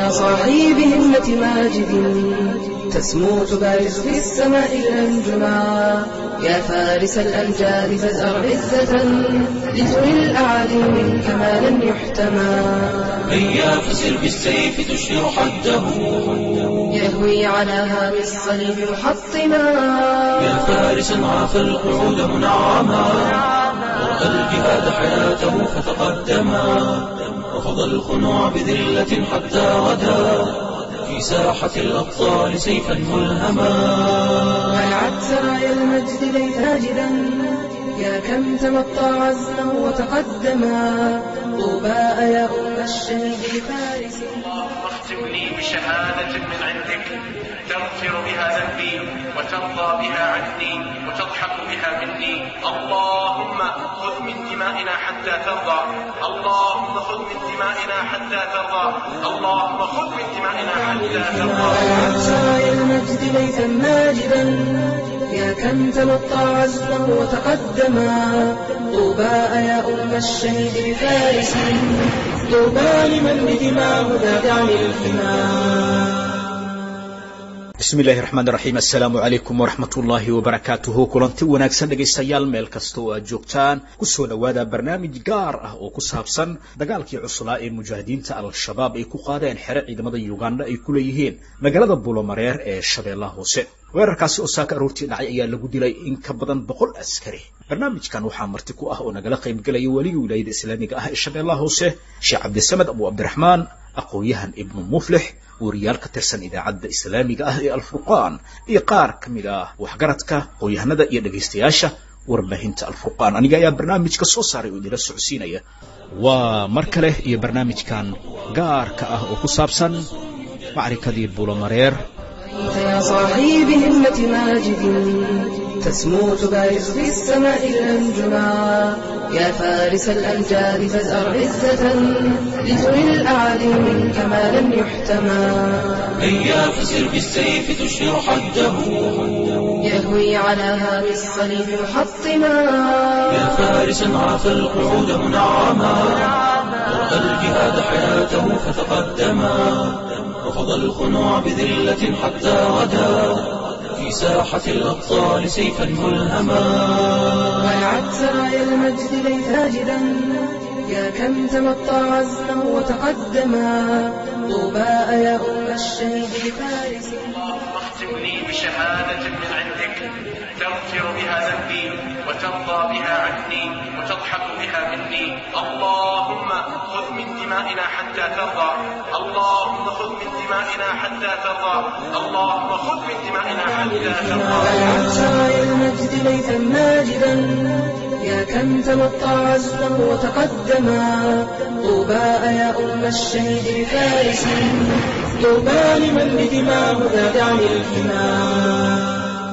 يا صاحي بهمة ماجد تسمو تبارز في السماء الأنجما يا فارس الأمجاد فازأر عزة لتري الأعادي منك ما لن يحتمى هيا فسر بالسيف تشهر حده يهوي على هام الصليب محطما يا فارسا عاف القعود منعما ورأى الجهاد حياته فتقدما رفض الخنوع بذلة حتى غدا في ساحة الأبطال سيفا ملهما منعت سرايا المجد ليت هاجدا يا كم تمطى عزما وتقدما طوبى يا أم الشهيد فارس اللهم اختم لي بشهادة من عندك تغفر بها ذنبي وترضى بها عني وتضحك بها مني اللهم خذ من دمائنا حتى ترضى اللهم خذ من دمائنا حتى ترضى اللهم خذ من دمائنا حتى ترضى منعت سرايا المجد ليثا ماجدا يا كم تمطى عزما وتقدما طوبى يا أم الشهيد بفارس طوبى لمن بدماه ذات عن الحمى bismi illaahi raxmaan raxiim assalaamu calaykum waraxmat ullaahi wabarakaatuhu kulanti wanaagsan dhegaystayaal meel kasta oo aad joogtaan kusoo dhowaada barnaamij gaar ah oo ku saabsan dagaalkii cuslaa ee mujaahidiinta al-shabaab ay ku qaadeen xere ciidamada uganda ay ku leeyihiin magaalada buulomareer ee shabeellaha hoose weerarkaasi oo saaka aroortii dhacay ayaa lagu dilay in ka badan boqol askari barnaamijkan waxaa marti ku ah oo nagala qaybgelaya weligii wilaayada islaamiga ah ee shabeellaha hoose sheekh cabdisamed abu cabdiraxmaan aqoon-yahan ibnu muflix wariyaal ka tirsan idaacadda islaamiga ah ee alfurqaan iyo qaar ka mid ah waxgaradka aqoon-yahanada iyo dhegaystayaasha warbaahinta alfurqaan aniga ayaa barnaamijka soo saaray oo idila socodsiinaya waa mar kale iyo barnaamijkan gaarka ah oo ku saabsan macrikadii buulomareer يا صاحي بهمة ماجد تسمو تبارز في السماء الأنجما يا فارس الأمجاد فازأر عزة لتري الأعادي منك ما لن يحتمى هيا فسر بالسيف تشهر حده يهوي على هام الصليب محطما يا فارسا عاف القعود منعما ورأى الجهاد حياته فتقدما رفض الخنوع بذلة حتى غدا في ساحة الأبطال سيفا ملهما منعت سرايا المجد ليت هاجدا يا كم تمطى عزما وتقدما طوبى يا أم الشهيد بفارس اللهم اختم لي بشهادة من عندك تغفر بها ذنبي وترضى بها عني وتضحك بها مني اللهم خذ من دمائنا حتى ترضى اللهم خذ من دمائنا حتى ترضى اللهم خذ من دمائنا حتى ترضى منعت سرايا المجد ليثا ماجدا يا كم تمطى عزما وتقدما طوبى يا أم الشهيد بفارس طوبى لمن بدماه ذات عن الحمى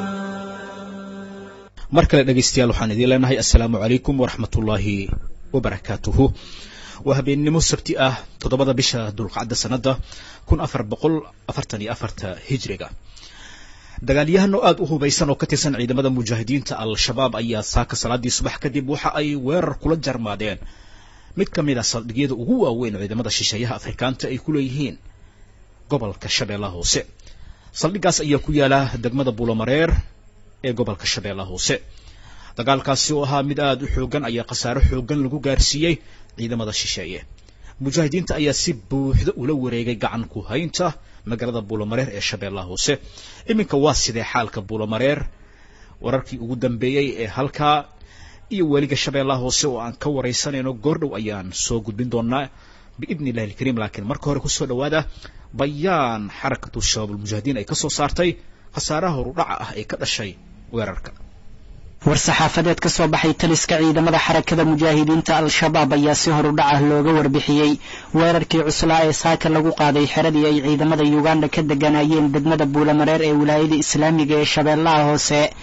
mar kale dhegaystayaal waxaan idiin leenahay assalaamu calaykum waraxmat ullaahi wabarakaatuhu waa habeennimo sabti ah toddobada bisha dulqacda sanadda kun afar boqol afartan iyo afarta hijriga dagaalyahan oo aada u hubaysan oo ka tirsan ciidamada mujaahidiinta al-shabaab ayaa saaka salaadii subax kadib waxa ay weerar kula jarmaadeen mid ka mid a saldhigyada ugu waaweyn ciidamada shisheeyaha afrikaanta ay ku leeyihiin gobolka shabeellaha hoose saldhiggaas ayaa ku yaala degmada buulomareer ee gobolka shabeellaha hoose dagaalkaasi oo ahaa mid aada u xoogan ayaa khasaaro xoogan lagu gaarsiiyey ciidamada shisheeye mujaahidiinta ayaa si buuxda ula wareegay gacan ku haynta magaalada buulomareer ee shabeellaha hoose iminka waa sidee xaalka buulomareer wararkii ugu dambeeyey ee halkaa iyo weliga shabeellaha hoose oo aan ka waraysanayno goordhow ayaan soo gudbin doonaa biidni illahi alkariim laakiin marka hore kusoo dhawaada bayaan xarakatu shabaabulmujaahidiin ay ka soo saartay khasaaraha horudhaca ah ee ka dhashay weerarka war-saxaafadeed ka soo baxay taliska ciidamada xarakada mujaahidiinta al-shabaab ayaa si horudhac ah looga warbixiyey weerarkii cuslaa ee saaka lagu qaaday xeradii ay ciidamada yuganda ka deganayeen degmada buulamareer ee wilaayada islaamiga ee shabeellaha hoose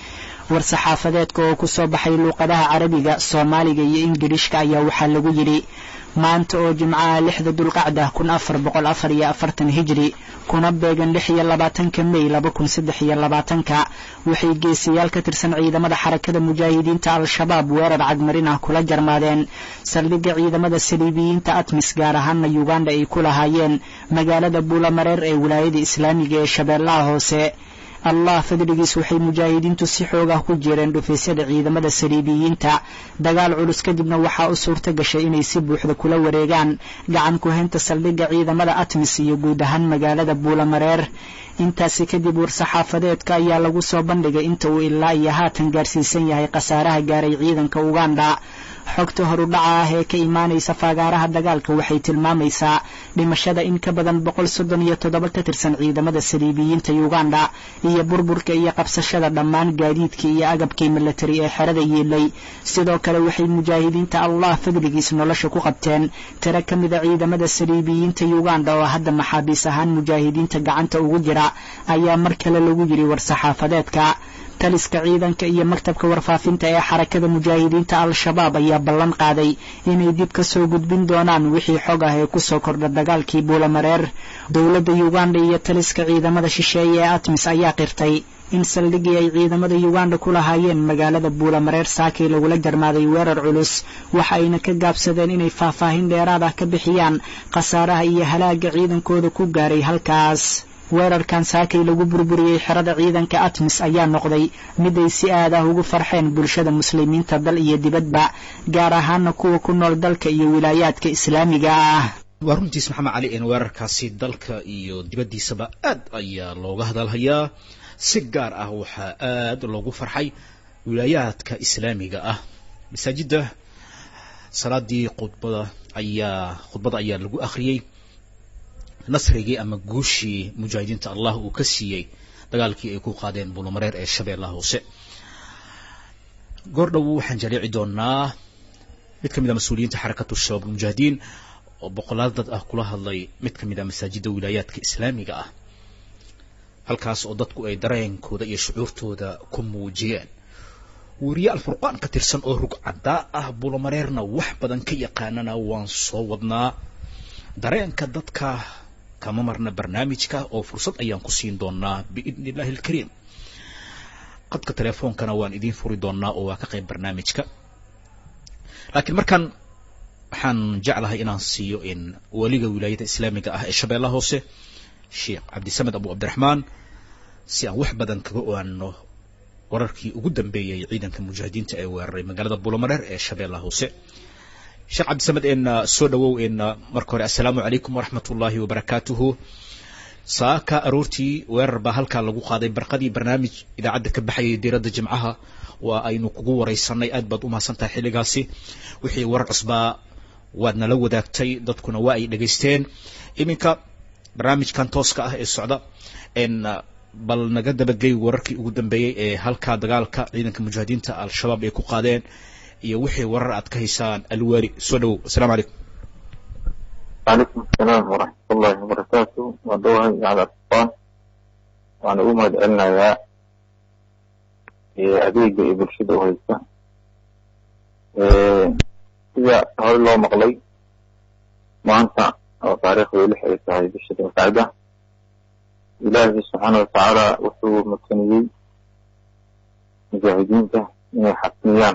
war-saxaafadeedka oo ku soo baxay luuqadaha carabiga soomaaliga iyo ingirishka ayaa waxaa lagu yidhi maanta oo jimcaha lixda dulqacda kun afar boqol afar iyo afartan hijri kuna beegan lix iyo labaatanka mey laba kun saddex iyo labaatanka waxay geesayaal ka tirsan ciidamada xarakada mujaahidiinta al-shabaab weerar cagmarin ah kula jarmaadeen saldhigga ciidamada saliibiyiinta atmis gaar ahaana yuganda ay ku lahaayeen magaalada buulamareer ee wilaayada islaamiga ee shabeellaha hoose allah fadligiis waxay mujaahidiintu si xoog ah ku jireen dhufaysyada ciidamada saliibiyiinta dagaal culus kadibna waxaa u suurta gashay inay si buuxda kula wareegaan gacan ku-haynta saldhigga ciidamada atmis iyo guud ahaan magaalada buulamareer intaasi kadib war-saxaafadeedka ayaa lagu soo bandhigay inta uu ilaa iyo haatan gaarsiisan yahay khasaaraha gaaray ciidanka uganda xogta horudhaca ah ee ka imaanaysa faagaaraha dagaalka waxay tilmaamaysaa dhimashada in ka badan boqol soddon iyo toddoba ka tirsan ciidamada saliibiyiinta uganda iyo burburka iyo qabsashada dhammaan gaadiidkii iyo agabkii milatari ee xerada yiilay sidoo kale waxay mujaahidiinta allah fadligiis nolosha ku qabteen tiro ka mida ciidamada saliibiyiinta uganda oo hadda maxaabiis ahaan mujaahidiinta gacanta ugu jira ayaa mar kale lagu yidhi war-saxaafadeedka taliska ciidanka iyo maktabka warfaafinta ee xarakada mujaahidiinta al-shabaab ayaa ballan qaaday inay dib ka soo gudbin doonaan wixii xog ah ee ku soo kordha dagaalkii buulamareer dowladda uganda iyo taliska ciidamada shisheeye ee atmis ayaa qirtay in saldhiggii ay ciidamada uganda ku lahaayeen magaalada buulamareer saakay lagula jarmaaday weerar culus waxa ayna ka gaabsadeen inay faahfaahin dheeraad ah ka bixiyaan khasaaraha iyo halaaga ciidankooda ku gaaray halkaas weerarkan saakay lagu burburiyey xerada ciidanka atmis ayaa noqday mid ay si aad ah ugu farxeen bulshada muslimiinta dal iyo dibadba gaar ahaana kuwa ku nool dalka iyo wilaayaadka islaamiga ah waa runtiis maxamed cali een weerarkaasi dalka iyo dibaddiisaba aad ayaa looga hadalhayaa si gaar ah waxaa aad loogu farxay wilaayaadka islaamiga ah masaajidda salaadii khudbada ayaa khudbada ayaa lagu akhriyey nasrigii ama guushii mujaahidiinta allah uu ka siiyey dagaalkii ay ku qaadeen buulamareer ee shabeellaha hoose goordhow waxaan jaleeci doonaa mid ka mid a mas-uuliyiinta xarakatu shabaab almujaahidiin oo boqolaal dad ah kula hadlay mid ka mid a masaajidda wilaayaadka islaamiga ah halkaas oo dadku ay dareenkooda iyo shucuurtooda ku muujiyeen weriye alfurqaan ka tirsan oo rug caddaa ah buulamareerna wax badan ka yaqaanana waan soo wadnaa dareenka dadka kama marna barnaamijka oo fursad ayaan ku siin doonaa biidni illahi alkariim qadka telefoonkana waan idiin furi doonaa oo waa ka qayb barnaamijka laakiin markaan waxaan jeclahay inaan siiyo in weliga wilaayada islaamiga ah ee shabeellaha hoose sheekh cabdisamed abu cabdiraxmaan si aan wax badan kaga ogaano wararkii ugu dambeeyey ciidanka mujaahidiinta ee weeraray magaalada buulamareer ee shabeellaha hoose sheekh cabdisamed een soo dhawow een marka hore assalaamu calaykum waraxmat ullaahi wabarakaatuhu saaka aroortii weerar baa halkaa lagu qaaday barqadii barnaamij idaacadda ka baxayay diiradda jimcaha waa aynu kugu waraysanay aad baad u mahadsan tahay xilligaasi wixii warar cusbaa waad nala wadaagtay dadkuna waa ay dhegaysteen iminka barnaamijkan tooska ah ee socda n bal naga dabagey wararkii ugu dambeeyey ee halkaa dagaalka ciidanka mujaahidiinta al-shabaab ay ku qaadeen iyo wixii warar aad ka haysaan alwaali soo dhawow asalamu calaykum وعليكم السلام ورحمة الله وبركاته ودوها على الأطفال وأنا أقوم أدعلنا يا أديق برشد وهيسة إذا هذا الله مغلي ما أنت أو تاريخ ويلح هاي برشد وقاعدة إلهي سبحانه وتعالى وحو مكتنيي مجاهدين من الحكميان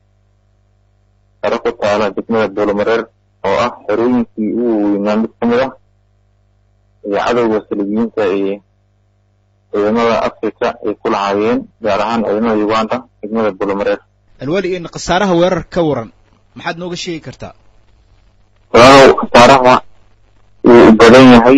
تركوا تعالى دكمة الدولة مرر oo ah xerooyinkii ugu weynaa mid ka mid ah iyo cadowga salibiyiinta ee ciidamada africa ay ku lahaayeen gaar ahaan ciidamada uganda degmada bulomareer alwaali in khasaaraha weerar ka waran maxaad nooga sheegi kartaa walaalow khasaaraha wuu u badan yahay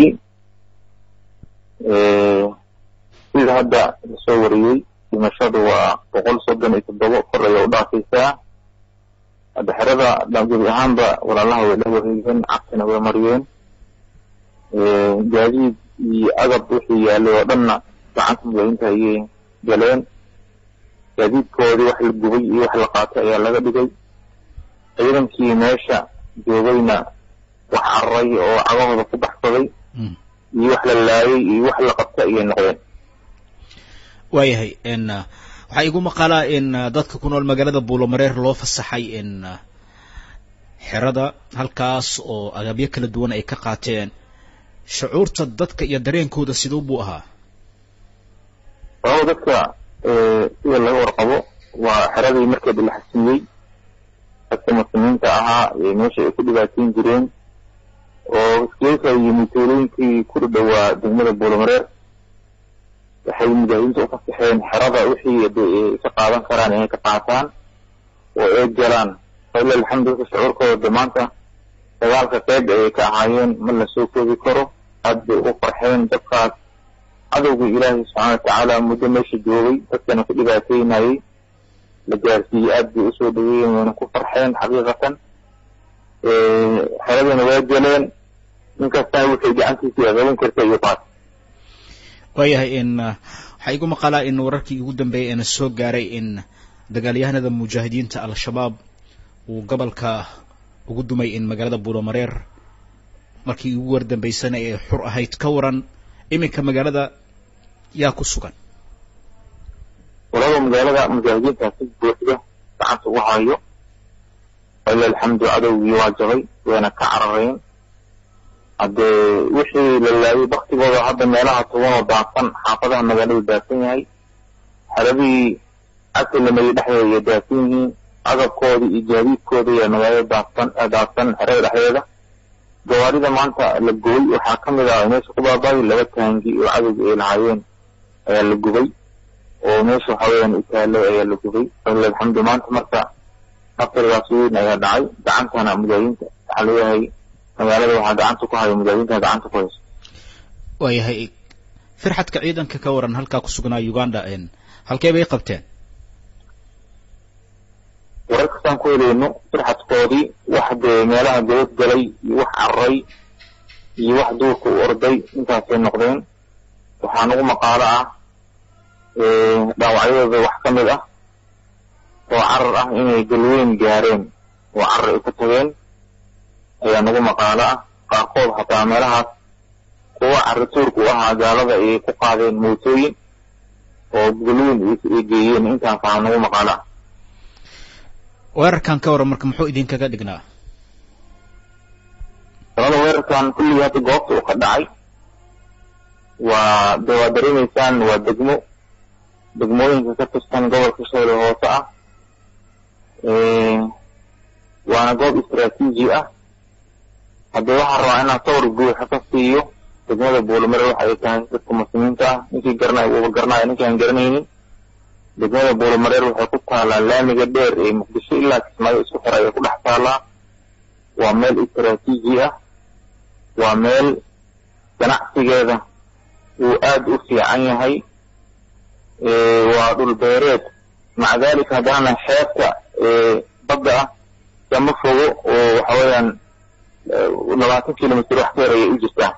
sida hadda lasoo wariyey dhimashadu waa boqol soddon iyo toddoba kor ayay u dhaafaysaa hadda xerada gebi ahaanba walaalaha way la wareegeen cagtana way mariyeen gaadiid iyo agab wixii yaalay oo dhanna gacanta mujaahidiinta ayay galeen gaadiidkoodii wax la gubay iyo wax la qaatay ayaa laga dhigay ciidankii meesha joogayna wax cararay oo cagahooda ku baxsaday iyo wax la laayay iyo wax la qabtay ayay noqdeen waayahay n waxaa igu maqalaa in dadka ku nool magaalada buulomareer loo fasaxay in xerada halkaas oo agabyo kala duwan ay ka qaateen shucuurta dadka iyo dareenkooda siduu buu ahaa sababo dadka sida laga warqabo waa xeradii markeeda la xasiiyey dadka muslimiinta ahaa meesha ay ku dhibaateyn jireen oo iskeysa iyo mituulooyinkii ku dhowaa degmada buulomareer waxay mujaahidiinta u fasaxeen xerada wixii ay ka qaadan karaan inay ka qaataan oo ay galaan falilah alxamdu dadka shucuurkooda maanta dagaalka qeyb ayay ka ahaayeen ma la soo koobi karo aad bay ugu farxeen dadkaas cadowga ilaahay subxaana watacaala muddo meesha joogay dadkana ku dhibaateynayay la gaarsiiyey aad bay usoo dhaweeyeen wayna ku farxeen xaqiiqatan xeradana waa geleen ninkastana waxay gacantiisa qaban karta iyo qaat waayahay in waxaa igu maqalaa in wararkii ugu dambeeyay eena soo gaaray in dagaalyahanada mujaahidiinta al-shabaab uu gobolka ugu dumay in magaalada buulomareer markii ugu wardambeysana ee xur ahayd ka waran iminka magaalada yaa ku sugan walaba magaalada mujaahidiinta si buuxda gacanta ugu hayo falilah alxamdu cadowgii waa jabay wayna ka carareen haddee wixii la laayay baktigooda hadda meelaha tugan oo daadsan xaafadaha magaaladu daadsan yahay xeradihii asilamayay dhexdeeda iyo daadsan yihiin agabkoodii iyo gaadiidkooda iyo magaalada daadsan daadsan xerada dhexdeeda gawaarida maanta la gubay waxaa ka mid ah meesha ku baabaayi laba taangi oo cadowga ay lahaayeen ayaa la gubay oo meesha waxa weeyaan itaalo ayaa la gubay falilah alxamdu maanta marka nafrigaas weyn ayaa dhacay gacantana mujaahidiinta waxaa leeyahay magaalada waxaa gacanta ku haya mujaahidiinta gacanta ku hayso waayahay firxadka ciidanka ka waran halkaa ku sugnaa uganda halkee bay qabteen warar kastaan ku helayno firxadkoodii wax dee meelaha gabad galay iyo wax cararay iyo wax duurka u orday intaasay noqdeen waxaa nagu maqaalo ah dhaawacyadooda wax ka mid ah oo carar ah inay galweyn gaareen oo carar ay ku tageen ayaa nagu maqaalo ah qaarkood hataa meelahaas kuwa carituurka u ahaa gaalada ayay ku qaadeen mootooyin oo galweyn ay geeyeen intaas aha nagu maqaalo ah weerarkan ka waran marka muxuu idinkaga dhignaa sabada weerarkan kulligii hadda goobta uu ka dhacay waa de waa dareemaysaan waa degmo degmooyinka ka tirsan gobolka shabeelle hoose ah waana goob istraatiiji ah haddee waxaan rabaa inaan sawir buuxa ka siiyo degmada buulamare waxa ay tahay dadka muslimiinta ah ninkii garanaya uuba garanaya ninkii aan garanaynin degmada buulamareer waxay ku taalaa laamiga dheer ee muqdisho ilaa kismaayo isku xira ayay ku dhex taalaa waa meel istraatiiji ah waa meel ganacsigeeda uu aad u fiican yahay waa dhul beereed maca dalika haddana xeebta badda ah kama fogo oo waxa weeyaan labaatan kilomitr wax ka yar ayay u jirtaa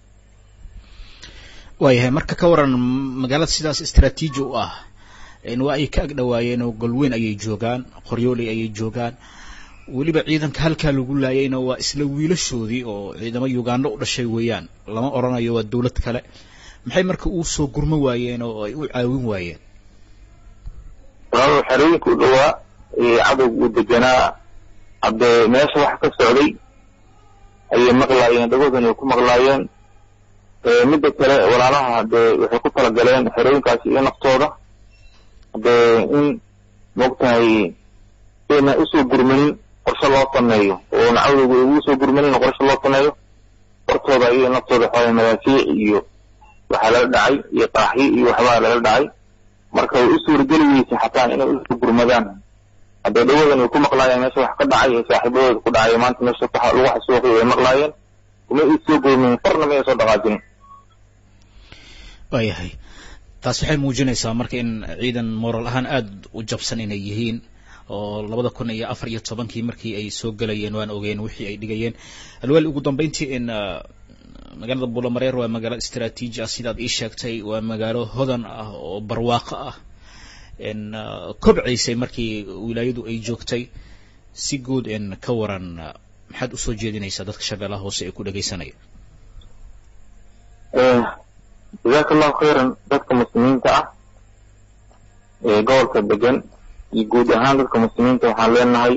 waayahay marka ka waran magaalada sidaas istraatiiji u ah waa ay ka ag dhawaayeen oo golweyn ayay joogaan qoryooley ayay joogaan weliba ciidanka halkaa lagu laayayna waa isla wiilashoodii oo ciidamo uganda u dhashay weeyaan lama odhanayo waa dawlad kale maxay marka uu soo gurmo waayeen oo ay u caawin waayeen walaalo xerooyinka u dhowaa cadowga uu deganaa haddee meesha waxa ka socday ayay maqlaayeen dhagoodana ay ku maqlaayeen midda kale walaalaha haddee waxay ku talagaleen xerooyinkaasi iyo naftooda haddee in maogtahay ayna usoo gurmanin qorshe loo sameeyo oo nacawdooda ugu soo gurmanin qorshe loo sameeyo hortooda iyo naftooda waxaa madaafiic iyo waxaa lala dhacay iyo qaaxyo iyo waxbaa lala dhacay marka way u suurageli weysay xataa inay usoo gurmadaan haddee dhawadan ay ku maqlaayeen meesha wax ka dhacay ee saaxiibadooda ku dhacay maanta meesha lagu xasuuqay way maqlaayeen kuma ay soo gurmanin farna ma ay soo dhaqaajinin waayahay taas waxay muujinaysaa marka in ciidan moral ahaan aada u jabsan inay yihiin oo labada kun iyo afar iyo tobankii markii ay soo gelayeen waan ogeen wixii ay dhigayeen alwaal ugu dambeyntii in magaalada buulamareer waa magaalo istraatiiji ah sidaad ii sheegtay waa magaalo hodan ah oo barwaaqo ah in kobcaysay markii wilaayadu ay joogtay si guud in ka waran maxaad usoo jeedinaysaa dadka shabeellaha hoose ee ku dhegaysanaya jazaaka allahu khayran dadka muslimiinta ah ee gobolka degan iyo guud ahaan dadka muslimiinta waxaan leenahay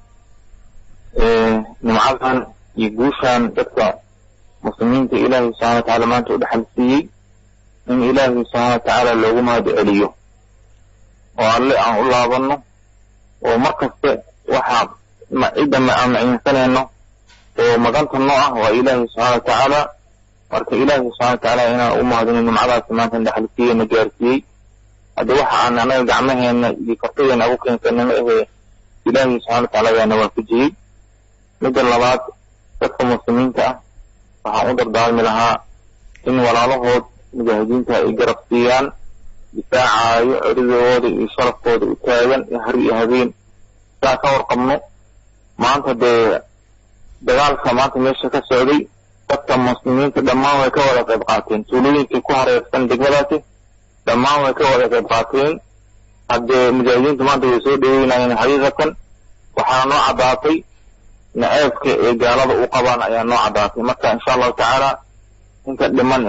nimcadan iyo guushan dadka muslimiinta ilaahay subxana wa tacaala maanta u dhexal siiyey in ilaahay subxaana wa tacaala loogu mahad celiyo oo alle aan u laabanno oo mar kaste waxaa cidda aan maciinsanayno oo maganta noo ah waa ilaahay subxaana wa tacaala marka ilaahay subxana wa tacaala inaan u mahadino nimcadaasi maanta dhexal siiyey na gaarsiiyey hadda waxa aan anaga gacmaheena iyo kartideena ugu keensanay ma ahee ilaahay subxana wa tacaala ayaana waafajiyey midda labaad dadka muslimiinta ah waxaan u dardaarmi lahaa in walaalahood mujaahidiinta ay garab siiyaan difaacaayo ciridooda iyo sharafkooda u taagan iyo har iyo habeen saa ka warqabno maanta dee dagaalka maanta meesha ka socday dadka muslimiinta dhammaan way ka wada qayb qaateen tuulooyinkii ku hareersan degmadaasi dhammaan way ka wada qayb qaateen haddee mujaahidiinta maanta way soo dhaweynayeen xaqiiqatan waxaana noo caddaatay naceebka ee gaalada u qabaan ayaa noo caddaatay marka insha allahu tacaala inta dhiman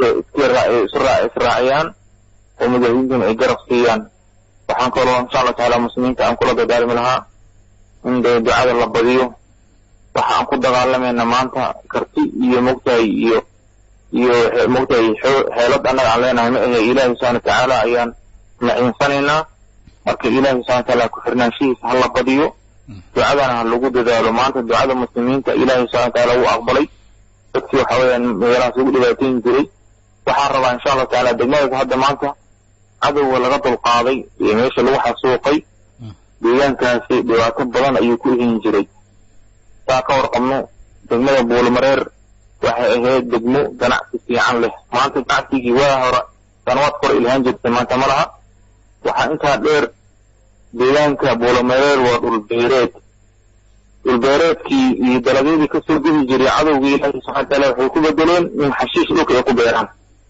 israaciyaan oo mujaahidiintuna ay garab siiyaan waxaan kaloo insha allahu tacaala muslimiinta aan kula dagaalmi lahaa in dee ducada la badiyo waxa aan ku dagaalamayna maanta karti iyo mogtahay iyo iyo mogtahay xeelad annaga aan leenahay ma ahe ilaahi subxana watacaala ayaan maciinsanaynaa marka ilaahi subxana watacaala ku xirnaanshihiisa ha la badiyo ducadana ha lagu dadaalo maanta ducada muslimiinta ilaahay subxana watacaala wuu aqbalay dadkii waxa weeyaan meelahaas ugu dhibaateyn jiray waxaan rabaa insha allahu tacaala degmadaas hadda maanta cadowga laga dulqaaday iyo meesha lagu xasuuqay deegaankaasi dhibaato badan ayuu ku ihin jiray saa ka warqabno degmada buulmareer waxay ahayd degmo ganacsi fiican leh maanta ganacsigii waa hore sanawaad kore ilhaan jirtay maanta ma laha waxaa intaa dheer deegaanka buulamareer waa dhulbeereed dhulbeereedkii iyo dalagyadii kasoo gedi jiray cadowgii ilaahi subxana wataala waxay ku bedeleen in xashiish dhulka ay ku beeraan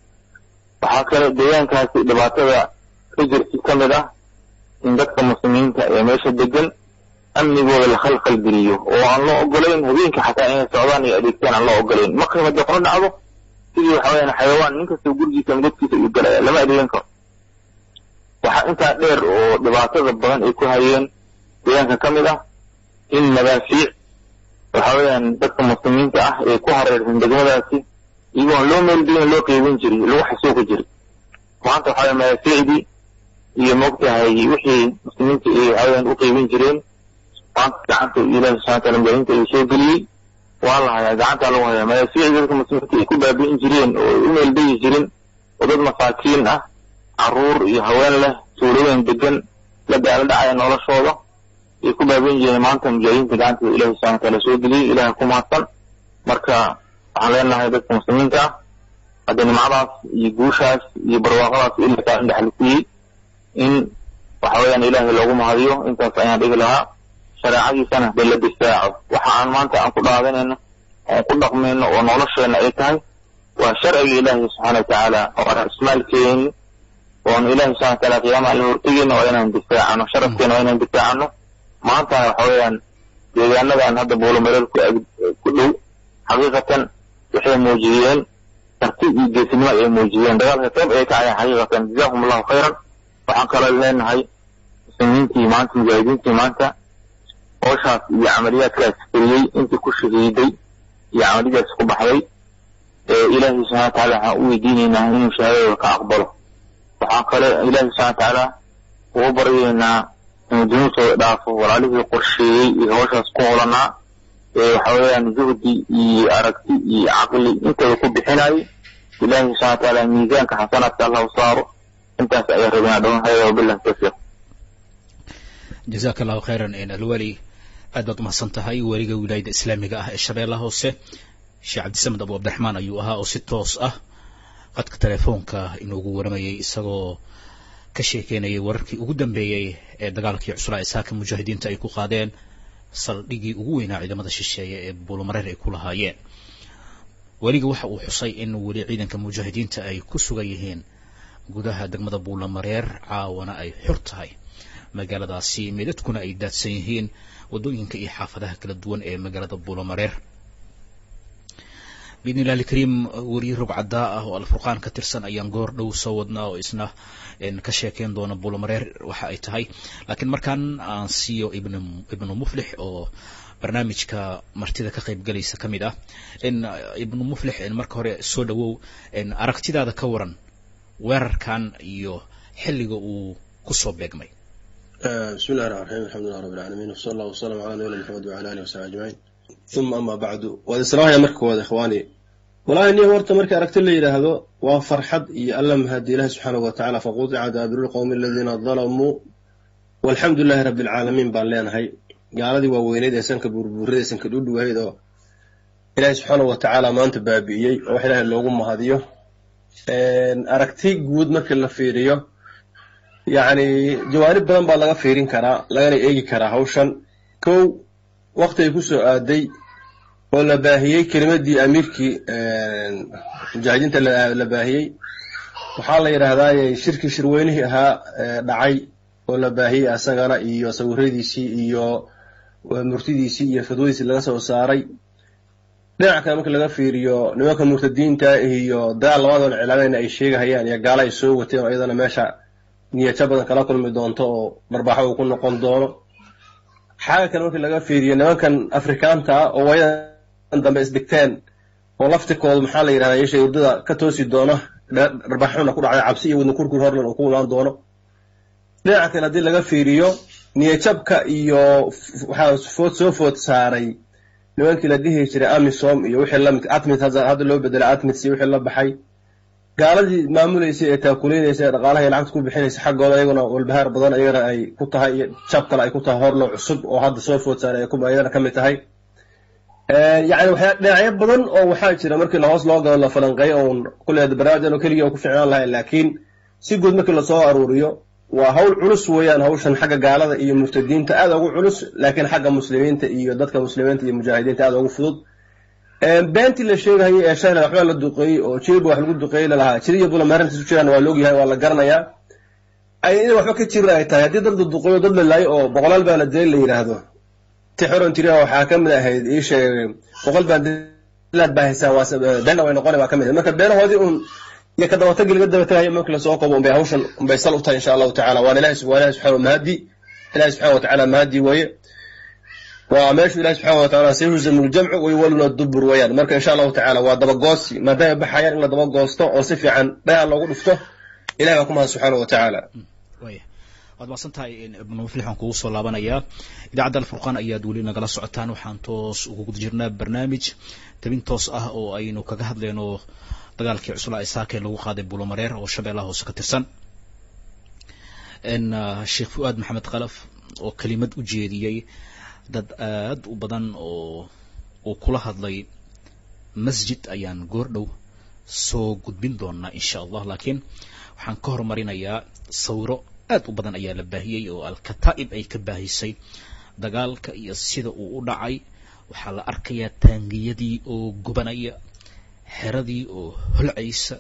waxaa kale deegaankaasi dhibaatada ka jirti ka mid ah in dadka muslimiinta ee meesha degan amnigooda la khalkhal geliyo oo aan loo ogolayn habeenka xataa inay socdaan iyo adeegtaan aan loo ogolayn markay madeqno dhacdo sidii waxa weyaan xayawaan nin kastoo gurigiisa godkiisa uu galaya lama adeegan karo waxaa intaa dheer oo dhibaatada badan ay ku hayeen deegaanka ka mid ah in madaafiic waxa weeyaan dadka muslimiinta ah ee ku hareersan degmadaasi iyagoon loo meelgeyn loo qeybin jiray lagu xasuuqi jiray maanta waxa weya madaafiicdii iyo moogtahay wixii muslimiinta ay waxa weyaan u qeybin jireen maanta gacanta ilaahi subxana wataala mujaahidiinta ayuu soo geliyey waa la hayaa gacantaa lagu hayaa madaafiicdii dadka muslimiinta ay ku baabi'in jireen oo ay u meeldeyi jirin oo dad masaakiin ah caruur iyo haween leh tuulooyin degan la daala dhacaya noloshooda ay ku baabi'in jireen maanta mujaahidiinta gacantooda ilahi subxana wataala soo geliyey ilaah ku mahadsan marka waxaan leenahay dadka muslimiinta ah hadda nimcadaas iyo guushaas iyo barwaaqadaas ilaa kaa indhexlisiyey in waxa weeyaan ilaahay loogu mahadiyo intaas ayaan dhigi lahaa shareecadiisana dee la difaaco waxa aan maanta aan ku dhaadanayno oon ku dhaqmayno oo nolosheenna ay tahay waa sharciga ilaahi subxaana watacaala oo aan ismaalkeeni oon ilaahi subxana wataala qiyaama alla hortegeyna waa inaan difaacano sharafkeena waa inaan difaacano maantana waxa weeyaan deegaanadan hadda buulomareer ku ag ku dhow xaqiiqatan waxay muujiyeen karti iyo geesinimo ay muujiyeen dagaalka qayb ay ka ayaan xaqiiqatan jazakum allahu khayran waxaan kaloo leenahay muslimiintii maanta mujaahidiintii maanta hooshaas iyo camaliyaadkaas fuliyey intii ku shahiiday iyo camaliyadaas ku baxday ee ilaahay subxana watacaala waxaan u weydiinaynaa inuu shahaadada ka aqbalo waxaan kale ilaahay subxana watacaala ugu baryaynaa inuu dunuubtooda dhaafo walaalihii qorsheeyey iyo hooshaas ku holanaa ee waxa weeyaan juhdi iyo aragti iyo caqli intooda ku bixinayay ilaahay subxana watacaala miisaanka xasanaadka allah u saaro intaas ayaa rabinaa dhawan hayada wabillahi tawfiiq jazaaka allahu khayran alwali aad baad umahadsan tahay weliga wilaayada islaamiga ah ee shabeellaha hoose sheekh cabdisamed abu cabdiraxmaan ayuu ahaa oo si toos ah qadka telefoonka inoogu waramayay isagoo ka sheekeynayay wararkii ugu dambeeyey ee dagaalkii cuslaa ee saaka mujaahidiinta ay ku qaadeen saldhigii ugu weynaa ciidamada shisheeye ee buulumareer ay ku lahaayeen weliga waxa uu xusay in weli ciidanka mujaahidiinta ay ku sugan yihiin gudaha degmada buulamareer caawana ay xor tahay magaaladaasi meedadkuna ay daadsan yihiin waddooyinka iyo xaafadaha kala duwan ee magaalada buulamareer biidni illahi alkariim weriye rog caddaa ah oo alfurqaan ka tirsan ayaan goor dhow soo wadnaa oo isna ka sheekeyn doona buulamareer waxa ay tahay laakiin markaan aan siiyo ibn ibnu muflix oo barnaamijka martida ka qayb galaysa ka mid ah ibnu muflix marka hore soo dhawow aragtidaada ka waran weerarkan iyo xilliga uu kusoo beegmay bismi llahi raxman raxiim alxamdulilah rabbi alcaalamiin wsala allah wasalam cala nabiyina maxamed wacala alihi wasaxbi ajmaciin uma ama bacdu waad islaamaya marka koowaad ikhwaani walahi niyo horta marka aragti la yidhaahdo waa farxad iyo alla mahadi ilahi subxaanahu wa tacala faqutica daabiru lqowmi aladiina dalamuu walxamdu lilahi rabbi alcaalamiin baan leenahay gaaladii waaweyneyd ee sanka buurbuurada ee sanka dhudhuwahayd oo ilaahi subxaanahu wa tacaala maanta baabi'iyey oo wax ilaahay loogu mahadiyo aragti guud markii la fiiriyo yacni jawaanib badan baa laga fiirin karaa lagana eegi karaa hawshan kow wakti ay ku soo aaday oo la baahiyey kelimadii amiirkii mujaahidiinta la baahiyey waxaa la yidhaahdaa shirkii shirweynihii ahaa dhacay oo la baahiyey asagana iyo sawiradiisii iyo murtidiisii iyo fadwadiisii laga soo saaray dhinac kale marka laga fiiriyo nimanka murtadiinta iyo dagaal labadoona cilaameyna ay sheegahayaan iyo gaala ay soo wateen oo iyadana meesha niyajo badan kala kulmi doonto oo barbaaxo uu ku noqon doono xaaga kale markii laga fiiriyo nimankan afrikaanta ah oo wayadan dambe isdhigteen oo laftikooda maxaa la yidhahdaa yeeshay urdada ka toosi doono dharbaaxuna ku dhacday cabsi iyo wadna kurkur horlan uu ku imaan doono dhinaca kale haddii laga fiiriyo niyajabka iyo waxaa food soo food saaray nimankii la dhihi jiray amisom iyo wixii lamid atmit hadda loo bedelay atmits iyo wixii la baxay gaaladii maamuleysay ee taakuleynaysa ee dhaqaalaha lacagta ku bixinaysa xaggooda iyaguna walbahaar badan iyagana ay ku tahay iyo jab kale ay ku tahay horlo cusub oo hadda soo food saaray ay iyadana ka mid tahay yacni waxyaa dhinacyo badan oo waxaa jira markii lahoos loo galo la falanqeeyo oon kulleeda barnaamijyan oo keligii ku ficnaan lahayn laakiin si guud markii lasoo aruuriyo waa hawl culus weeyaan hawshan xagga gaalada iyo murtadiinta aada ugu culus laakiin xagga muslimiinta iyo dadka muslimiinta iyo mujaahidiinta aada ugu fudud beentii la sheegahayay ee shayla waxbaa la duqeeyey oo jiriba wax lagu duqeeyey lalahaa jiriya bulamarinta isu jiraan waa laogyahay waa la garanayaa ay in waxba ka jirin ay tahay haddii dad la duqeeyo dad la laayo oo boqolaal baa la dilay la yidhaahdo ti xoran jiriya waxaa ka mid ahayd ii sheegay boqol baa dilaad baa haysaa waa beenna way noqona baa ka mid ahayd marka beenahoodii un iyo ka dabatagi laga dabatagayo markii lasoo qabo unbay hawshan unbay sal u tahay insha allahu tacala waana ilahi waa ilahi subxana mahadi ilahi subxana wa tacala mahadi weeye waa meeshu ilahi subxana wa tacala sayuhzamu ljamcu wayuwaluna dubur weeyaan marka insha allahu tacala waa dabagoosi maadaama baxayaan in la dabagoosto oo si fiican dhayaa loogu dhufto ilahi baa ku mahad subxaana wa tacaala waad maadsan tahay ibnu muflix waan kugu soo laabanayaa idaacadda alfurqaan ayaad weli nagala socotaan waxaan toos ugu guda jirnaa barnaamij tabin toos ah oo aynu kaga hadlayno dagaalkii cuslaa isaaka ee lagu qaaday bulomareer oo shabeellaha hoose ka tirsan sheekh fu-aad maxamed khalaf oo kelimad u jeediyey dad aad u badan oo uu kula hadlay masjid ayaan goor dhow soo gudbin doonaa insha allah laakiin waxaan ka horumarinayaa sawiro aad u badan ayaa la baahiyey oo alkataa'ib ay ka baahisay dagaalka iyo sida uu u dhacay waxaa la arkayaa taangiyadii oo gubanaya xeradii oo holcaysa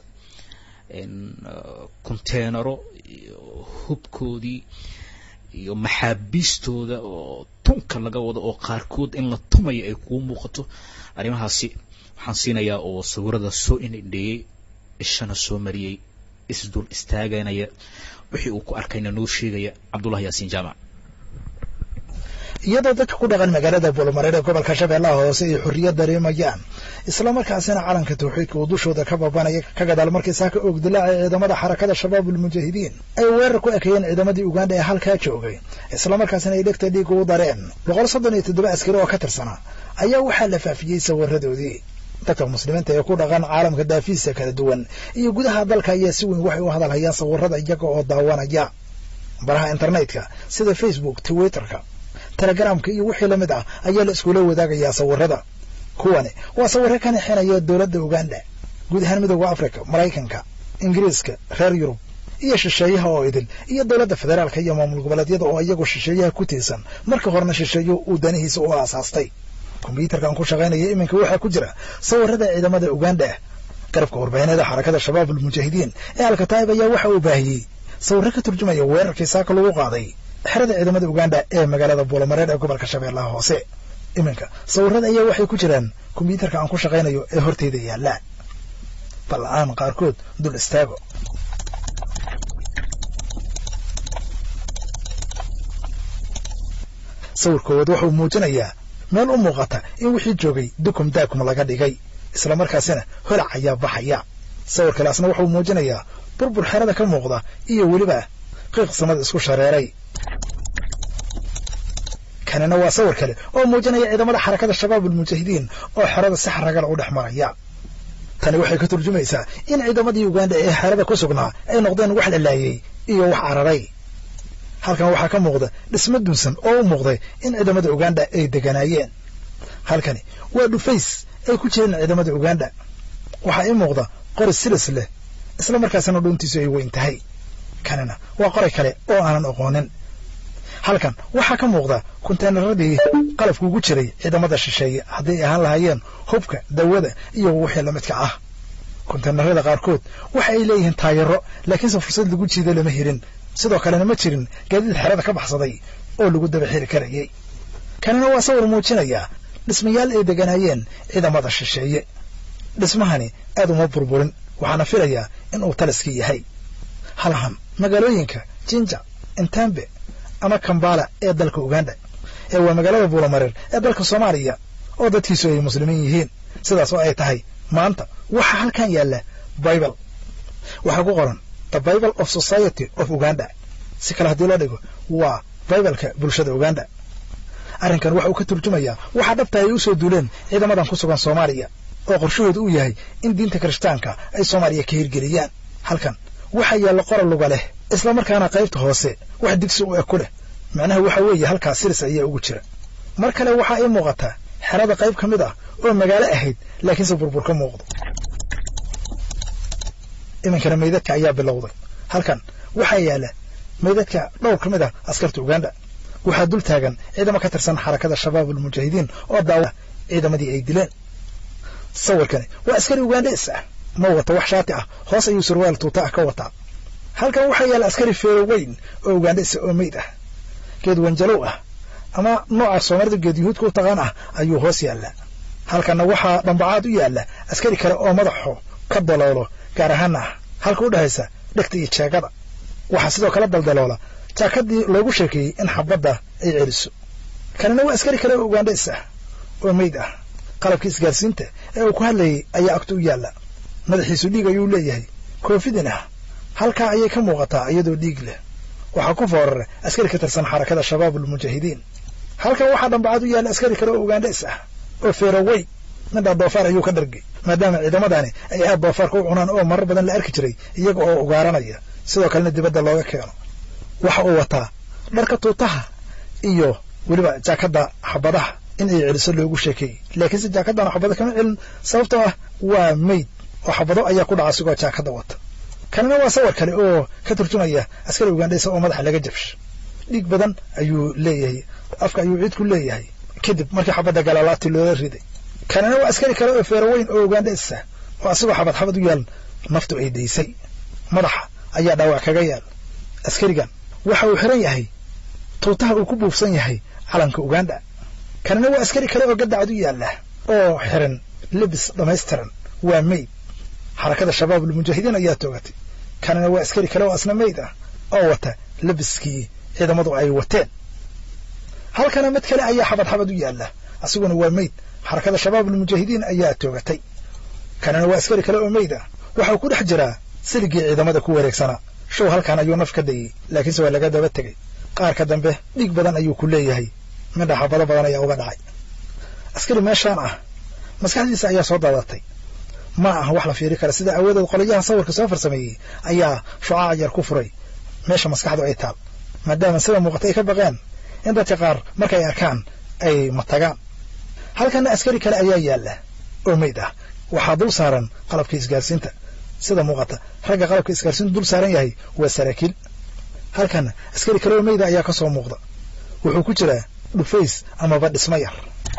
conteenaro iyo hubkoodii iyo maxaabiistooda oo tunka laga wado oo qaarkood in la tumayo ay kuu muuqato arrimahaasi waxaan siinayaa oo sawirada soo indhindheeyey ishana soo mariyey isdul istaaganaya wixii uu ku arkayna noo sheegaya cabdullahi yaasiin jaamac iyadoo dadka ku dhaqan magaalada buulmareer ee gobolka shabeellaha hoose ay xorriyad dareemayaan islamarkaasina calanka tawxiidka uu dushooda ka babanaya ka gadaal markii saaka oogdilaaca ciidamada xarakada shabaabulmujaahidiin ay weerar ku ekeeyeen ciidamadii uganda ee halkaa joogay islamarkaasina ay dhegta dhiiga u dareen boqol soddon iyo toddoba askari oo ka tirsanaa ayaa waxaa la faafiyey sawiradoodii dadka muslimiinta ee ku dhaqan caalamka daafiisa kala duwan iyo gudaha dalka ayaa si weyn waxay u hadalhayaan sawirada iyaga oo daawanaya baraha internetka sida facebook twitterka telegramka iyo wixii lamid ah ayaa la iskula wadaagayaa sawirada kuwani waa sawiro ka nixinaya dowladda uganda guud ahaan midooda africa maraykanka ingiriiska reer yurub iyo shisheeyaha oo idil iyo dowladda federaalka iyo maamul goboleedyada oo iyagu shisheeyaha ku tiirsan marka horena shisheeyo uu danihiisa u aasaastay kombyuutarkan ku shaqaynaya iminka waxaa ku jira sawirada ciidamada uganda garabka warbaahineeda xarakada shabaabulmujaahidiin ee alkataa'ib ayaa waxa uu baahiyey sawiro ka turjumaya weerarkii saaka lagu qaaday xerada ciidamada uganda ee magaalada buulamareer ee gobolka shabeellaha hoose iminka sawirada ayaa waxay ku jiraan kombyuutarka aan ku shaqaynayo ee horteyda yaallaa bal aan qaarkood dul istaago sawir koowaad wuxuu muujinayaa meel u muuqata in wixii joogay dukum daakum laga dhigay isla markaasina holac ayaa baxaya sawir kaleasna wuxuu muujinayaa burbur xerada ka muuqda iyo weliba qiiq samada isku shareeray kanina waa sawir kale oo muujinaya ciidamada xarakada shabaab ulmujaahidiin oo xerada si xaragal u dhex maraya tani waxay ka turjumaysaa in ciidamadii uganda ee xerada ku sugnaa ay noqdeen wax lalaayey iyo wax cararay halkan waxaa ka muuqda dhismo dunsan oo u muuqday in ciidamada uganda ay deganaayeen halkani waa dhufays ay ku jireen ciidamada uganda waxaa ii muuqda qori silis leh isla markaasina dhuuntiisu ay weyn tahay kanina waa qoray kale oo aanan aqoonin halkan waxaa ka muuqda konteynaradii qalabka ugu jiray ciidamada shisheeye haddii ay ahaan lahaayeen hubka dawada iyo wixii lamidka ah konteynarada qaarkood waxa ay leeyihiin taayaro laakiinse fursad lagu jiido lama helin sidoo kalena ma jirin gaadiid xerada ka baxsaday oo lagu daba xiri karayay kanina waa sawir muujinaya dhismayaal ay deganaayeen ciidamada shisheeye dhismahani aad uma burburin waxaana filayaa in uu taliskii yahay halahan magaalooyinka jinja intambe ama kambala ee dalka uganda ee waa magaalada buulamareer ee dalka soomaaliya oo dadkiisu ay muslimiin yihiin sidaas oo ay tahay maanta waxaa halkan yaalla bible waxaa ku qoran the bible of society of uganda si kale haddii loo dhigo waa bibleka bulshada uganda arrinkan waxa uu ka turjumayaa waxaa dhabta ay u soo duuleen ciidamadan ku sugan soomaaliya oo qorshahooda uu yahay in diinta kirishtaanka ay soomaaliya ka hirgeliyaan halkan waxaa yaalla qoral luga leh isla markaana qaybta hoose wax digsi u eg ku leh macnaha waxa weeye halkaas siris ayaa ugu jira mar kale waxaa ii muuqataa xerada qayb ka mid ah oo magaalo ahayd laakiinse burbur ka muuqdo iminkana meydadka ayaa bilowday halkan waxaa yaalla meydadka dhowr ka mid ah askarta uganda waxaa dul taagan ciidamo ka tirsan xarakada shabaab ulmujaahidiin oo daawa ciidamadii ay dileen sawirkani waa askari ugandes ah ma wata wax shaati ah hoos ayuu surwaal tuuta ah ka wataa halkan waxaa yaalla askari feero weyn oo ugandhesa oo meyd ah geed wanjalow ah ama nooca soomaalida geed yuhuudka u taqaan ah ayuu hoos yaallaa halkanna waxaa dhambacaad u yaalla askari kale oo madaxu ka daloolo gaar ahaana ah halka u dhexaysa dhegta iyo jeegada waxaa sidoo kale daldaloola jaakadii loogu sheekeeyey in xabadda ay celiso kanina waa askari kale oo ugandhes ah oo meyd ah qalabkii isgaarsiinta ee uu ku hadlayay ayaa agta u yaalla madaxiisu dhiig ayuu leeyahay koofidin ah halkaa ayay ka muuqataa iyadoo dhiig leh waxaa ku foorara askari ka tirsan xarakada shabaab ulmujaahidiin halkan waxaa dhambacaad u yaalla askari kale oo ugandhes ah oo feerowey midhaa doofaar ayuu ka dhargay maadaama ciidamadani ay aad doofaarka u cunaan oo marar badan la arki jiray iyaga oo ugaaranaya sidoo kalena dibadda looga keeno waxa uu wataa dharka tuutaha iyo weliba jaakadda xabadaha in ay celiso loogu sheekeeyey laakiinse jaakaddan xabado kama celin sababtoo ah waa meyd oo xabado ayaa ku dhaca asigoo jaakadda wata kanina waa sawir kale oo ka turjumaya askari ugandheysa oo madaxa laga jabsho dhiig badan ayuu leeyahay afka ayuu ciid ku leeyahay kadib markii xabadda galaalaati loola riday kanina waa askari kale oo feeraweyn oo ugandheysa oo asigoo xabad xabad u yaal naftu ay daysay madaxa ayaa dhaawac kaga yaal askarigan waxa uu xiran yahay tuutaha uu ku buufsan yahay calanka uganda kanina waa askari kale oo gadacad u yaalla oo xiran lebis dhammaystiran waa meyd xarakada shabaab ulmujaahidiin ayaa toogatay kanina waa askari kale oo asna meyd ah oo wata lebiskii ciidamadu ay wateen halkana mid kale ayaa xabad xabad u yaalla asiguna waa meyd xarakada shabaab ulmujaahidiin ayaa toogatay kanina waa askari kale oo meyd ah waxau ku dhex jiraa siligii ciidamada ku wareegsanaa show halkan ayuu naf ka dayey laakiinse waa laga daba tegey qaarka dambe dhiig badan ayuu ku leeyahay midha xabado badan ayaa uga dhacay askari meeshaan ah maskaxdiisa ayaa soo daadatay ma aha wax la fiiri kara sida aawadeed qolayaha sawirka soo farsameeyey ayaa shucaac yar ku furay meesha maskaxdu ay taal maadaama sida muuqata ay ka baqeen in dadka qaar markay arkaan ay matagaan halkanna askari kale ayaa yaalla oo meyd ah waxaa dul saaran qalabka isgaarsiinta sida muuqata ragga qalabka isgaarsiintu dul saaran yahay waa saraakiil halkanna askari kale oo meyda ayaa ka soo muuqda wuxuu ku jiraa dhufays amaba dhismo yar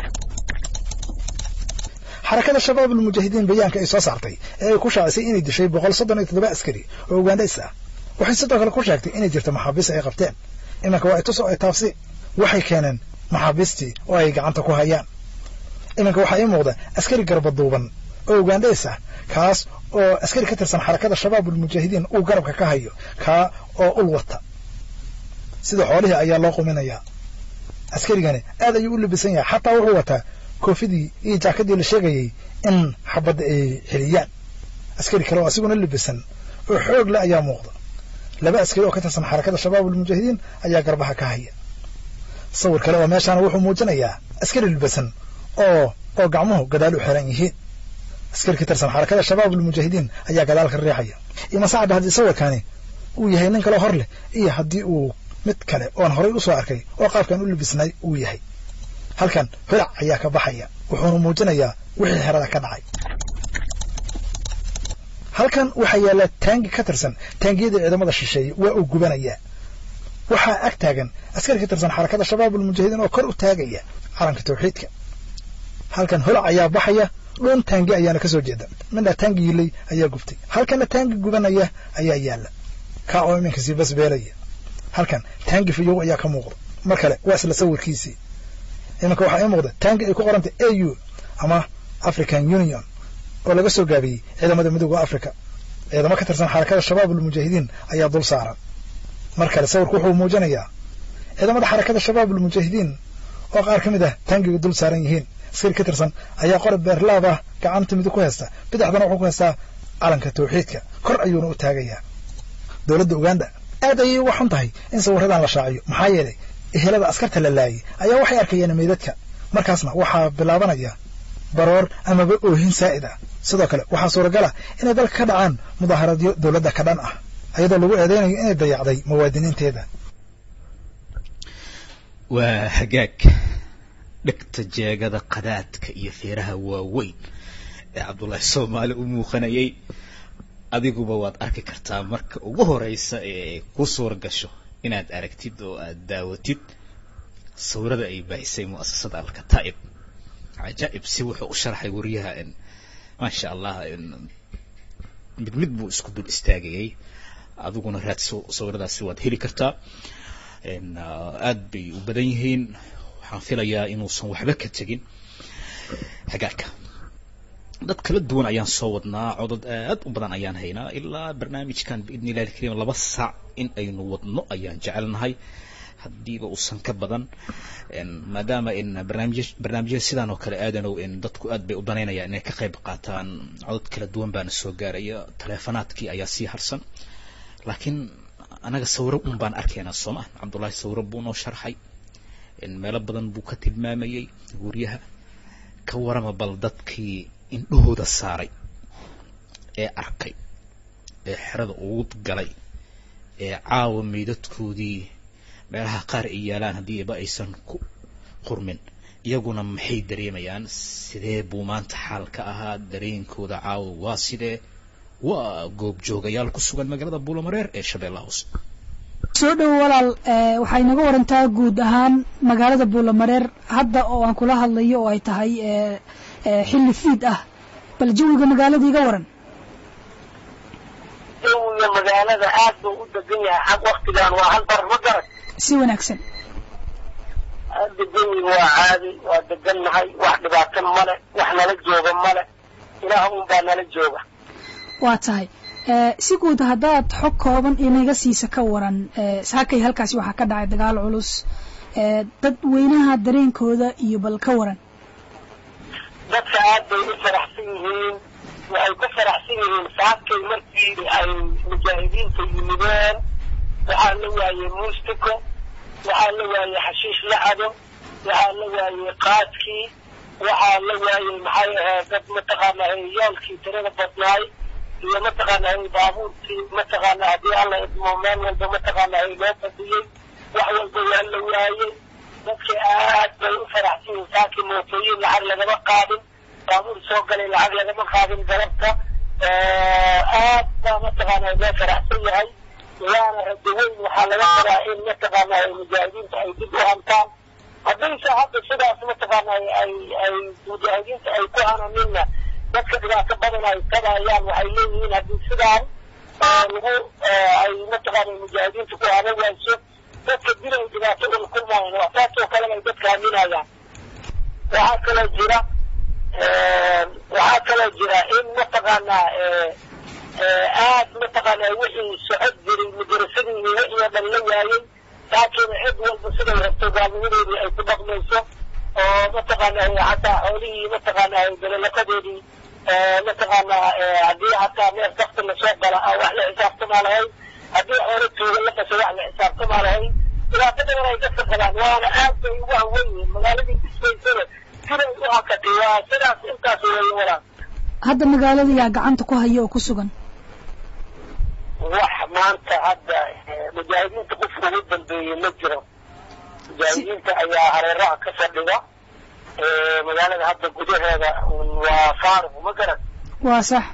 xarakada shabaab ulmujaahidiin bayaanka ay soo saartay ee ay ku shaacisay inay dishay boqol soddon iyo toddoba askari oo ugandhays ah waxay sidoo kale ku sheegtay inay jirto maxaabiis ay qabteen imanka waa itus oo ay taabsi waxay keeneen maxaabiistii oo ay gacanta ku hayaan iminka waxaa ii muuqda askari garbaduuban oo ugandheys ah kaas oo askari ka tirsan xarakada shabaabulmujaahidiin uu garabka ka hayo kaa oo ul wata sida xoolihii ayaa loo quminayaa askarigani aad ayuu u labisan yahay xataa wuxuu wataa koofidii iyo jaakadii la sheegayay in xabadda ay celiyaan askari kale oo asiguna labisan oo xoog le ayaa muuqda laba askari oo ka tirsan xarakada shabaabulmujaahidiin ayaa garbaha ka haya sawir kale oo meeshaana wuxuu muujinayaa askari labisan oo oo gacmuhu gadaal u xiran yihiin askari ka tirsan xarakada shabaabulmujaahidiin ayaa gadaal ka riixaya iyo masacadha haddii sawirkani uu yahay nin kaleo hor leh iyo haddii uu mid kale oon horay u soo arkay oo qaabkan u labisnay uu yahay halkan holac ayaa ka baxaya wuxuuna muujinayaa wixii xerada ka dhacay halkan waxaa yaalla taangi ka tirsan taangiyada ciidamada shisheeye waa uu gubanayaa waxaa ag taagan askari ka tirsan xarakada shabaabulmujaahidiin oo kor u taagaya calanka tawxiidka halkan holac ayaa baxaya dhun taangi ayaana ka soo jeeda midna taangi yilay ayaa gubtay halkanna taangi gubanaya ayaa yaalla kaa oo iminka sii basbeelaya halkan taangi fiyow ayaa ka muuqda mar kale waa isla sawirkiisii iminka waxaa ii muuqda taangi ay ku qorantay a u ama african union oo laga soo gaabiyey ciidamada midooda africa ciidamo ka tirsan xarakada shabaabulmujaahidiin ayaa dul saaran mar kale sawirku wuxuu muujinayaa ciidamada xarakada shabaabulmujaahidiin oo qaar ka mid ah taangiga dul saaran yihiin askari ka tirsan ayaa qora beerlaab ah gacanta midig ku haysta bidixdana wuxuu ku haystaa calanka tawxiidka kor ayuuna u taagayaa dowladda uganda aad ayay uga xun tahay in sawiradan la shaaciyo maxaa yeelay ehelada askarta la laayay ayaa waxay arkayeen meydadka markaasna waxaa bilaabanaya baroor amaba oohin saa'id ah sidoo kale waxaa suuragala inay dalka ka dhacaan mudaaharadyo dowladda ka dhan ah ayadoo lagu eedeynayo inay dayacday muwaadiniinteeda waa hagaag dhegta jeegada qadaadka iyo feeraha waaweyn ee cabdullaahi soomaali u muuqanayay adiguba waad arki kartaa marka ugu horeysa ee ku suura gasho inaad aragtid oo aad daawatid sawirada ay baahisay mu'asasada alkataa'ib cajaa'ib si wuxuu u sharxay wariyaha maasha allah mid mid buu isku dul istaagayay adiguna raadso sawiradaasi waad heli kartaa aad bay u badan yihiin waxaan filayaa inuusan waxba ka tegin hagaagka dad kala duwan ayaan soo wadnaa codod aad u badan ayaan haynaa ilaa barnaamijkan biidni illahi alkariim laba saac in aynu wadno ayaan jecelnahay haddiiba uusan ka badan maadaama in barnaamij barnaamijyada sidaan oo kale aadanow in dadku aad bay u danaynayaan inay ka qayb qaataan codod kala duwan baana soo gaaraya taleefonaadkii ayaa sii harsan laakiin anaga sawiro un baan arkaynaa sooma cabdullaahi sawiro buu noo sharxay meelo badan buu ka tilmaamayay guryaha ka warama bal dadkii indhahooda saaray ee arkay ee xerada ugu galay ee caawa meydadkoodii meelaha qaar ay yaalaan haddiiba aysan ku qurmin iyaguna maxay dareemayaan sidee buu maanta xaal ka ahaa dareenkooda caawa waa sidee waa goobjoogayaal ku sugan magaalada buulamareer ee shabeellaha hoose soo dhowo walaal waxay naga warantaa guud ahaan magaalada buulamareer hadda oo aan kula hadlayo oo ay tahay xilli fiid ah bal jawiga magaalada iga waran jawiga magaalada aad buu u degan yahay xag waktigan waa hal bar ma garan si wanaagsan hadda jawiga waa caadi waa degannahay wax dhibaato male wax nala jooga male ilaah un baa nala jooga waa tahay si guud haddaad xog kooban inaga siisa ka waran saakay halkaasi waxaa ka dhacay dagaal culus dad weynaha dareenkooda iyo bal ka waran dadka aad bay u faraxsan yihiin waxay ku faraxsan yihiin saakay markii ay mujaahidiinta yimideen waxaa la waayey muustiko waxaa la waayey xashiish lacado waxaa la waayey qaadkii waxaa la waayey maxay ahayd dad mataqaana yaalkii tirada badnaay iyo mataqaana baabuurkii mataqaana haddii alla idmo meel walba mataqaana loo fadhiyey wax walba waa la waayey dadka aad bay u faraxsan yihiin saakii mootooyin lacag lagama qaadin baabuur soo galay lacag lagama qaadin galabta aad baa mataqaana loo faraxsan yahay waana rajo weyn waxaa laga qabaa in mataqaana mujaahidiinta ay dib u hantaan haddayse hadda sidaas mataqaana ay ay mujaahidiinta ay ku hananinna dadka dhibaato badan ay tabayaan waxay leeyihiin haddii sidaan lagu ay mataqaana mujaahidiinta ku hanan wayso dadka dil ay dhibaato ula kulmaayaan waa taasoo kalena ay dadka aaminayaan waxaa kaloo jira waxaa kaloo jira in mataqaanaa aad mataqaanaa wixii socod jiray madarasadii iyo wixii oo dhan la waayey laakiin cid walba siday rabto gaalnimadeedii ay ku dhaqmayso oo mataqaanaa hataa xoolihii mataqaanaa dalalafadeedii mataqaanaa haddii hataa neef dakti lasoo gala ah wax la xisaabtamaa lahayn haddii xoolo tuuga la qaso wax la xisaabtamaa lahayn dhibaato badan ay dadka qabaan waana aad bay ugu hawan yihiin magaaladii dhismaysana siday u hakatay waa sidaas intaas weeye walaa hadda magaalada yaa gacanta ku haya oo ku sugan wax maanta hadda mujaahidiinta qofka ugu dambeeyey ma jiro mujaahidiinta ayaa hareeraha ka fadhiga magaalada hadda gudaheeda waa faaruq ma garan waa sax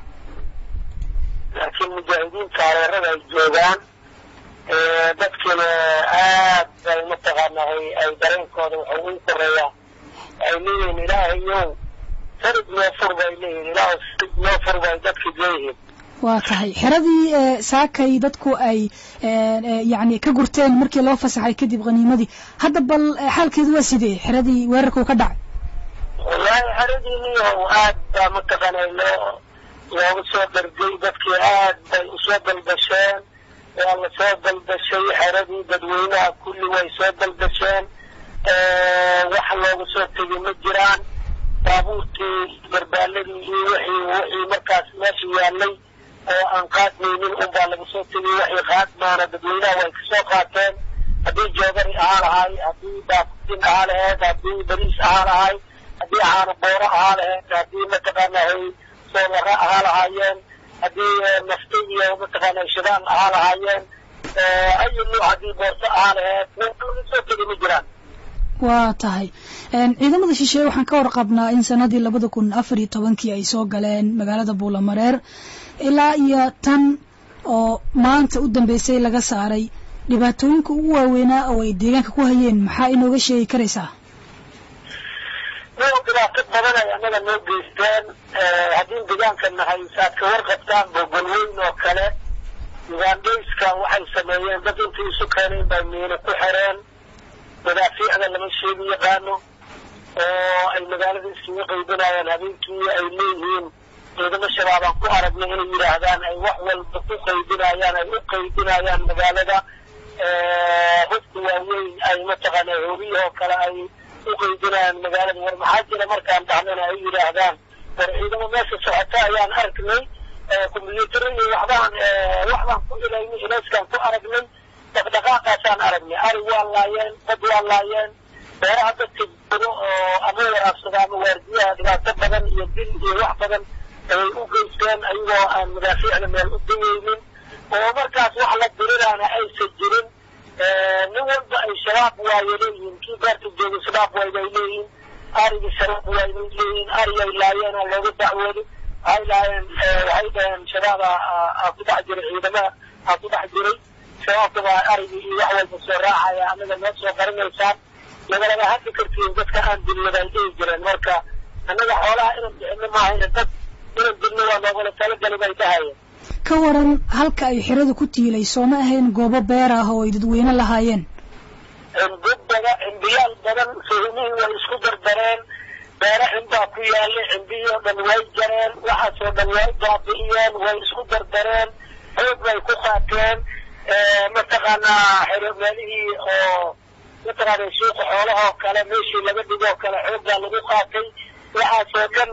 laakiin mujaahidiinta hareerada ay joogaan dadkina aad bay mataqaana ay dareenkooda waxa ugu koreeyaa ay leeyihiin ilaahayow sarid noo fur bay leeyihiin ilaah sarid noo fur bay dadka leeyihiin waa tahay xeradii saakay dadku ay yani ka gurteen markii loo fasaxay kadib khaniimadii hadda bal xaalkeedu waa sidee xeradii weerarka uu ka dhacay wallaahi xeradiiniyow aad baa mataqaana loo looga soo dargay dadkii aad bay usoo dalbasheen waa la soo dalbashay xeradii dadweynaha kulli way soo dalbasheen wax looga soo tegi ma jiraan baabuurtii garbaaladii iyo wixii wixii markaas meesha yaalay oo aan qaadmaynin unbaa laga soo tegay waxay qaadmaana dadweynaha way kasoo qaateen haddii joodari ahaa lahay haddii baakutin ahaa laheyd haddii bariis ahaa lahay haddii caano booro ahaa laheyd haddii mataqaana hay soolaro ahaa lahaayeen haddii nafti iyo mataqaana shidaan ahaa lahaayeen ayu nuuc haddii boorso ahaa laheyd laga soo tegay ma jiraan waa tahay ciidamada shisheeye waxaan ka warqabnaa in sanadii labada kun afar iyo tobankii ay soo galeen magaalada buulamareer ilaa iyo tan oo maanta u dambeysay laga saaray dhibaatooyinka ugu waaweynaa oo ay deegaanka ku hayeen maxaa inooga sheegi karaysaa noo dhibaato badan ay annaga noo geysteen haddii deegaanka nahay saad ka warqabtaan bogolweyn oo kale ugandhayska waxay sameeyeen dad intii isu keeneen bay miino ku xereen madaafiicda lama sheegi yaqaano oo ay magaalada iskaga qaybinayaan habeenkii ay leeyihiin ciidamo shabaabaan ku aragnay inay yidhaahdaan ay wax walba ku qaybinayaan ay u qaybinayaan magaalada hubka waaweyn ay mataqaana hoobiyahoo kale ay u qaybinayaan magaalada war maxaa jira markaan dhahnana ay yidhaahdaan war ciidamo meesha socota ayaan aragnay kumbuyuutaro iyo waxbaan waxbaan ku ilaynay ilayskaan ku aragnay dhaqdhaqaaqaasaan aragnay ari waa laayeen dad waa laayeen beeraha dadka jiro oo ama waraabsada ama waardiyaha dhibaato badan iyo dil iyo wax badan ay u geysteen ayagoo aan madaafiicda meel u dayeynin oo markaas wax la diriraana aysan jirin nin walba ay shabaab waayo leeyihiin kii beerta joogay shabaab waay bay leeyihiin arigii shabaab waay bay leeyihiin arigay laayeena looga dacwooday waxay laayeen waxay dhaheen shabaab aa ku dhex jiray ciidamada aa ku dhex jiray shabaabka baa arigii iyo wax walba soo raacaya annaga noo soo qarinaysaan lagalaba hadli kartiin dadka aan dilnaba ay dhihi jireen marka annaga xoolaha inaan bixino maahayna dad inaan dilno waa loogala talagali bay dhahayeen ka waran halka ay xeradu ku tiilay sooma ahayn goobo beer ah oo ay dadweyne lahaayeen cimbi badan cimbiyaal badan fahimihii way isku dardareen beero cimbaa ku yaallay cimbihii oo dhan way jareen waxaasoo dhan way baabi'iyeen way isku dardareen xoog bay ku qaateen mataqaanaa xero meelihii oo mataqaana suuqa xoolahoo kale meeshii laga dhigoo kale xooggaa lagu qaatay waxaasoo dhan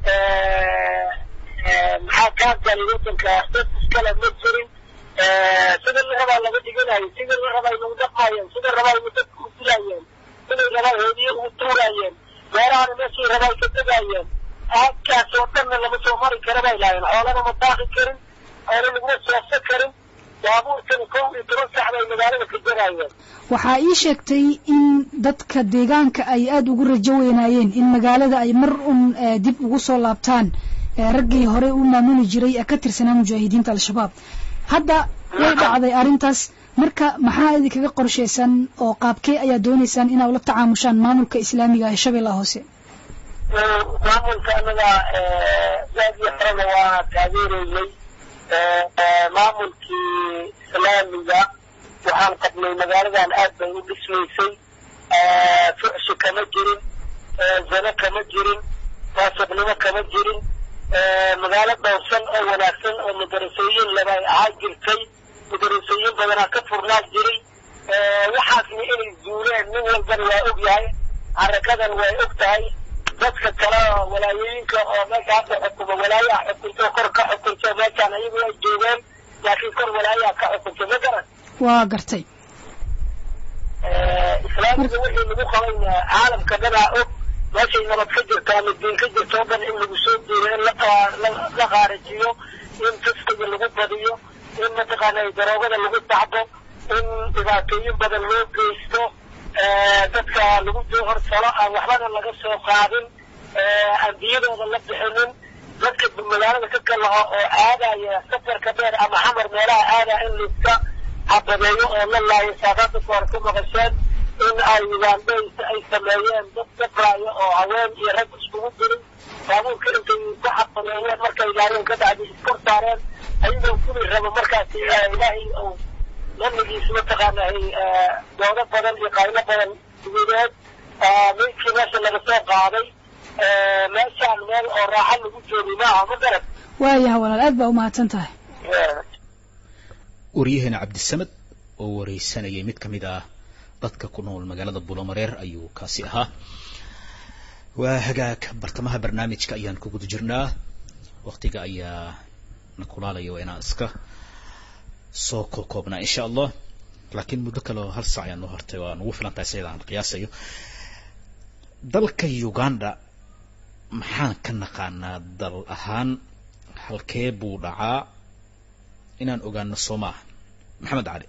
maxaa kaa galay wadanka dad iskale ma jirin sida la rabaa laga dhiganayo sida la rabaa nagu dhaqmaayeen sida rabaa igu dadka u dilaayeen siday rabaa hoodiye ugu tuuraayeen beerahana meeshii rabaa ka tegaayeen aadkaas oo dhanna lama soo mari kara bay lahayen xoolana ma daaqi karin xoolo laguma soofsa karin baabuurkana kow iyo toban sax bay magaalada ka jaraayeen waxaa ii sheegtay in dadka deegaanka ay aada ugu rajo weynaayeen in magaalada ay mar un dib ugu soo laabtaan raggii horey u maamuli jiray ee ka tirsanaa mujaahidiinta al-shabaab hadda way dhacday arrintaas marka maxaa idinkaga qorshaysan oo qaabkee ayaa doonaysaan inaa ula tacaamushaan maamulka islaamiga ee shabeellaha hoose maamulka anaga waagii horena waa taageeraynay maamulkii islaamiga waxaan qabnay magaaladan aad bay u dhismaysay fucsi kama jirin zano kama jirin faasiqnimo kama jirin magaalo dhowrsan oo wanaagsan oo madarasooyin laba ay ahaan jirtay madarasooyin badanaa ka furnaa jiray waxaasna inay zuuleen nin walbana waa og yahay harakadan way og tahay dadka kale oo walaayooyinka oo meesha hadda xukuma walaayaha xukunto kor ka xukunto meeshaan ayagu ay joogeen laakiin kor walaayaha ka xukunto ma garan waa gartay islaamiga wixii lagu qabayna caalamka danaa og meeshay nabad ka jirto ama diin ka jirto o dhan in lagu soo diiro in la qaarajiyo in fiskiga lagu badiyo in mataqaana daroogada lagu dacdo in dhibaatooyin badan loo geysto dadka lagu horsalo aan waxbana laga soo qaadin aan biyadooda la bixinin dadka magaalada ka kalaho oo aadaya safarka dheer ama xamar meelaha aadaya in laiska cabadeeyo oo la laayo saadaada kahor ku maqasheen in ay ugaandhays ay sameeyeen dad sabraayo oo haween iyo rag iskugu dirin baabuurka intay ku cabadeeyeen markay laayeen ka bacdi iskor saareen ayagoo kuli rabo markaas ilaahay uu namigiis mataqaanay doodo badan iyo qaylo badan gudeed midkii meesha laga soo qaaday meeshaan meel oo raaxo lagu joogay maaha ma garad waayaha walaal aad baa umahadsan tahay waryaheena cabdisamed oo wareysanayay mid ka mid ah dadka ku nool magaalada bulomareer ayuu kaasi ahaa waa hagaag bartamaha barnaamijka ayaan ku guda jirnaa waktiga ayaa na kulaalaya waa inaan iska soo koobnaa insha allah laakiin muddo kale oo hal saac ayaa noo hortay waa nugu filan tahay sayada aan qiyaasayo dalka uganda maxaan ka naqaanaa dal ahaan halkee buu dhacaa inaan ogaano soo maaha maxamed cali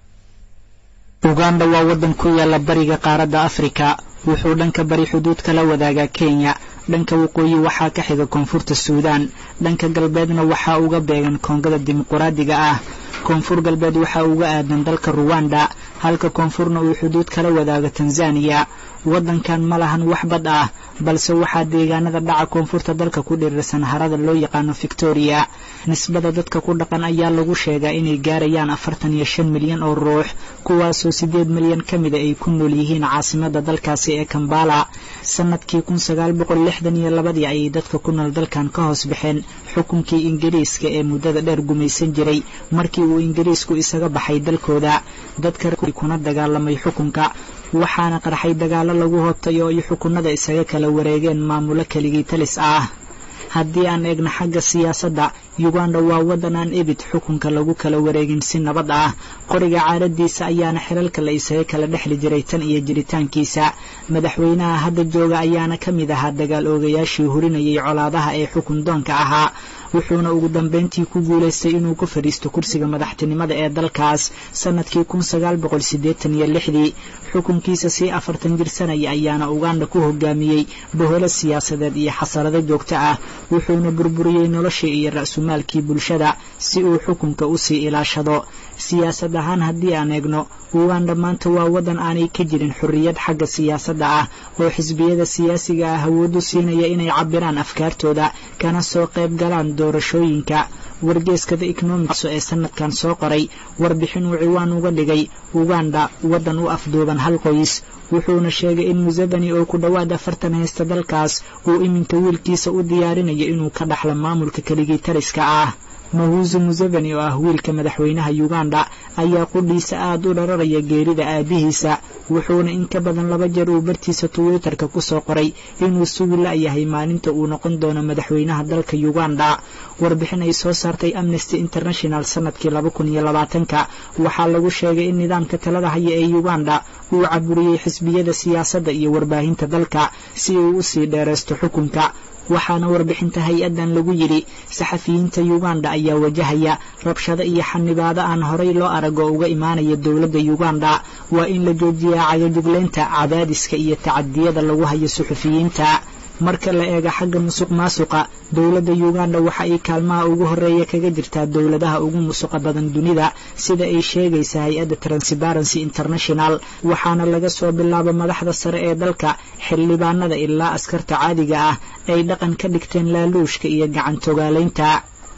uganda waa waddan ku yaalla bariga qaaradda afrika wuxuu dhanka bari xuduudka la wadaagaa kenya dhanka waqooyi waxaa ka xiga koonfurta suudaan dhanka galbeedna waxaa uga beegan koongada dimuquraadiga ah koonfur galbeed waxaa uga aadan dalka ruwanda halka koonfurna uu xuduud kala wadaago tanzaniya waddankan ma lahan wax bad ah balse waxaa deegaanada dhaca koonfurta dalka ku dhirirsan harada loo yaqaano victoria nisbada dadka ku dhaqan ayaa lagu sheegaa inay gaarayaan afartan iyo shan milyan oo ruux kuwaasoo siddeed milyan ka mida ay ku nool yihiin caasimada dalkaasi ee kambala sannadkii kun sagaal boqol lixdan iyo labadii ayay dadka ku nool dalkan ka hoos baxeen xukunkii ingiriiska ee muddada dheer gumaysan jiray markii uu ingiriisku isaga baxay dalkooda dadka kuna dagaalamay xukunka waxaana qarxay dagaallo lagu hobtay oo ay xukunada isaga kala wareegeen maamulo keligii talis ah haddii aan eegno xagga siyaasadda uganda waa waddan aan ebid xukunka lagu kala wareegin si nabad ah qoriga caadadiisa ayaana xilalka la isaga kala dhexli jiray tan iyo jiritaankiisa madaxweynaha hadda jooga ayaana ka mid ahaa dagaal oogayaashii hurinayay colaadaha ee xukun doonka ahaa wuxuuna ugu dambayntii ku guulaystay inuu ku fadhiisto kursiga madaxtinimada ee dalkaas sannadkii kun sagaal boqol siddeetan iyo lixdii xukunkiisa sii afartan jirsanaya ayaana uganda ku hogaamiyey boholo siyaasadeed iyo xasarado joogto ah wuxuuna burburiyey noloshii iyo ra'sumaalkii bulshada si uu xukunka u sii ilaashado siyaasad ahaan haddii aan eegno uganda maanta waa waddan aanay ka jirin xorriyad xagga siyaasadda ah oo xisbiyada siyaasiga ah awood u siinaya inay cabbiraan afkaartooda kana soo qayb galaan doorashooyinka wargeeska the economics ee sanadkan soo qoray warbixin uu ciwaan uga dhigay uganda waddan u afduuban hal qoys wuxuuna sheegay in museveni oo ku dhowaad afartan haysta dalkaas uu iminka wiilkiisa u diyaarinayo inuu ka dhaxlo maamulka keligii tariska ah mahuusu museveni oo ah wiilka madaxweynaha uganda ayaa qudhiisa aad u dhararaya geerida aabihiisa wuxuuna in ka badan laba jeer uu bartiisa twitterka ku soo qoray inuu sugi la'yahay maalinta uu noqon doono madaxweynaha dalka uganda warbixin ay soo saartay amnesty international sannadkii laba kun iyo labaatanka waxaa lagu sheegay in nidaamka talada haya ee uganda uu caburiyey xisbiyada siyaasadda iyo warbaahinta dalka si uu u sii dheeraysto xukunka waxaana warbixinta hay-addan lagu yidhi saxafiyiinta uganda ayaa wajahaya rabshado iyo xanibaado aan horay loo aragoo uga imaanaya dowladda uganda waa in la joojiyaa cagajuglaynta cadaadiska iyo tacadiyada lagu hayo suxufiyiinta marka la eego xagga musuq maasuqa dowladda uganda waxa ay kaalmaha ugu horreeya kaga jirtaa dowladaha ugu musuqa badan dunida sida ay sheegaysa hay-adda transparency international waxaana laga soo bilaabo madaxda sare ee dalka xildhibaanada ilaa askarta caadiga ah ay dhaqan ka dhigteen laaluushka iyo gacantogaalaynta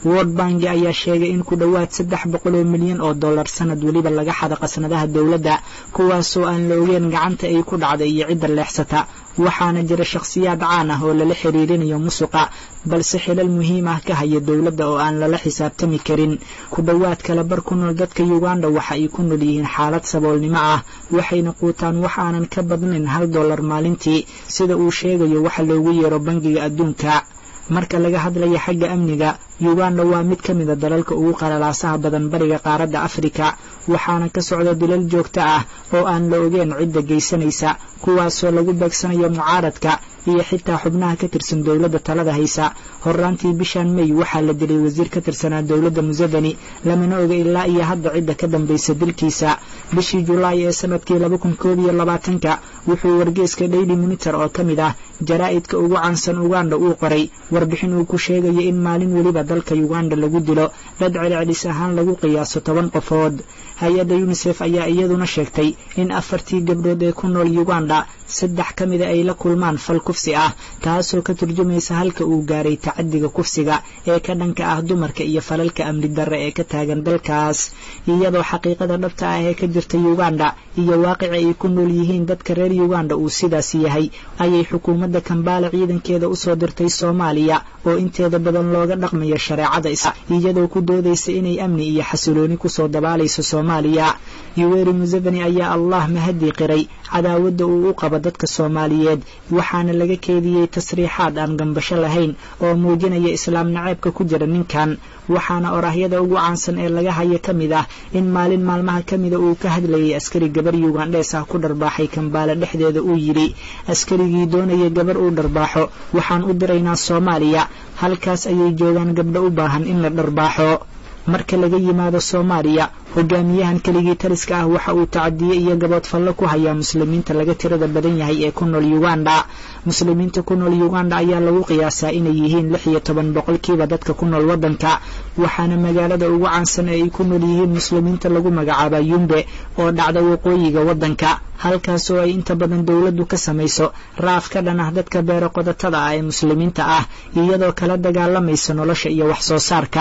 world banki ayaa sheegay in ku dhowaad saddex boqol oo milyan oo dollar sanad weliba laga xada qasnadaha dowladda kuwaasoo aan la ogeen gacanta ay ku dhacday iyo cidda leexsata waxaana jira shakhsiyaad caan ah oo lala xiriirinayo musuqa balse xilal muhiim ah ka haya dowladda oo aan lala xisaabtami karin ku dhowaad kala bar ku nool dadka uganda waxa ay ku nool yihiin xaalad saboolnimo ah waxayna quutaan wax aanan ka badnayn hal dollar maalintii sida uu sheegayo waxa loogu yeero bangiga adduunka marka laga hadlaya xagga amniga uganda waa mid ka mida dalalka ugu qalalaasaha badan bariga qaaradda afrika waxaana ka socda dilal joogto ah oo aan la ogeen cidda geysanaysa kuwaasoo lagu beegsanayo mucaaradka iyo xitaa xubnaha ka tirsan dowladda talada haysa horraantii bishan may waxaa la dilay wasiir ka tirsanaa dowladda museveni lamana oga ilaa iyo hadda cidda ka dambaysa dilkiisa bishii julaay ee sanadkii laba kun koob iyo labaatanka wuxuu wargeeska daily monitor oo ka mid ah jaraa'idka ugu caansan uganda uu qoray warbixin uu ku sheegayo in maalin weliba dalka uganda lagu dilo dad celcelis ahaan lagu qiyaaso toban qofood hay-adda yunisef ayaa iyaduna sheegtay in afartii gabdhood ee ku nool uganda saddex ka mida ay la kulmaan fal kufsi ah taasoo ka turjumaysa halka uu gaaray tacadiga kufsiga ee ka dhanka ah dumarka iyo falalka amni darre ee ka taagan dalkaas iyadoo xaqiiqada dhabta ah ee ka jirta uganda iyo waaqici ay ku nool yihiin dadka reer uganda uu sidaas yahay ayay xukuumadda kambaala ciidankeeda usoo dirtay soomaaliya oo inteeda badan looga dhaqmayo shareecada is iyadoo ku doodaysa inay amni iyo xasilooni kusoo dabaalayso soomaaliya yuweri museveni ayaa allah mahadii qiray cadaawadda uu u qabo dadka soomaaliyeed waxaana laga keediyey tasriixaad aan gambasho lahayn oo muujinaya islaam naceebka ku jira ninkan waxaana orahyada ugu caansan ee laga hayo ka mid ah in maalin maalmaha ka mida uu ka hadlayay askari gabar yugandhees ah ku dharbaaxay kambaale dhexdeeda uu yidhi askarigii doonaya gabar uu dharbaaxo waxaan u diraynaa soomaaliya halkaas ayay joogaan gabdho u baahan in la dharbaaxo marka laga yimaado soomaaliya hogaamiyahan keligii taliska ah waxa uu tacadiye iyo gaboodfallo ku hayaa muslimiinta laga tirada badan yahay ee ku nool uganda muslimiinta ku nool uganda ayaa lagu qiyaasaa inay yihiin lix iyo toban boqolkiiba dadka ku nool waddanka waxaana magaalada ugu caansan ee ay ku nool yihiin muslimiinta lagu magacaaba yumbe oo dhacda waqooyiga waddanka halkaas oo ay inta badan dowladdu ka samayso raaf ka dhan ah dadka beero qodatada ah ee muslimiinta ah iyadoo kala dagaalamaysa nolosha iyo wax soo saarka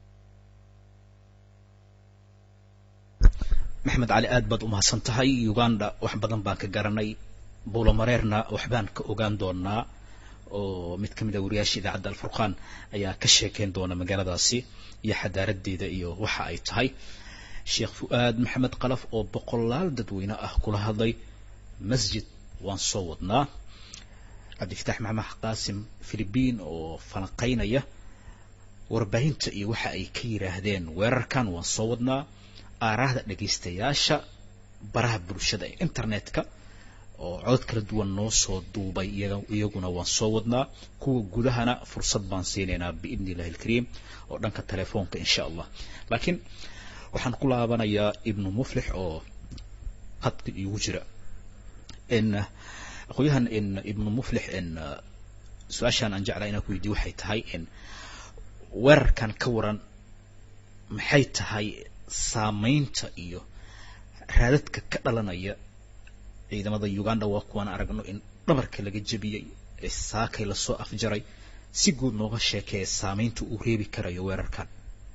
maxamed cali aad baad u mahadsan tahay uganda wax badan baan ka garanay buulamareerna waxbaan ka ogaan doonaa oo mid ka mid a wariyaasha idaacadda alfurqaan ayaa ka sheekeyn doona magaaladaasi iyo xadaaradeeda iyo waxa ay tahay sheekh fu-aad maxamed qalaf oo boqolaal dadweyne ah kula hadlay masjid waan soo wadnaa cabdifitaax maxamed qaasim philibiin oo falanqaynaya warbaahinta iyo waxa ay ka yidhaahdeen weerarkan waan soo wadnaa aaraahda dhegaystayaasha baraha bulshada ee internetka oo codod kala duwan noo soo duubay iyaguna waan soo wadnaa kuwa gudahana fursad baan siinaynaa biidni illahi alkariim oo dhanka telefoonka insha allah laakiin waxaan ku laabanayaa ibnu muflix oo hadka iigu jira n aqoonyahan n ibnu muflix n su-aashaan aan jeclaa inaan ku weydiye waxay tahay n weerarkan ka waran maxay tahay saamaynta iyo raadadka ka dhalanaya ciidamada uganda waa kuwaan aragno in dhabarka laga jebiyey ee saakay lasoo afjaray si guud nooga sheekeeya saamaynta uu reebi karayo weerarkan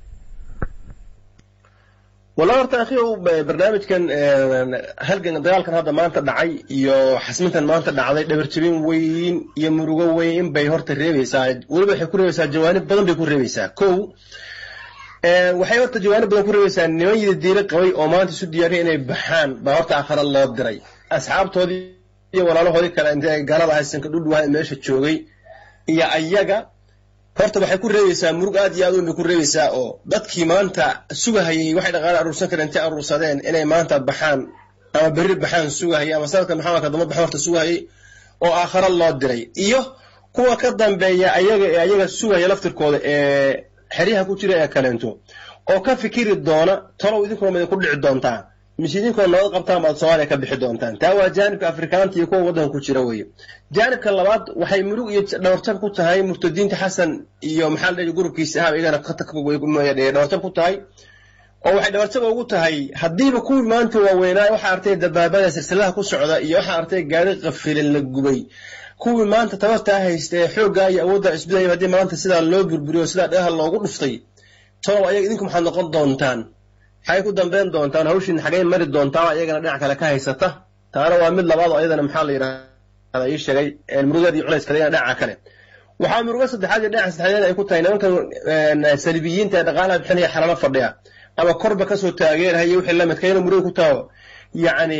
walla horta akhiyow barnaamijkan halgan dagaalkan hadda maanta dhacay iyo xasmintan maanta dhacday dhabarjebin weyn iyo murugo weyn bay horta reebaysaa weliba waxay ku reebaysaa jawaanib badan bay ku reebaysaa kow waxay horta jawaanib badan ku reebaysaa niman yida diiro qabay oo maanta isu diyaariya inay baxaan baa horta aakhara loo diray asxaabtoodii iyo walaalahoodii kale intay gaalada haysanka dhudhuwaha meesha joogay iyo ayaga horta waxay ku reebaysaa murug aad iyo aad weyn bay ku reebaysaa oo dadkii maanta sugahayay waxay dhaqaale aruursan kareen intay aruursadeen inay maanta baxaan ama berri baxaan sugahayay ama sanadka maxamed kadamba baxan horta sugahayay oo aakhara loo diray iyo kuwa ka dambeeya ayaga ee ayaga sugaya laftirkooda ee xeryaha ku jira ee kaleento oo ka fikiri doona talow idinkuna maydin ku dhici doontaa mise idinkoo nabad qabtaan baad soomaaliya ka bixi doontaan taa waa jaanibka afrikaanta iyo kuwa waddanka ku jira weeye jaanibka labaad waxay murug iyo dhawarjab ku tahay murtadiinta xasan iyo maxaa la dhihi gurubkiisa ahaba iyagana dhawarjab ku tahay oo waxay dhawarjab ugu tahay haddiiba kuwii maanta waaweynaa waxaa artay dabaabada silsilaha ku socda iyo waxaa artay gaari qafilan la gubay kuwii maanta tabartaa haysta ee xooggaa iyo awoodda isbidaya haddii maanta sidaa loo burburiyo sidaa dhagaha loogu dhuftay tolow ayaga idinku maxaad noqon doontaan maxay ku dambeyn doontaan hawshiin xagay mari doontaan iyagana dhinac kale ka haysata taana waa mid labaad oo ayadana maxaa la yidhahda ii sheegay murugeed iyo culayska iyagana dhinaca kale waxaa murugo saddexaad iyo dhinaca saddexaad ay ku tahay nimankan salibiyiinta ee dhaqaalaha bixinaya xalalo fadhiya ama korba kasoo taageerahaya wixii la midka inuu murugo ku taho yacni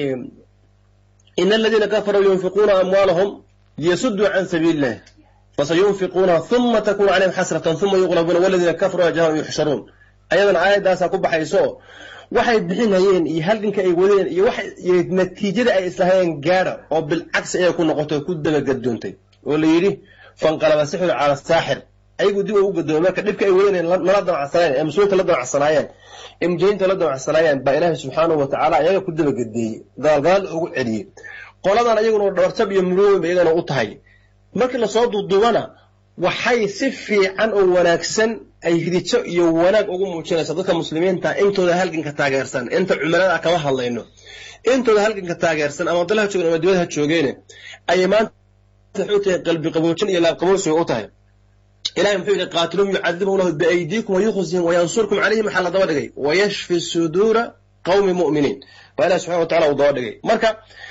ina aladiina kafaruu yunfiquuna amwaalahum liyasuduu can sabiili illah fasayunfiquuna uma takunu calayhim xasratan uma yuqlabuuna waladiina kafaruu ajahum yuxsharuun ayadana aayaddaasaa ku baxayso waxay bixinayeen iyo halganka ay wadeen iyo iyo natiijada ay islahayeen gaadha oo bilcagsi ayay ku noqotay oo ku dabagadoontay oo la yidhi fanqalaba sixru cala saaxir ayagu dib u gadoomay marka dhibka ay wadeen nala damacsanaayeen ee muslimiinta la damacsanaayeen ee mujahidiinta la damacsanaayeen baa ilaahay subxaanahu wa tacaala ayaga ku dabagedeeyey dagaalgadaal ugu celiyey qoladan ayaguna dhabartab iyo muruwin ba iyagana u tahay markii lasoo duuduubana waxay si fiican oo wanaagsan ay hidijo iyo wanaag ugu muujinaysa dadka muslimiinta intooda halganka taageersan inta cumalada kama hadlayno intooda halganka taageersan ama dalaha joogen ama dibadaha joogeene ayay maanta waxay u tahay qalbi qaboojin iyo laabqaboosiga u tahay ilahay muxuu yidhi qaatiluum yucadibuhum lahu biaydiikum wayukhzihim wayansurkum calayhim waxaa la daba dhigay wayashfi suduura qawmi mu'miniin baa ilahi subxana wa tacala uu daba dhigay marka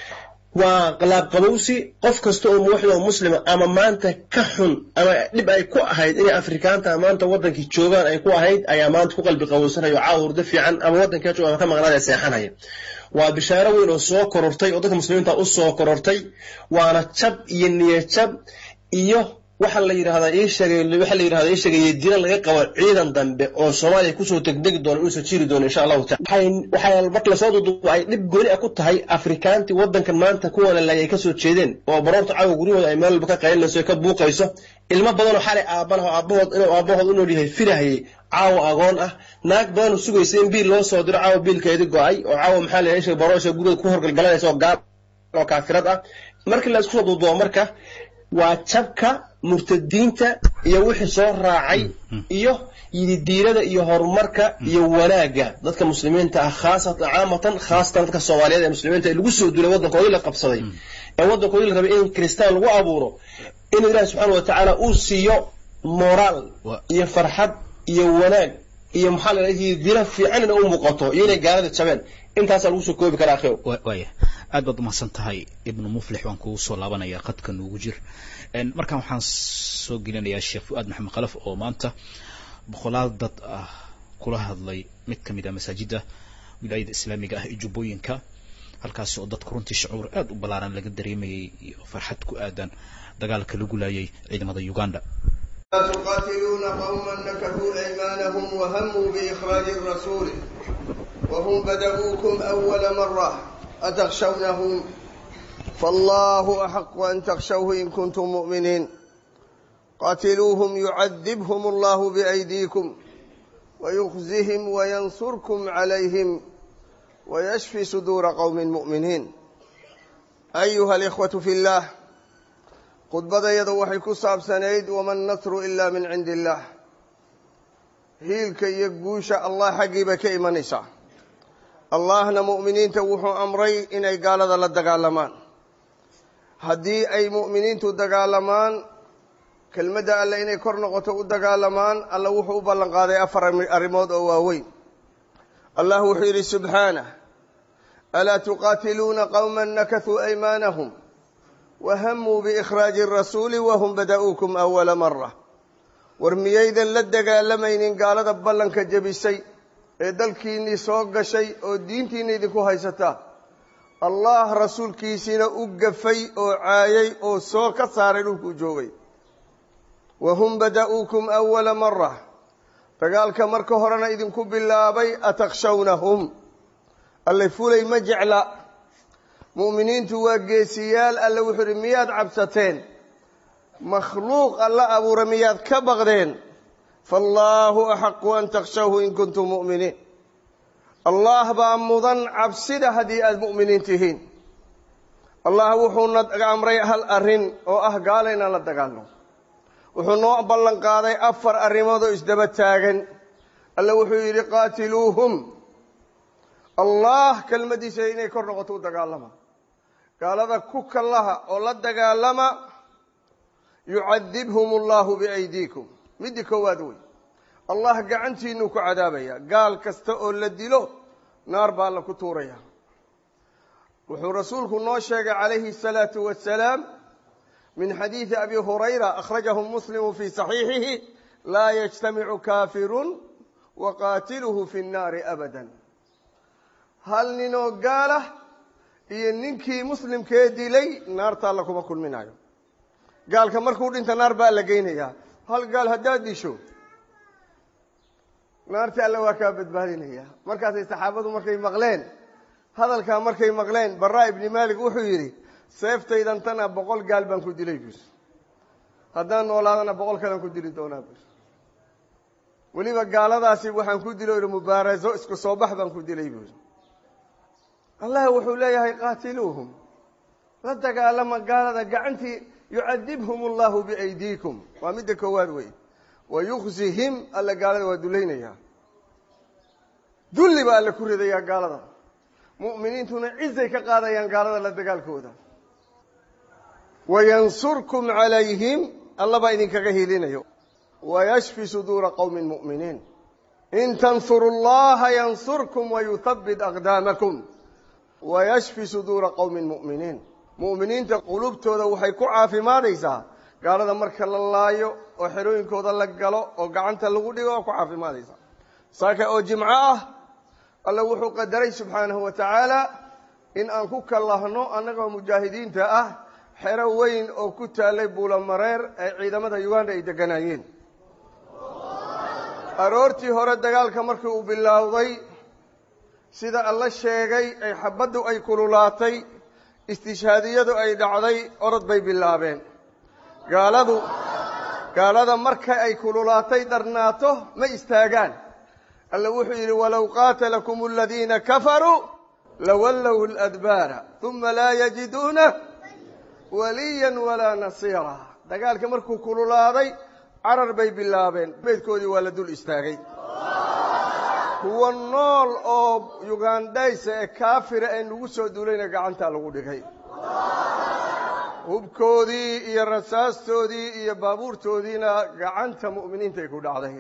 waa laabqabowsi qof kasta oo muwaxid oo muslima ama maanta ka xun ama dhib ay ku ahayd inay afrikaanta maanta wadankii joogaan ay ku ahayd ayaa maanta ku qalbi qabowsanaya oo caawa hurdo fiican ama wadankaa jooga ama ka maqnaada seexanaya waa bishaaro weyn oo soo korortay oo dadka muslimiinta u soo korortay waana jab iyo niyad jab iyo waxa la yidhahdaa ii sheegay waxa la yidhahdaa ii sheegay dina laga qabo ciidan dambe oo Soomaaliya ku soo tagdegi doona inuu soo jiri doono insha Allah waxay waxay marka la soo duubo ay dhib gooni ah ku tahay Afrikaanti wadankan maanta kuwa la ay ka soo jeedeen oo baroorta caawa guriyooda ay meel ka qaylinayso ka buuqayso ilmo badan oo xalay aabanaha aabahood inuu aabahood u nool yahay firahayay caawa agoon ah naag badan oo sugaysa in biil loo soo diro caawa biilkeedi go'ay oo caawa maxaa la yeeshay baroosha guriga ku horgalgalanaysa oo gaal oo kaafirad ah markii la isku soo duubo marka waa jabka murtadiinta iyo wixii soo raacay iyo yididiirada iyo horumarka iyo wanaagga dadka muslimiinta ah khaasatan caamatan khaasatan dadka soomaaliyeed ee muslimiinta ee lagu soo duulay waddankoodii la qabsaday ee waddankoodii la rabay in kristaan lagu abuuro inuu ilaahi subxaana wa tacaala uu siiyo moraal iyo farxad iyo wanaag iyo maxaa la yidiira fiican inay u muuqato iyo inay gaalada jabeen intaasaa lagu soo koobi karaa akhiw waaya aad baad umahadsan tahay ibnu muflix waan kugu soo laabanayaa qadka nuugu jir markaan waxaan soo gelinayaa sheekh fu-aad maxamed khalaf oo maanta boqolaal dad ah kula hadlay mid ka mid ah masaajidda wilaayada islaamiga ah ee jubbooyinka halkaasi oo dadku runtii shucuur aad u ballaaran laga dareemayay iyo farxad ku aadan dagaalka lagu laayay ciidamada uganda تقاتلون قوما نكثوا أيمانهم وهموا بإخراج الرسول وهم بدأوكم أول مرة أتخشونهم فالله أحق أن تخشوه إن كنتم مؤمنين قاتلوهم يعذبهم الله بأيديكم ويخزهم وينصركم عليهم ويشفي صدور قوم مؤمنين أيها الإخوة في الله khudbada iyada waxay ku saabsanayd waman nasru ilaa min cindi illaah hiilka iyo guusha allah xaggiiba ka imanaysaa allahna mu'miniinta wuxuu amray inay gaalada la dagaalamaan haddii ay mu'miniintu dagaalamaan kelmadda alle inay kor noqoto u dagaalamaan alla wuxuu u ballan qaaday afar arrimood oo waaweyn allah wuxuu yidhi subxaanah alaa tuqaatiluuna qowma nakasuu aymaanahum wahamuu biikhraaji rasuuli wahum bada'uukum awala mara war miyaydan la dagaalamaynin gaalada ballanka jebisay ee dalkiinnii soo gashay oo diintiinna idinku haysataa allah rasuulkiisiina u gafay oo caayay oo soo ka saaray dhulkuu joogay wahum bada'uukum awala mara dagaalka marka horena idinku bilaabay atakshawnahum allay fulay ma jecla mu'miniintu waa geesiyaal alle wuxuu idhi miyaad cabsateen makhluuq alla abuura miyaad ka baqdeen faallaahu axaqu an takshawhu in kuntum mu'miniin allah baa mudan cabsida haddii aada mu'miniin tihiin allah wuxuuna amray hal arrin oo ah gaala inaan la dagaalno wuxuu noo ballan qaaday afar arrimood oo isdaba taagan alle wuxuu yidhi qaatiluuhum allah kelmaddiisa inay kor noqoto u dagaalama gaalada ku kallaha oo la dagaalama yucadibhum allahu biaydiikum midii koowaad wey allah gacantiinuu ku cadaabaya gaal kasta oo la dilo naar baa alla ku tuuraya wuxuu rasuulku noo sheegay calayhi الsalaatu wasalaam min xadiidi abi hurayra akhrajahu muslimu fii saxiixihi laa yajtamicu kaafirun wa qaatiluhu fi nnaari abada hal ninoo gaalah iyo ninkii muslimkee dilay naarta alla kuma kulminayo gaalka markuu dhinta naar baa la geynayaa hal gaal haddaad disho naarta alla waa kaa badbaadinaya markaasay saxaabadu markay maqleen hadalkaa markay maqleen baraa ibni malik wuxuu yidhi seeftaydan tana boqol gaal baan ku dilay bus haddaan noolaadana boqol kalan ku dili doonaa bus weliba gaaladaasi waxaan ku dilo mubaaraso isku soo bax baan ku dilay bus allah wuxuu leeyahay qaatiluuhum la dagaalama gaalada gacantii yucadibhum allahu biaydiikum waa midda koowaad wey wayuksihim alla gaalada waa dulaynayaa dulli baa alla ku ridayaa gaalada mu'miniintuna cizay ka qaadayaan gaalada la dagaalkooda wayansurkum calayhim alla baa idinkaga hilinayo wayashfi suduura qowmin mu'miniin in tansuru llaha yansurkum wayuthabbit aqdaamakum wayashfi suduura qowmin mu'miniin mu'miniinta qulubtooda waxay ku caafimaadaysaa gaalada marka la laayo oo xerooyinkooda la galo oo gacanta lagu dhigo oo ku caafimaadaysaa saaka oo jimco ah alla wuxuu qadaray subxaanahu wa tacaala in aan ku kallahno annagoo mujaahidiinta ah xero weyn oo ku taallay buulamareer ee ciidamada uganda ay degganaayeen aroortii hore dagaalka markii uu bilowday sida alla sheegay ay xabaddu ay kululaatay istishhaadiyadu ay dhacday orod bay bilaabeen gaaladu gaalada marka ay kululaatay dharnaato ma istaagaan alla wuxuu yidhi walow qaatalakum aladiina kafaruu lawallow ladbaara uma laa yajiduuna waliyan walaa nasiira dagaalka markuu kululaaday carar bay bilaabeen beydkoodii waa la dul istaagay kuwa nool oo yugandhaysa ee kaafira ee nagu soo duulayna gacantaa lagu dhigay hubkoodii iyo rasaastoodii iyo baabuurtoodiina gacanta mu'miniintay ku dhacday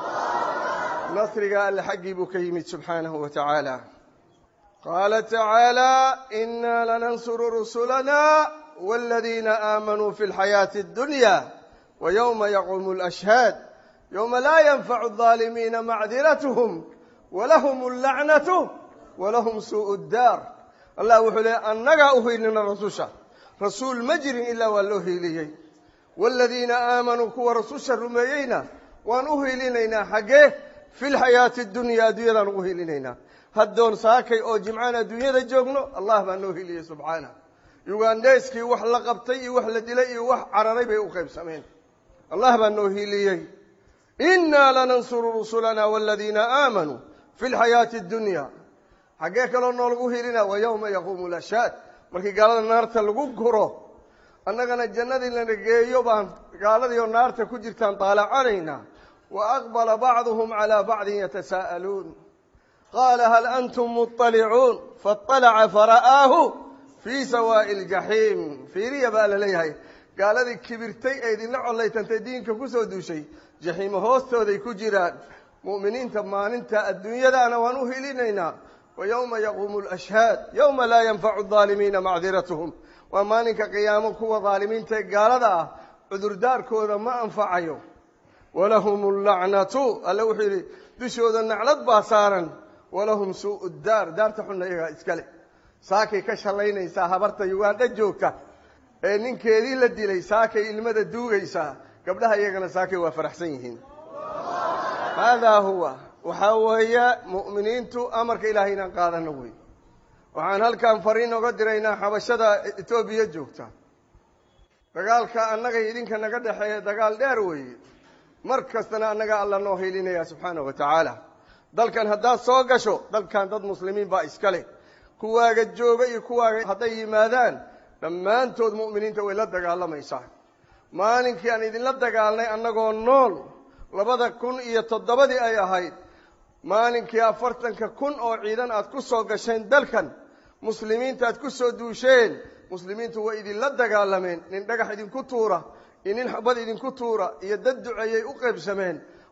nasriga alle xaggii buu ka yimid subxaanahu wa tacaala qaala tacaala inaa lanansuru rusulana wاladiina aamanuu fi اlxayaaةi اddunya wayowma yaquumu اlashhaad yowma laa yanfacu الظaalimiina macdirathm walahum اllacnatu walahum suuءu اddaar allah wuxuu leey annagaa u hiilina rasusha rasuul ma jirin ilaa waa loo hiiliyey waaladiina aamanuu kuwa rasusha rumeeyeyna waan u hiilinaynaa xaggee fi lxayaati اdunya adduunyadaan ugu hiilinaynaa haddoon saakay oo jimcaan adduunyada joogno allah baa noo hiiliyey subxaana yugandheyskii wax la qabtay iyo wax la dilay iyo wax cararay bay u qaybsameen allah baa noo hiiliyey inaa lanansuru rusulana waaladiina aamanuu fi lxayaati اdunya xaggee kaloo noolagu hiilina wa yowma yaquumu lashhaad markii gaalada naarta lagu guro annagana jannadii lana geeyo baan gaaladii oo naarta ku jirtaan daalacanaynaa wa aqbala bacduhum calaa bacdin yatasaa'aluun qaala hal antum muطalicuun faاطalaca fara'aahu fii sawaa'i اljaxiim fiiriya baa la leeyahay gaaladii kibirtay ee idinla collaytantay diinka ku soo duushay jaxiimo hoostooday ku jiraan mu'miniinta maalinta adduunyadaana waan u hilinaynaa wayowma yaquumu lashhaad yowma laa yanfacu aalimiina macdiratuhum waa maalinka qiyaamo kuwa daalimiinta ee gaalada ah cudurdaarkooda ma anfacayo walahum allacnatu alle wuxuu yidhi dushooda naclad baa saaran walahum suu'u daar daarta xunna iyagaa iskale saakay ka shallaynaysaa habarta yugandha joogta ee ninkeedii la dilay saakay ilmada duugaysaa gabdhaha iyagana saakay waa faraxsan yihiin haadaa huwa waxaa weeye mu'miniintu amarka ilaahay inaan qaadano wey waxaan halkan fariin oga diraynaa xabashada etoobiya joogta dagaalka annaga idinka naga dhexeeya dagaal dheer weeye mar kastana annaga alla noo hilinaya subxaana wa tacaala dalkan haddaad soo gasho dalkan dad muslimiin baa iska leh kuwaaga jooga iyo kuwaaga hadday yimaadaan dhammaantood mu'miniinta way la dagaalamaysaa maalinkii aan idinla dagaalnay annagoo nool labada kun iyo toddobadii ay ahayd maalinkii afartanka kun oo ciidan aad ku soo gasheen dalkan muslimiinta aad ku soo duusheen muslimiintu way idinla dagaalameen nin dhagax idinku tuura iyo nin xabad idinku tuura iyo dad duceeyay u qaybsameen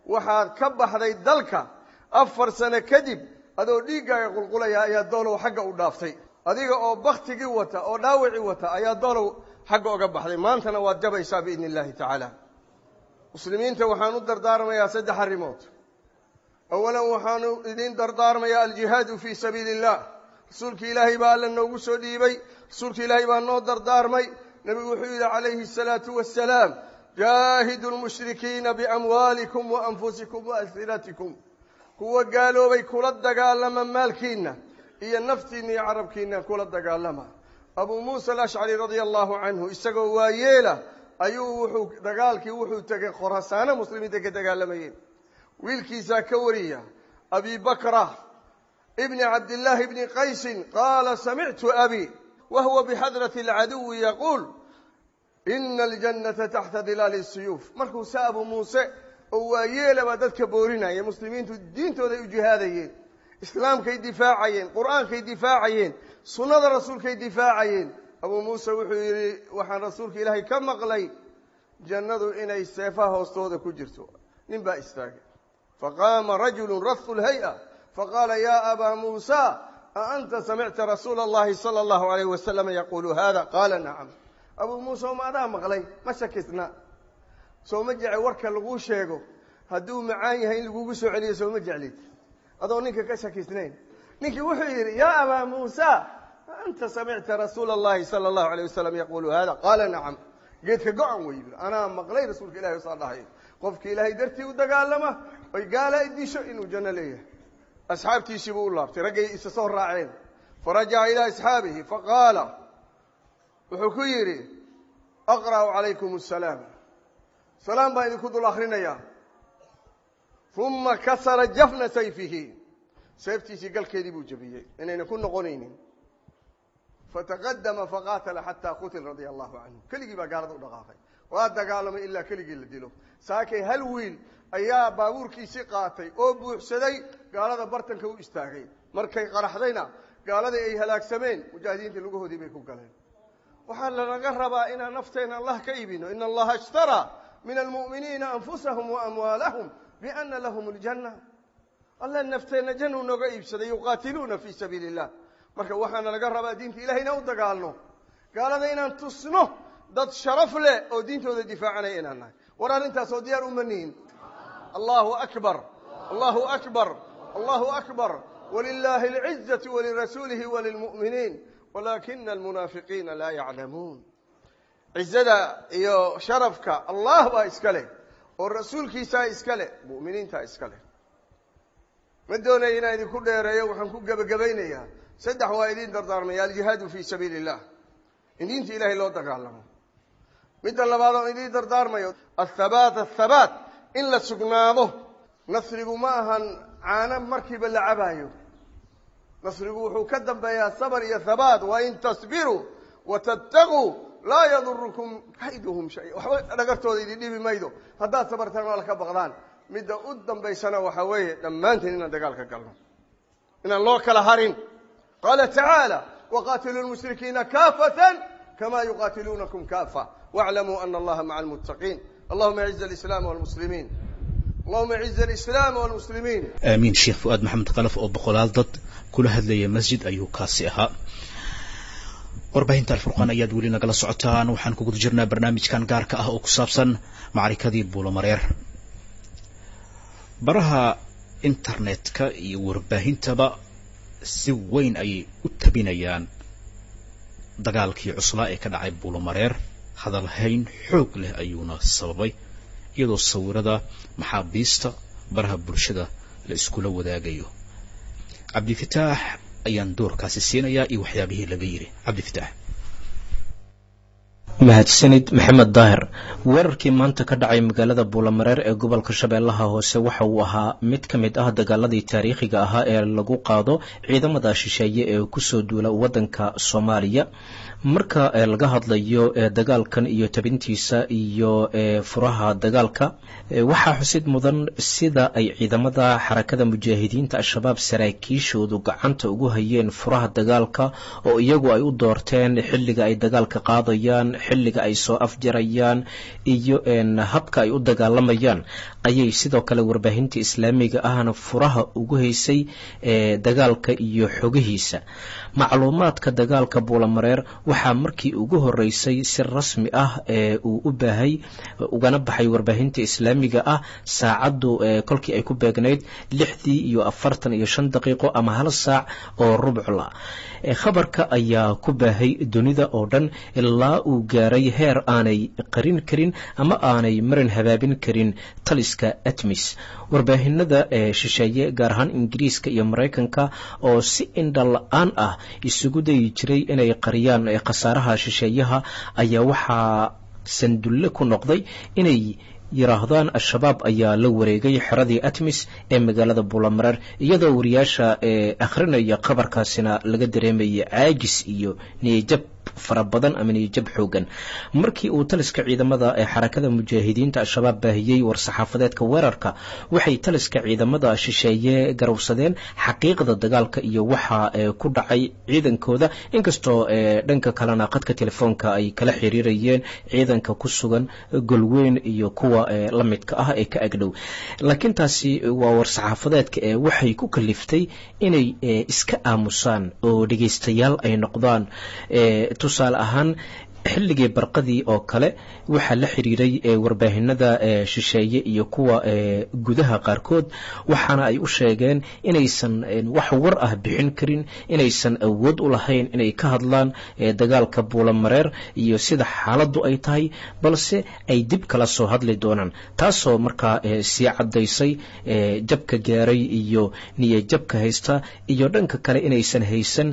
waxaad ka baxday dalka afar sano kadib adoo dhiiggaaga qulqulaya ayaa doolow xagga u dhaaftay adiga oo baktigii wata oo dhaawacii wata ayaa doolow xagga oga baxday maantana waad jabaysaa biidni illaahi tacaala muslimiinta waxaan u dardaarmayaa saddex arrimood awalan waxaanu idiin dardaarmayaa aljihaadu fii sabiili illah rasuulki ilaahay baa alla noogu soo dhiibay rasuulka ilaahay baa noo dardaarmay nebigu wuxuu yidhi calayhi asalaatu wassalaam jaahidu lmushrikiina biamwaalikum wa anfusikum wa alsinatikum kuwa gaaloobay kula dagaalama maalkiinna iyo naftiinna iyo carabkiinna kula dagaalama abuu muusa alashcari radia allahu canhu isagoo waayeela ayuu wuxuu dagaalkii wuxuu tegay khorasaano muslimiinta ka dagaalamayeen wiilkiisaa ka wariya abi bakra ibni cabdillaahi bni qaysin qaala samictu abi wa huwa bixadrati alcaduwi yaquul ina aljannata taxta dilaali siyuuf markuu sa abuu muuse oo waayeelaba dadka boorinaya muslimiintu diintooday u jihaadayeen islaamkay difaacayeen qur'aankay difaacayeen sunnada rasuulkay difaacayeen abuu muuse wuxuu yidhi waxaan rasuulka ilaahay ka maqlay jannadu inay seefaha hoostooda ku jirto nin baa istaagay faqaama rajulu rafu lhay-a faqaala ya abaa muusa a anta samicta rasuula allahi sala allahu alayh wasalam yaqulu hada qaala nacam abuu muuse oma adaa maqlay ma shakisna soo ma jece warka laguu sheego hadduu macaan yahay in lagugu soo celiyo soo ma jeclid adoo ninka ka shakisnayn ninkii wuxuu yidhi yaa abaa muusa anta samicta rasuula allahi sala allahu alayh wasalam yaqulu hada qaala nacam geedka go-an wey yii anaa maqlay rasuulka ilahi saa dhahay qofki ilaahay dartii u dagaalama oy gaala i disho inuu janno leeyahay asxaabtiisii buu u laabtay raggay isa soo raaceen farajaca ilaa asxaabihi faqaala wuxuu ku yidhi aqra'u calaykum asalaam salaam baan idinku dul akrinayaa uma kasara jafna sayfihi seeftiisii galkeedii buu jebiyey inayna ku noqonaynin fataqadama faqaatala xataa qutil radia allahu canhu keligii baa gaalada u dhaqaaqay waa dagaalamay ilaa keligii la dilo saakay hal wiil ayaa baabuurkiisii qaatay oo buuxsaday gaalada bartanka u istaagay markay qaraxdayna gaaladii ay halaagsameen mujaahidiintii lugahoodii bay ku galeen waxaa lanaga rabaa inaan nafteena allah ka iibino ina allaha ishtaraa min almu'miniina anfusahum wa amwaalahum biana lahum aljanna alla nafteenna jannu nooga iibsaday yuqaatiluuna fii sabiili illah marka waxaana laga rabaa diinta ilahay inaan u dagaalno gaalada inaan tusno dad sharaf leh oo diintooda difaacanaya inaan nahay war arrintaasoo diyaar uma nihin allahu akbar allahu akbar allahu akbar walilahi alcizatu walirasuulihi walilmu'miniin walaakina almunaafiqiina laa yaclamuun cizada iyo sharafka allah baa iska leh oo rasuulkiisaa iska leh mu'miniintaa iska leh ma doonaya inaan idinku dheereeyo waxaan ku gebagabaynayaa saddex waa idiin dardaarmaya aljihaadu fii sabiili illah in diinta ilaahay loo dagaalamo midda labaad oon idiin dardaarmayo athabaat athabaat in la sugnaado nasrigu ma ahan caano markiiba la cabaayo nasrigu wuxuu ka dambeeyaa sabr iyo thabaat wain tasbiruu watattaquu laa yadurukum kayduhum shay waxba dhagartooda idin dhibi maydo haddaad sabartaan waa laka baqdaan midda u dambaysana waxaa weeye dhammaanteen inaan dagaal ka galno inaan loo kala harin qaala tacaala waqaatiluu lmushrikiina kaafatan kama yuqaatiluunakum kaafa واعلموا أن الله مع المتقين اللهم اعز الإسلام والمسلمين اللهم اعز الإسلام والمسلمين aamiin sheekh fu-aad maxamed kalaf oo boqolaal dad kula hadlaya masjid ayuu kaasi ahaa warbaahinta alfurqaan ayaad weli nagala socotaan waxaan ku guda jirnaa barnaamijkan gaarka ah oo ku saabsan macrikadii buulomareer baraha internetka iyo warbaahintaba si weyn ayay u tabinayaan dagaalkii cuslaa ee ka dhacay buulomareer hadalhayn xoog leh ayuuna sababay iyadoo sawirada maxaabiista baraha bulshada la iskula wadaagayo cabdifitaax ayaan doorkaasi siinayaa iyo waxyaabihii laga yidhi cabdifitaax mahadsanid maxamed daahir weerarkii maanta ka dhacay magaalada buulamareer ee gobolka shabeellaha hoose waxa uu ahaa mid ka mid ah dagaaladii taariikhiga ahaa ee lagu qaado ciidamada shisheeye ee kusoo duula waddanka soomaaliya marka laga hadlayo dagaalkan iyo tabintiisa iyo furaha dagaalka waxaa xusid mudan sida ay ciidamada xarakada mujaahidiinta al-shabaab saraakiishoodu gacanta ugu hayeen furaha dagaalka oo iyagu ay u doorteen xilliga ay dagaalka qaadayaan xilliga ay soo afjarayaan iyo habka ay u dagaalamayaan ayay sidoo kale warbaahinta islaamiga ahna furaha ugu haysay dagaalka iyo xogihiisa macluumaadka dagaalka buulamareer waxaa markii ugu horeysay si rasmi ah uu u baahay ugana baxay warbaahinta islaamiga ah saacaddu kolkii ay ku beegnayd lixdii iyo afartan iyo shan daqiiqo ama hal saac oo rubcla khabarka ayaa ku baahay dunida oo dhan ilaa uu gaaray heer aanay qarin karin ama aanay marin habaabin karin taliska atmis warbaahinada shisheeye gaar ahaan ingiriiska iyo maraykanka oo si indha la-aan ah isugu dayi jiray inay qariyaan khasaaraha shisheeyaha ayaa waxaa sandulle ku noqday inay yiraahdaan al-shabaab ayaa la wareegay xeradii atmis ee magaalada buulamareer iyadoo wariyaasha akhrinaya khabarkaasina laga dareemayay caajis iyo niyajab fara badan ama niyajab xoogan markii uu taliska ciidamada ee xarakada mujaahidiinta al-shabaab baahiyey war-saxaafadeedka weerarka waxay taliska ciidamada shisheeye garowsadeen xaqiiqda dagaalka iyo waxa ku dhacay ciidankooda inkastoo dhanka kalena qadka telefoonka ay kala xiriirayeen ciidanka ku sugan golweyn iyo kuwa la midka ah ee ka agdhow laakiin taasi waa war-saxaafadeedka ee waxay ku kaliftay inay iska aamusaan oo dhegaystayaal ay noqdaan tusaale ahaan xilligii barqadii oo kale waxaa la xiriiray warbaahinada shisheeye iyo kuwa gudaha qaarkood waxaana ay u sheegeen inaysan wax war ah bixin karin inaysan awood u lahayn inay ka hadlaan dagaalka buulamareer iyo sida xaaladdu ay tahay balse ay dib kala soo hadli doonaan taasoo markaa sii caddaysay jabka gaaray iyo niya jabka haysta iyo dhanka kale inaysan haysan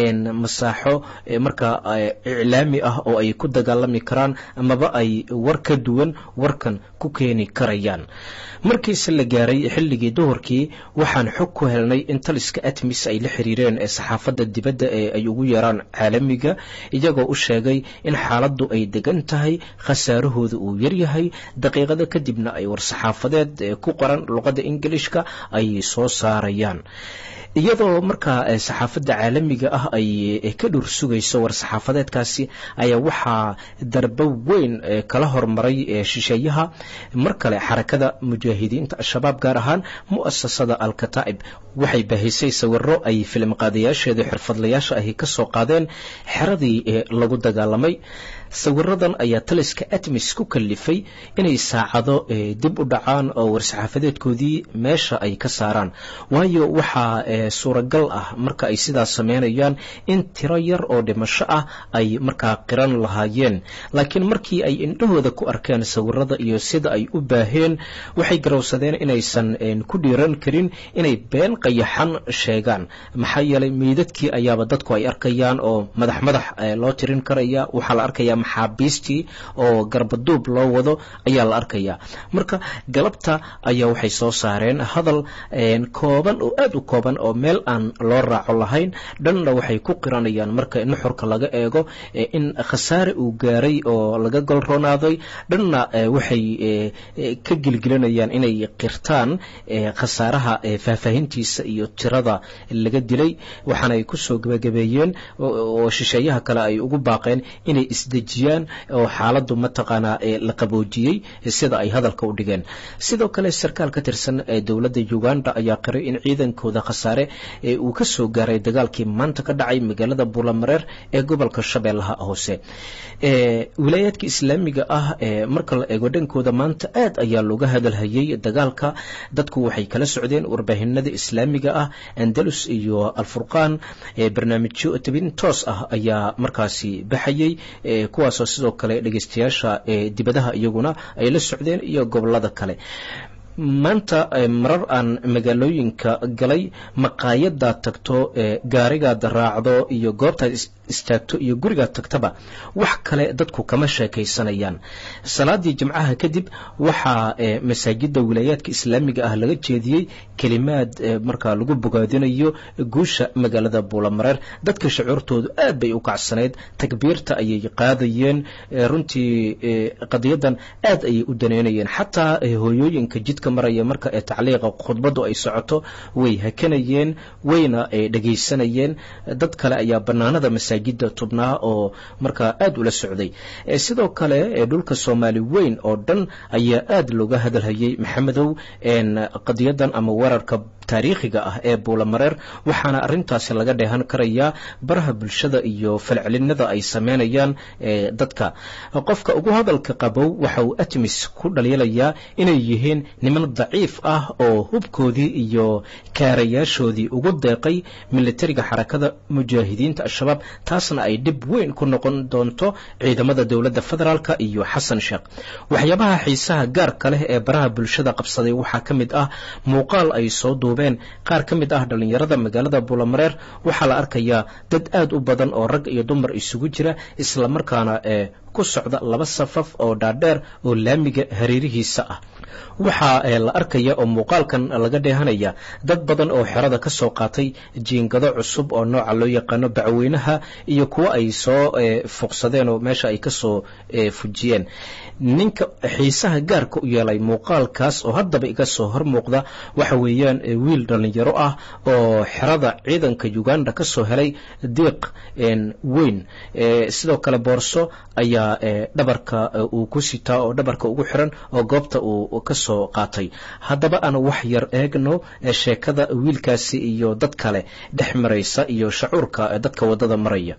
masaaxo markaa iclaami ah oo ay ku dagaalami karaan amaba ay war ka duwan warkan ku keeni karayaan markiise la gaaray xilligii duhurkii waxaan xog ku helnay in taliska atmis ay la xiriireen ee saxaafadda dibadda ee ay ugu yeeraan caalamiga iyagoo u sheegay in xaaladdu ay degan tahay khasaarahooda uu yaryahay daqiiqado kadibna ay war-saxaafadeed ku qoran luqadda ingilishka ay soo saarayaan iyadoo markaa saxaafadda caalamiga ah ay ka dhur sugayso war-saxaafadeedkaasi ayaa waxaa darbo weyn kala hormaray shisheeyaha mar kale xarakada mujaahidiinta al-shabaab gaar ahaan mu'asasada al-kataa'ib waxay baahisay sawiro ay filim qaadayaasheeda xirfadlayaasha ahi ka soo qaadeen xeradii lagu dagaalamay sawiradan ayaa taliska atmis ku kalifay inay saacado dib u dhacaan oo war-saxaafadeedkoodii meesha ay ka saaraan waayo waxaa suuragal ah marka ay sidaas sameynayaan in tiro yar oo dhimasho ah ay markaa qiran lahaayeen laakiin markii ay indhahooda ku arkeen sawirada iyo sida ay u baaheen waxay garowsadeen inaysan ku dhiiran karin inay been qayaxan sheegaan maxaa yeelay meydadkii ayaaba dadku ay arkayaan oo madax madax loo tirin karaya waxaa la arkaya maxaabiistii oo garbaduub loo wado ayaa la arkayaa marka galabta ayaa waxay soo saareen hadal kooban oo aad u kooban oo meel aan loo raaco lahayn dhanna waxay ku qiranayaan marka nuxurka laga eego in khasaare uu gaaray oo laga golroonaaday dhanna waxay ka gelgelinayaan inay qirtaan khasaaraha faahfaahintiisa iyo tirada laga dilay waxaana ay kusoo gebagabeeyeen oo shisheeyaha kale ay ugu baaqeen inay isdejiyaan oo xaaladdu mataqaanaa la qaboojiyey sida ay hadalka u dhigeen sidoo kale sarkaal ka tirsan dowladda uganda ayaa qiray in ciidankooda khasaare uu ka soo gaaray dagaalkii maanta ka dhacay magaalada buulamareer ee gobolka shabeellaha hoose wilaayaadka islaamiga ah marka la eego dhankooda maanta aad ayaa looga hadalhayay dagaalka dadku waxay kala socdeen warbaahinada islaamiga ah andalus iyo alfurqaan barnaamijyo tabin toos ah ayaa markaasi baxayay kuwaasoo sidoo kale dhegeystayaasha dibadaha iyaguna ay la socdeen iyo gobolada kale maanta marar aan magaalooyinka galay maqaayadaad tagto gaarigaad raacdo iyo goobtaad istaagto iyo gurigaad tagtaba wax kale dadku kama sheekaysanayaan salaadii jimcaha kadib waxaa masaajida wilaayaadka islaamiga ah laga jeediyey kelimaad markaa lagu bogaadinayo guusha magaalada buulamareer dadka shucuurtoodu aad bay u kacsanayd takbiirta ayay qaadayeen runtii qadiyadan aad ayay u daneynayeen xataa hooyooyinka jidka maraya marka ee tacliiqa khudbadu ay socoto way hakanayeen wayna dhegaysanayeen dad kale ayaa banaanada masaajida tubnaa oo markaa aad ula socday sidoo kale dhulka soomaali weyn oo dhan ayaa aad looga hadalhayay maxamedow qadiyadan ama weerarka taariikhiga ah ee buulamareer waxaana arintaasi laga dheehan karayaa baraha bulshada iyo falcelinada ay sameynayaan dadka qofka ugu hadalka qabow waxa uu atmis ku dhaliilayaa inay yihiin niman daciif ah oo hubkoodii iyo kaarayaashoodii ugu deeqay militariga xarakada mujaahidiinta al-shabaab taasna ay dhib weyn ku noqon doonto ciidamada dowladda federaalk iyo xasan sheekh waxyaabaha xiisaha gaarka leh ee baraha bulshada qabsaday waxaa ka mid ah muuqaal ay soo duubeen qaar ka mid ah dhallinyarada magaalada buulamareer waxaa la arkayaa dad aad u badan oo rag iyo dumar isugu jira islamarkaana ee ku socda laba safaf oo dhaadheer oo laamiga hareerihiisa ah waxaa la arkaya oo muuqaalkan laga dheehanaya dad badan oo xerada ka soo qaatay jiingado cusub oo nooca loo yaqaano bacweynaha iyo kuwo ay soo fuqsadeen oo meesha ay kasoo fujiyeen ninka xiisaha gaarka u yeelay muuqaalkaas oo haddaba iga soo hor muuqda waxa weeyaan wiil dhallinyaro ah oo xerada ciidanka uganda ka soo helay diiq weyn sidoo kale boorso ayaa dhabarka uu ku sitaa oo dhabarka ugu xiran oo goobta uu ka soo qaatay haddaba aan wax yar eegno sheekada wiilkaasi iyo dad kale dhex maraysa iyo shacuurka dadka waddada maraya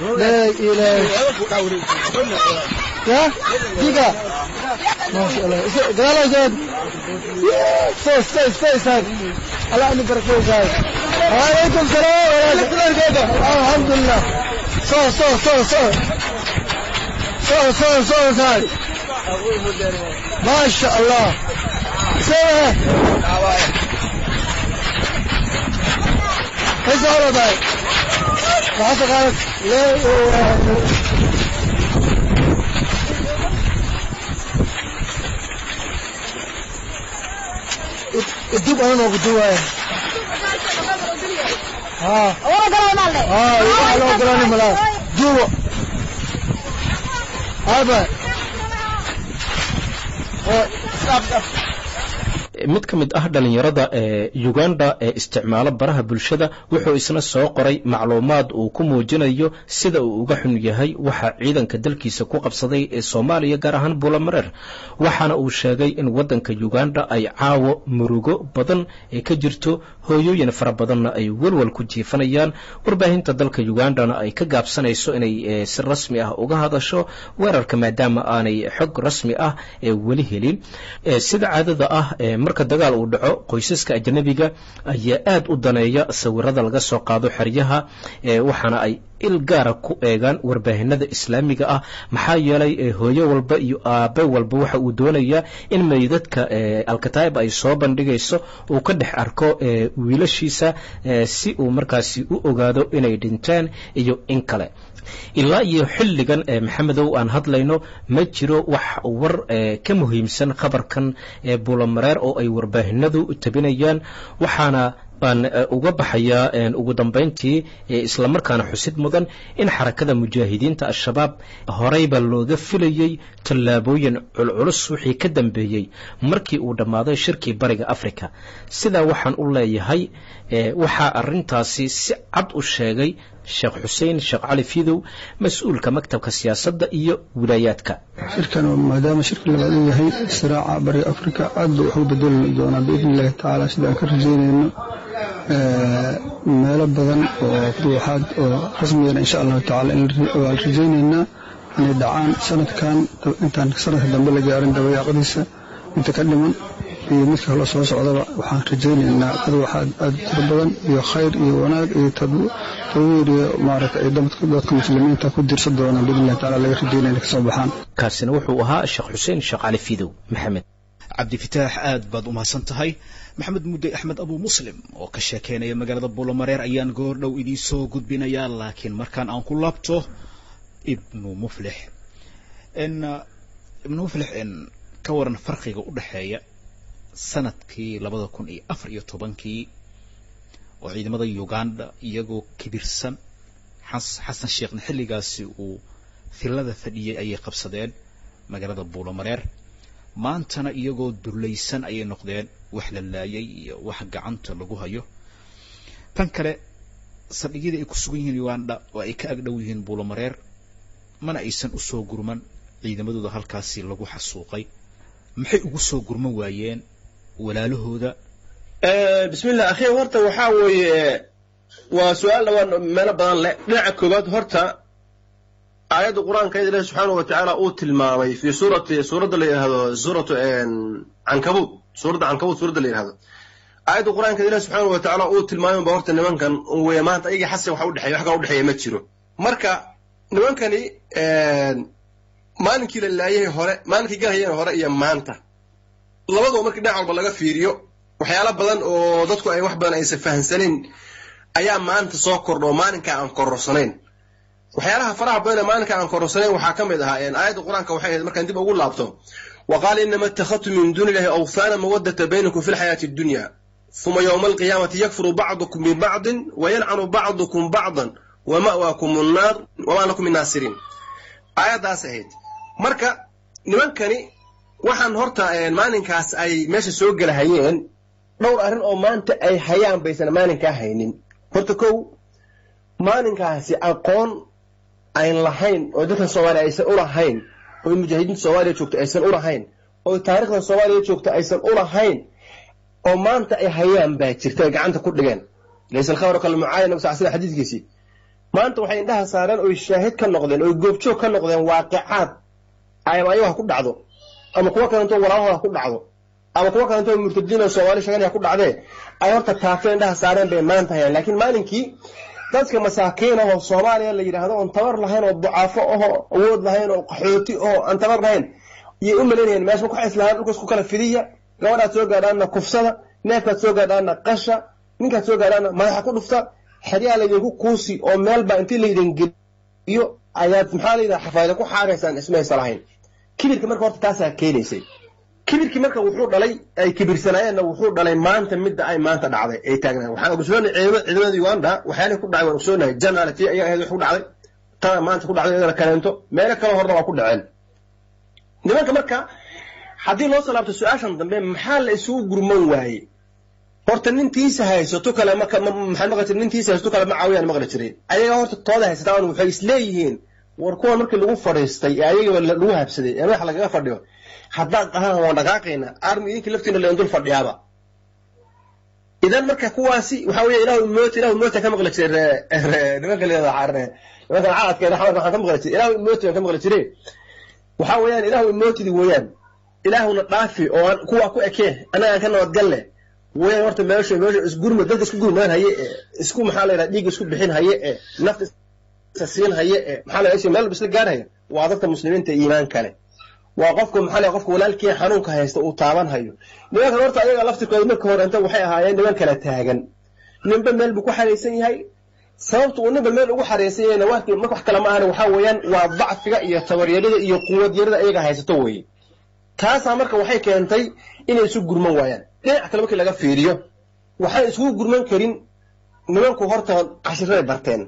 يا دقيقة ما شاء الله قال زاد فوز فوز فوز هذا الله أني بركوز هذا وعليكم السلام ورحمة الله الحمد لله صوت صوت صوت صوت صوت صوت صوت هذا ما شاء الله سوى ايش هذا باي ما قالت ليه الدب انا وقدوها ها ها يبقى لو قراني ملا جوا هذا mid ka mid ah dhallinyarada ee uganda ee isticmaalo baraha bulshada wuxuu isna soo qoray macluumaad uu ku muujinayo sida uu uga xun yahay waxa ciidanka dalkiisa ku qabsaday ee soomaaliya gaar ahaan buulamareer waxaana uu sheegay in waddanka uganda ay caawo murugo badan ee ka jirto hooyooyin fara badanna ay welwal ku jiifanayaan warbaahinta dalka ugandana ay ka gaabsanayso inay si rasmi ah uga hadasho weerarka maadaama aanay xog rasmi ah ee weli helin sida caadada ah marka dagaal uu dhaco qoysaska ajnabiga ayaa aad u daneeya sawirada laga soo qaado xeryaha waxaana ay il gaara ku eegaan warbaahinada islaamiga ah maxaa yeelay hooyo walba iyo aabe walba waxa uu doonayaa in meydadka alkataib ay soo bandhigayso uu ka dhex arko wiilashiisa si uu markaasi u ogaado inay dhinteen iyo in kale ilaa iyo xilligan maxamedow aan hadlayno ma jiro wax war ka muhiimsan khabarkan buulamareer oo ay warbaahinadu tabinayaan waxaana aan uga baxayaa ugu dambayntii islamarkaana xusid mudan in xarakada mujaahidiinta al-shabaab horeyba looga filayey tallaabooyin culculus wixii ka dambeeyey markii uu dhammaaday shirkii bariga africa sidaa waxaan u leeyahay waxaa arintaasi si cad u sheegay sheekh xuseen sheekh cali fidow mas-uulka maktabka siyaasadda iyo wilaayaadka shirkan maadaama shirka labaad uu yahay siraaca bariga africa aad buu wax u bedeli doonaa biidni illahi tacaala sidaan ka rajaynayno meelo badan oo ruuxaad oo rasmiyana insha allahu tacala waan rajaynaynaa inay dhacaan sanadkan intaan sanadka dambe la gaarin dabayaaqadiisa inta ka dhiman iyo midka kale soo socdaba waxaan rajaynaynaa ruuxaad aad tiro badan iyo khayr iyo wanaag iyo tawiir iyo maaragta ay dadka muslimiinta ku dirsan doonaan biidni illahi taala laga rajaynaya inay kasoo baxaan kaasina wuxuu ahaa sheekh xuseen sheekh cali fidow maxamed cabdifitaax aad baad u mahadsan tahay maxamed mudde axmed abu muslim oo ka sheekeynaya magaalada buulamareer ayaan goor dhow idiin soo gudbinayaa laakiin markaan aan ku laabto ibnu muflix ibnu muflix ka waran farqiga u dhexeeya sanadkii labada kun iyo afar iyo tobankii oo ciidamada uganda iyagoo kibirsan xasan sheekhna xilligaasi uu filada fadhiyey ayay qabsadeen magaalada buulamareer maantana iyagoo dulaysan ayay noqdeen wax la laayay iyo wax gacanta lagu hayo tan kale saldhigyada ay ku sugan yihiin uganda oo ay ka agdhow yihiin buulamareer mana aysan u soo gurman ciidamadooda halkaasi lagu xasuuqay maxay ugu soo gurman waayeen walaalahooda bismillah akhi horta waxaa weeye waa su-aal dhawaan meelo badan leh dhinaca koowaad horta aayadda qur-aanka ilahi subxaanahu wa tacaala uu tilmaamay fi suurati suuradda la yidhahdo suuratu cankabuud suuradda cankabuud suuradda la yidhahdo aayadda qur-aanka ilahi subxaanahu wa tacaala uu tilmaamay ba horta nimankan weye maanta ayaga xasan waxa udhexeeya wax kala udhexeeya ma jiro marka nimankani maalinkii la laayay hore maalinkii galhayeen hore iyo maanta labadoo markii dhinac walba laga fiiriyo waxyaalo badan oo dadku ay wax badan aysan fahamsanayn ayaa maanta soo kordha oo maalinkaa aan kororsanayn waxyaalaha faraha badan ee maalinka aan kororsanayn waxaa ka mid ahaa aayadda qur-aanka waxay ahayd markaan dib ugu laabto wa qaala inama ittakhadtum min duuni illahi awthaana mawaddata baynakum fi lxayaati addunya uma yowma alqiyaamati yakfuru bacdukum bibacdin wayalcanu bacdukum bacdan wama'waakum annaar wamaa lakum min naasiriin aayaddaas ahayd marka nimankani waxaan horta maalinkaas ay meesha soo gelahayeen dhowr arrin oo maanta ay hayaan baysan maalinkaa haynin horta kow maalinkaasi aqoon ayn lahayn oo dadkan soomaaliya aysan u lahayn oo mujaahidiinta soomaaliya joogta aysan u lahayn oo taarikhda soomaaliya joogta aysan u lahayn oo maanta ay hayaan baa jirta ay gacanta ku dhigeen laysa alkhabru kalmucaayana nabi sal slam xadiidkiisii maanta waxay indhaha saareen oy shaahid ka noqdeen oy goobjoog ka noqdeen waaqicaad ama ayago ha ku dhacdo ama kuwo kalentoo walaalahooda ha ku dhacdo ama kuwo kalentoo murtadiin oo soomaali sheegan ha ku dhacdee ay horta taafeen indhaha saareen bay maanta hayaan laakiin maalinkii dadka masaakiin ahoo soomaaliya la yidhaahdo oon tabar lahayn oo ducaafo ahoo awood lahayn oo qaxooti ahoo aan tabar lahayn iyay u malaynayeen meesha ku islahaan dhulkaas ku kala fidiya gabadhaad soo gaadhaana kufsada neefkaad soo gaadhaana qasha ninkaad soo gaadhaana madaxa ku dhufta xeryaa laydinku kuusi oo meelbaa intii laydin geliyo ayaad maxaa layidhaha xafaayda ku xaaraysaan ismaysa lahayn kibirka marka horta taasaa keenaysay kibirkii marka wuxuu dhalay ay kibirsanaayeenna wuxuu dhalay maanta midda ay maanta dhacday ay taagnaan waxaan ogsoonahay ciidamada uganda waxyaalihii ku dhacay waan ogsoonahay janaal tii ayaa ahayd wax ku dhacday tana maanta ku dhacday iyadana kaleento meelo kale horna waa ku dhaceen nimanka marka haddii loo soo laabto su-aashan dambe maxaa la isugu gurman waaye horta nintiisa haysato kale maxaa maqli jiray nintiisa haysato kale ma caawiyaan maqli jiray ayaga horta tooda haysataan waxay isleeyihiin war kuwan markii lagu fadhiistay ee ayagaba lagu habsaday ee madaxa lagaga fadhiyo haddaad dhahaan waan dhaqaaqayna armi idinkii laftiina leen dul fadhiyaaba idan marka kuwaasi waxa weeye ilahu moota ilahu moota ka maqli jiray nimanka leedaha nimankan caadkeeda xamar waxaan ka maqli jiray ilahu moota ka maqli jiray waxa weeyaan ilahu mootidi weeyaan ilaahuna dhaafi oo aan kuwa ku ekee anaga aan ka nabadgalle weeyaan horta meesha meesha isgurma dadka isku gurmaan haye ee isku maxaa la yidhaha dhiigga isku bixin haye ee nafta isa siin haye ee maxaa la yidhaha meel isla gaarhaya waa dadka muslimiinta iimaan kale waa qofka maxaa la qofka walaalkii xanuunka haysta uu taaban hayo nimankan horta ayaga laftirkooda marka hore inta waxay ahaayeen niman kala taagan ninba meel buu ku xaraysan yahay sababta uu ninba meel ugu xaraysan yahayna wax wax kale ma ahana waxaa weeyaan waa dacfiga iyo tabaryarida iyo quwadyarida ayaga haysato weeye taasaa marka waxay keentay inay isu gurman waayaan dhinac kale markii laga fiiriyo waxay isugu gurman karin nimanku horta cashiray barteen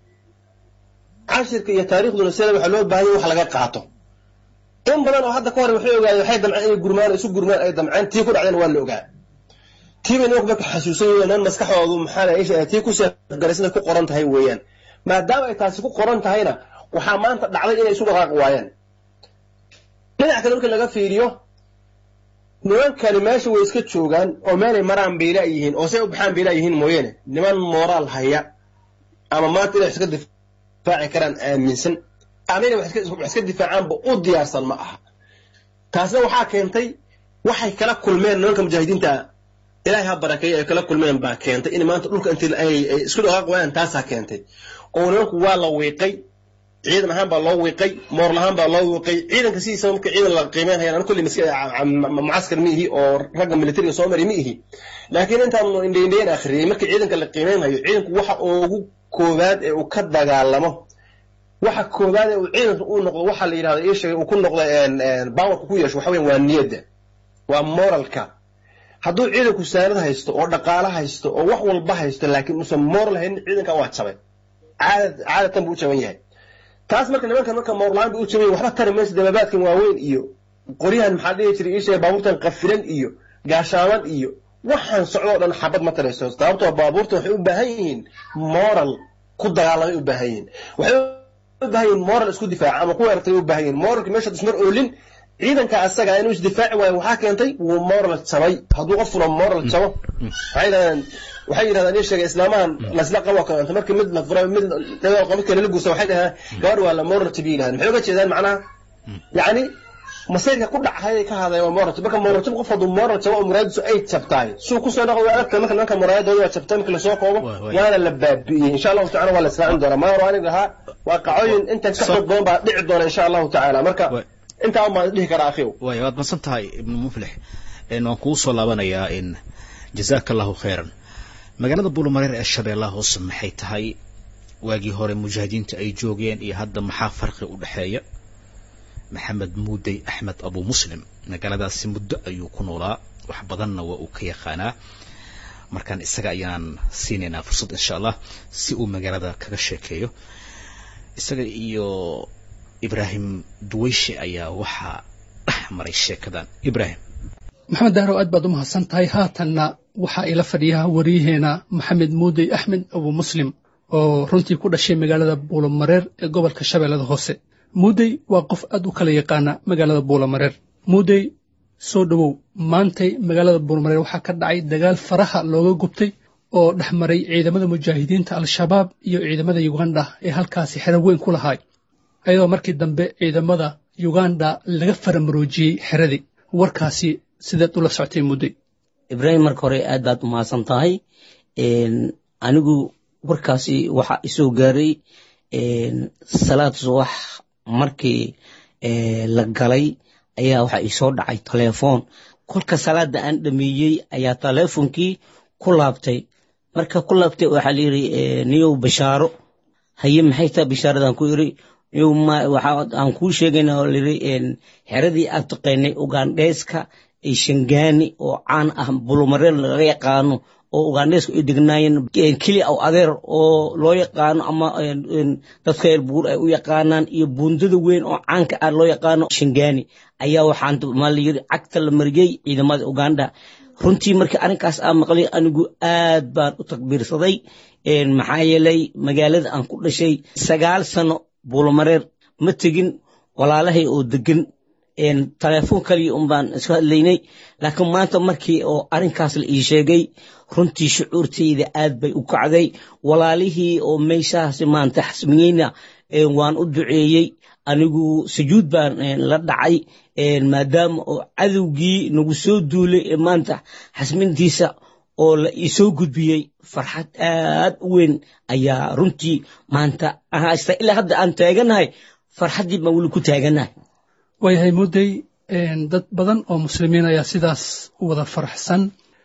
cashirka iyo taariikhduna sida waxaa loo baahanya wax laga qaato in badan oo hadda ka hore waxay ogaayeen waxay damceen inay gurmaan isu gurmaan ay damceen tii ku dhacdeen waa la ogaa tiibay nimanku marka xasuusan yihiin nan maskaxdoodu maxaa la tii ku seefgaraysada ku qoran tahay weeyaan maadaama ay taasi ku qoran tahayna waxaa maanta dhacday inay isu dhaqaaqi waayaan dhinac kale markii laga fiiriyo nimankani meesha way iska joogaan oo meelay maraan bayla yihiin oo say u baxaan bayla yihiin mooyeene niman mooraal haya ama maanta inay iska difaaci karaan aaminsan ama inay wax iska difaacaanba u diyaarsan ma aha taasna waxaa keentay waxay kala kulmeen nimanka mujaahidiinta ilaahay ha barakeeyo ay kala kulmeen baa keentay in maanta dhulka intii ay isku dhaqaaq waayaan taasaa keentay oo nimanku waa la wiiqay ciidan ahaan baa loo wiiqay moor lahaan baa loo wiiqay ciidanka sidiisaba marka ciidan la qiimeynhaya anu kulli mucaskar ma ihi oo ragga militariga soo mari ma ihi laakiin intaanu indhaindhayn akhriyey marka ciidanka la qiimeynhayo ciidanku waxa ugu koowaad ee uu ka dagaalamo waxa koowaad ee uu ciidanka uu noqdo waxa la yidhahdo ii sheegay uu ku noqdo bawarka ku yeesho waxa weyan waa niyadda waa moralka hadduu ciidanku saanad haysto oo dhaqaalo haysto oo wax walba haysto laakiin uusan moral haynin ciidanka waa jabay caadad caadatan buu u jaban yahay taas marka nimankan marka moorlaan buu u jabay waxba tari maysa dababaadkan waaweyn iyo qoryahan maxaa dhihi jiray ii sheegay baabuurtan qafilan iyo gaashaaman iyo waxaan socdo o dhan xabad ma tarayso sababtoo baabuurta waxay u baahan yihiin moral ku dagaalamay u baahan yihiin waxay u baahan yihiin moral isku difaaca ama ku weerartay u baahan yihiin moralka meesha ismar oolin ciidanka asaga inuu isdifaaci waayo waxaa keentay wuu moral jabay hadduu qof furo moral jabo waxay yidhahdeen waxay yidhahdeen ii sheegay islaamahan lasla qabo kalanta markii mid la furo mid qof kale la guursa waxay dhahaan gabadh waa la moral jabi yidhahdeen maxay uga jeedaan macnaha yacni masayrka ku dhacay ka hadlaya waa moral marka moral jab qof hadduu moral jabo oo muraadisu ay jabtahay suu kusoo dhaqo waa aragta marka nimanka muraadooda waa jabtay marka lasoo koobo waana la baabi'iyey insha allahu tacala waa la israacin doonaa maa hore anig lahaa waa qacooyin intan ka xoog badan baa dhici doona insha allahu tacaala marka intaa un baan dhihi karaa akhiw waay waad masan tahay ibnu muflix waan kugu soo laabanayaa in jazaaka allahu khayran magaalada buulamareer ee shabeellaha hoose maxay tahay waagii hore mujaahidiinta ay joogeen iyo hadda maxaa farqi u dhexeeya maxamed muudey axmed abu muslim magaaladaasi muddo ayuu ku noolaa wax badanna waa uu ka yaqaanaa markaan isaga ayaan siinaynaa fursad insha allah si uu magaalada kaga sheekeeyo isaga iyo ibraahim duweyshe ayaa waxaa dhex maray sheekadan ibraahim maxamed dahrow aad baad u mahadsan tahay haatanna waxaa ila fadhiyaa wariyaheena maxamed muudey axmed abu muslim oo runtii ku dhashay magaalada buulamareer ee gobolka shabeellada hoose muudey waa qof aad u kala yaqaana magaalada buulamareer muudey soo dhowow maantay magaalada buulamareer waxaa ka dhacay dagaal faraha looga gubtay oo dhex maray ciidamada mujaahidiinta al-shabaab iyo ciidamada yuganda ee halkaasi xero weyn ku lahaay ayadoo markii dambe ciidamada yuganda laga faramaroojiyey xeradii warkaasi sideed ula soctay mudday ibraahim marka hore aad baad u mahadsan tahay anigu warkaasi waxaa isoo gaaray salaad subax markii la galay ayaa waxaa isoo dhacay telefoon kolka salaada aan dhameeyey ayaa teleefonkii ku laabtay marka ku laabtay waxaa layidhi niyow bashaaro haye maxay tahay bashaaradan ku iri aan kuu sheegayna oo layidhi xeradii aan taqaynay ugandheeska shangaani oo caan ah bulumareel laga yaqaano oo ugandheeska ay degnaayeen keli aw adeer oo loo yaqaano ama dadka reer buur ay u yaqaanaan iyo buundada weyn oo caanka ah loo yaqaano shangaani ayaa waxaan maa layidhi cagta la mariyey ciidamada uganda runtii markii arrinkaas aan maqlay anigu aad baan u takbiirsaday maxaa yeelay magaalada aan ku dhashay sagaal sano buulamareer ma tegin walaalahay oo degan telefoon kaliya un baan iska hadlaynay laakiin maanta markii oo arrinkaas la ii sheegay runtii shucuurtayda aad bay u kacday walaalihii oo meeshaasi maanta xasmiyeyna waan u duceeyey anigu sujuud baan la dhacay maadaama oo cadowgii nagu soo duulay ee maanta xasmintiisa oo la iisoo gudbiyey farxad aad u weyn ayaa runtii maanta haysta ilaa hadda aan taaganahay farxaddii baan weli ku taaganahay waayahay mudday dad badan oo muslimiin ayaa sidaas u wada faraxsan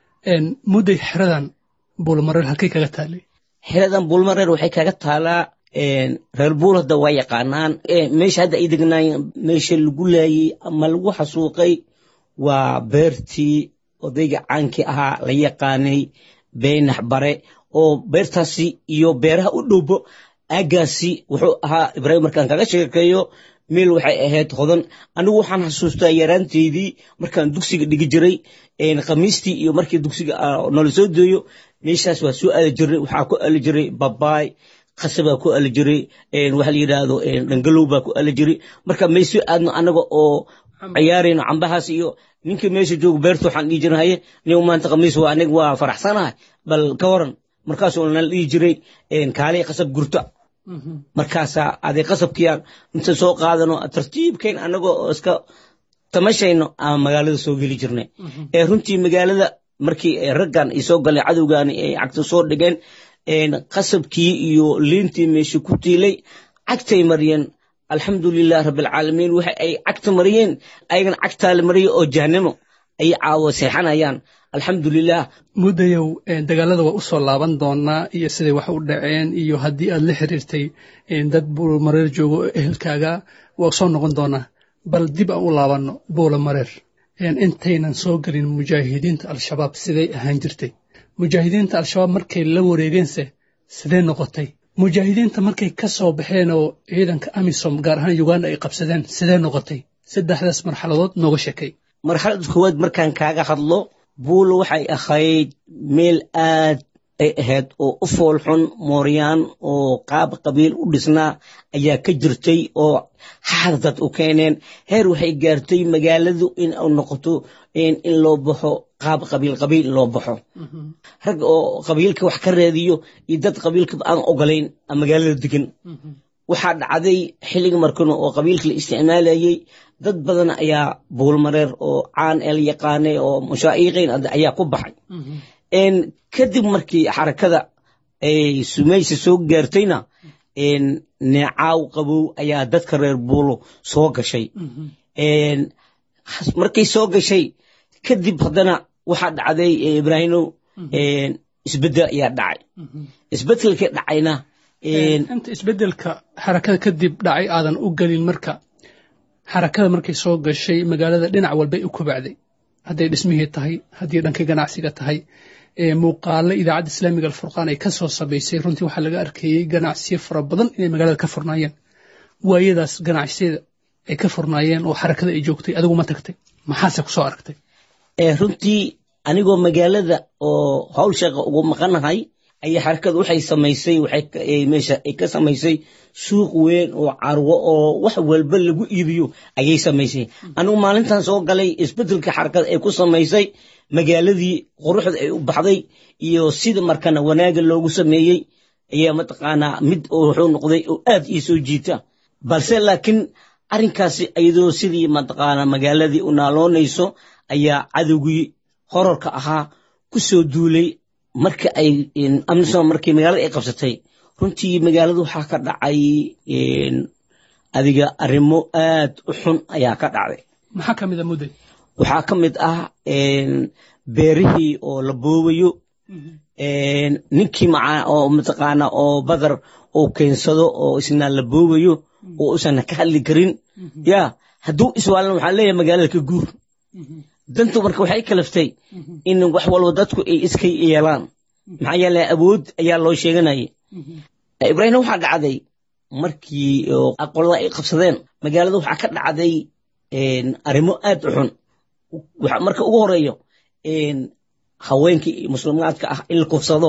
mudday xeradan buulmareer halkay kaga taalay xeradan buulmareer waxay kaga taalaa reer buul hadda waa yaqaanaan meesha hadda ay degnaayeen meesha lagu laayey ama lagu xasuuqay waa beertii odayga caankii ahaa la yaqaanay beynax bare oo beertaasi iyo beeraha u dhowbo aaggaasi wuxuu ahaa ibraahim markaan kaga sheekeeyo meel waxay ahayd hodan anigu waxaan xasuustaa yaraanteydii markaan dugsiga dhigi jiray khamiistii iyo markii dugsiga noola soo deeyo meeshaas waa soo aali jiray waxaa ku ali jiray babaay khasabaa ku ali jiray waxa la yidhaahdo dhangalow baa ku ali jiray marka may soo aadno anaga oo ciyaarayno cambahaas iyo ninkii meesha joogo beerta waxaan dhihi jiray haye nin maanta khamiis waa aniga waa faraxsanahay bal ka waran markaasoo nala dhihi jiray kaalay khasab gurta markaasaa aday qasabkiiaan inta soo qaadano tartiibkayn anagoo iska tamashayno aan magaalada soo geli jirnay ee runtii magaalada markii raggan ay soo galeen cadowgaani ay cagta soo dhigeen qasabkii iyo liintii meesha ku tiilay cagtay mariyeen alxamdulilah rabbilcaalamiin waxa ay cagta mariyeen ayagana cagtaa la mariyay oo jahanamo ay caawo seexanayaan alxamdulilah muddayow dagaalada waa u soo laaban doonaa iyo siday wax u dhaceen iyo haddii aad la xiriirtay dad buulamareer joogo oo ehelkaaga waa soo noqon doonaa bal dib aan u laabanno buulamareer intaynan soo gelin mujaahidiinta al-shabaab siday ahaan jirtay mujaahidiinta al-shabaab markay la wareegeense sidee noqotay mujaahidiinta markay ka soo baxeen oo ciidanka amisom gaar ahaan uganda ay qabsadeen sidee noqotay saddexdaas marxaladood nooga sheekay marxaladda koowaad markaan kaaga hadlo waxay ahayd hodan anigu waxaan xasuustaa yaraanteydii markaan dugsiga dhigi jiray khamiistii iyo markii dugsiga noola soo deeyo meeshaas waa soo aali jiray waxaa ku ali jiray buulo waxay ahayd meel aad ay ahayd oo u foolxun mooryaan oo qaab qabiil u dhisnaa ayaa ka jirtay oo xaad dad u keeneen heer waxay gaartay magaaladu in u noqoto in loo baxo qaab qabiil qabiil in loo baxo rag oo qabiilka wax ka raadiyo iyo dad qabiilka aan ogolayn magaalada degan waxaa dhacday xilliga markan oo qabiilka la isticmaalayay dad badan ayaa buulmareer oo caan el yaqaanay oo mushaa'iqiin ayaa ku baxay kadib markii xarakada ay sumaysa soo gaartayna neecaaw qabow ayaa dadka reer buulo soo gashay markay soo gashay kadib haddana waxaa dhacday ibraahimow isbedel ayaa dhacay isbedelkii dhacayna inta isbedelka xarakada kadib dhacay aadan u gelin marka xarakada markay soo gashay magaalada dhinac walbay u kobacday hadday dhismihii tahay haddii dhanka ganacsiga tahay muuqaalo idaacadda islaamiga alfurqaan ay ka soo sabaysay runtii waxaa laga arkayey ganacsiyo fara badan inay magaalada ka furnaayeen waayadaas ganacsiyada ay ka furnaayeen oo xarakada ay joogtay adigu ma tagtay maxaase ku soo aragtay runtii anigoo magaalada oo howl sheeqa ugu maqanahay ayaa xarakada waxay samaysay meesha ay ka samaysay suuq weyn oo carwo oo wax walba lagu iibiyo ayay samaysay anigu maalintan soo galay isbedelka xarakada ay ku samaysay magaaladii quruxda ay u baxday iyo sida markana wanaaga loogu sameeyey ayaa mataqaanaa mid wuxuu noqday oo aad ii soo jiita balse laakiin arrinkaasi iyadoo sidii mataqaanaa magaaladii u naaloonayso ayaa cadowgii horarka ahaa ku soo duulay marka ay amnisom markii magaalada ay qabsatay runtii magaalada waxaa ka dhacay adiga arrimo aad u xun ayaa ka dhacday maxaa ka mid a mudday waxaa ka mid ah beerihii oo la boobayo ninkii macaa oo mataqaana oo badar uu keensado oo isna la boobayo oo usan ka hadli karin ya hadduu iswaalan waxaa leeyahay magaalada ka guur dantu marka waxay kalaftay in wax walba dadku ay iska yeelaan maxaa yeele awood ayaa loo sheeganayay ibraahim waxaa dhacday markii qolada ay qabsadeen magaalada waxaa ka dhacday arrimo aad u xun marka ugu horeeyo haweenkii muslimaadka ah in la kufsado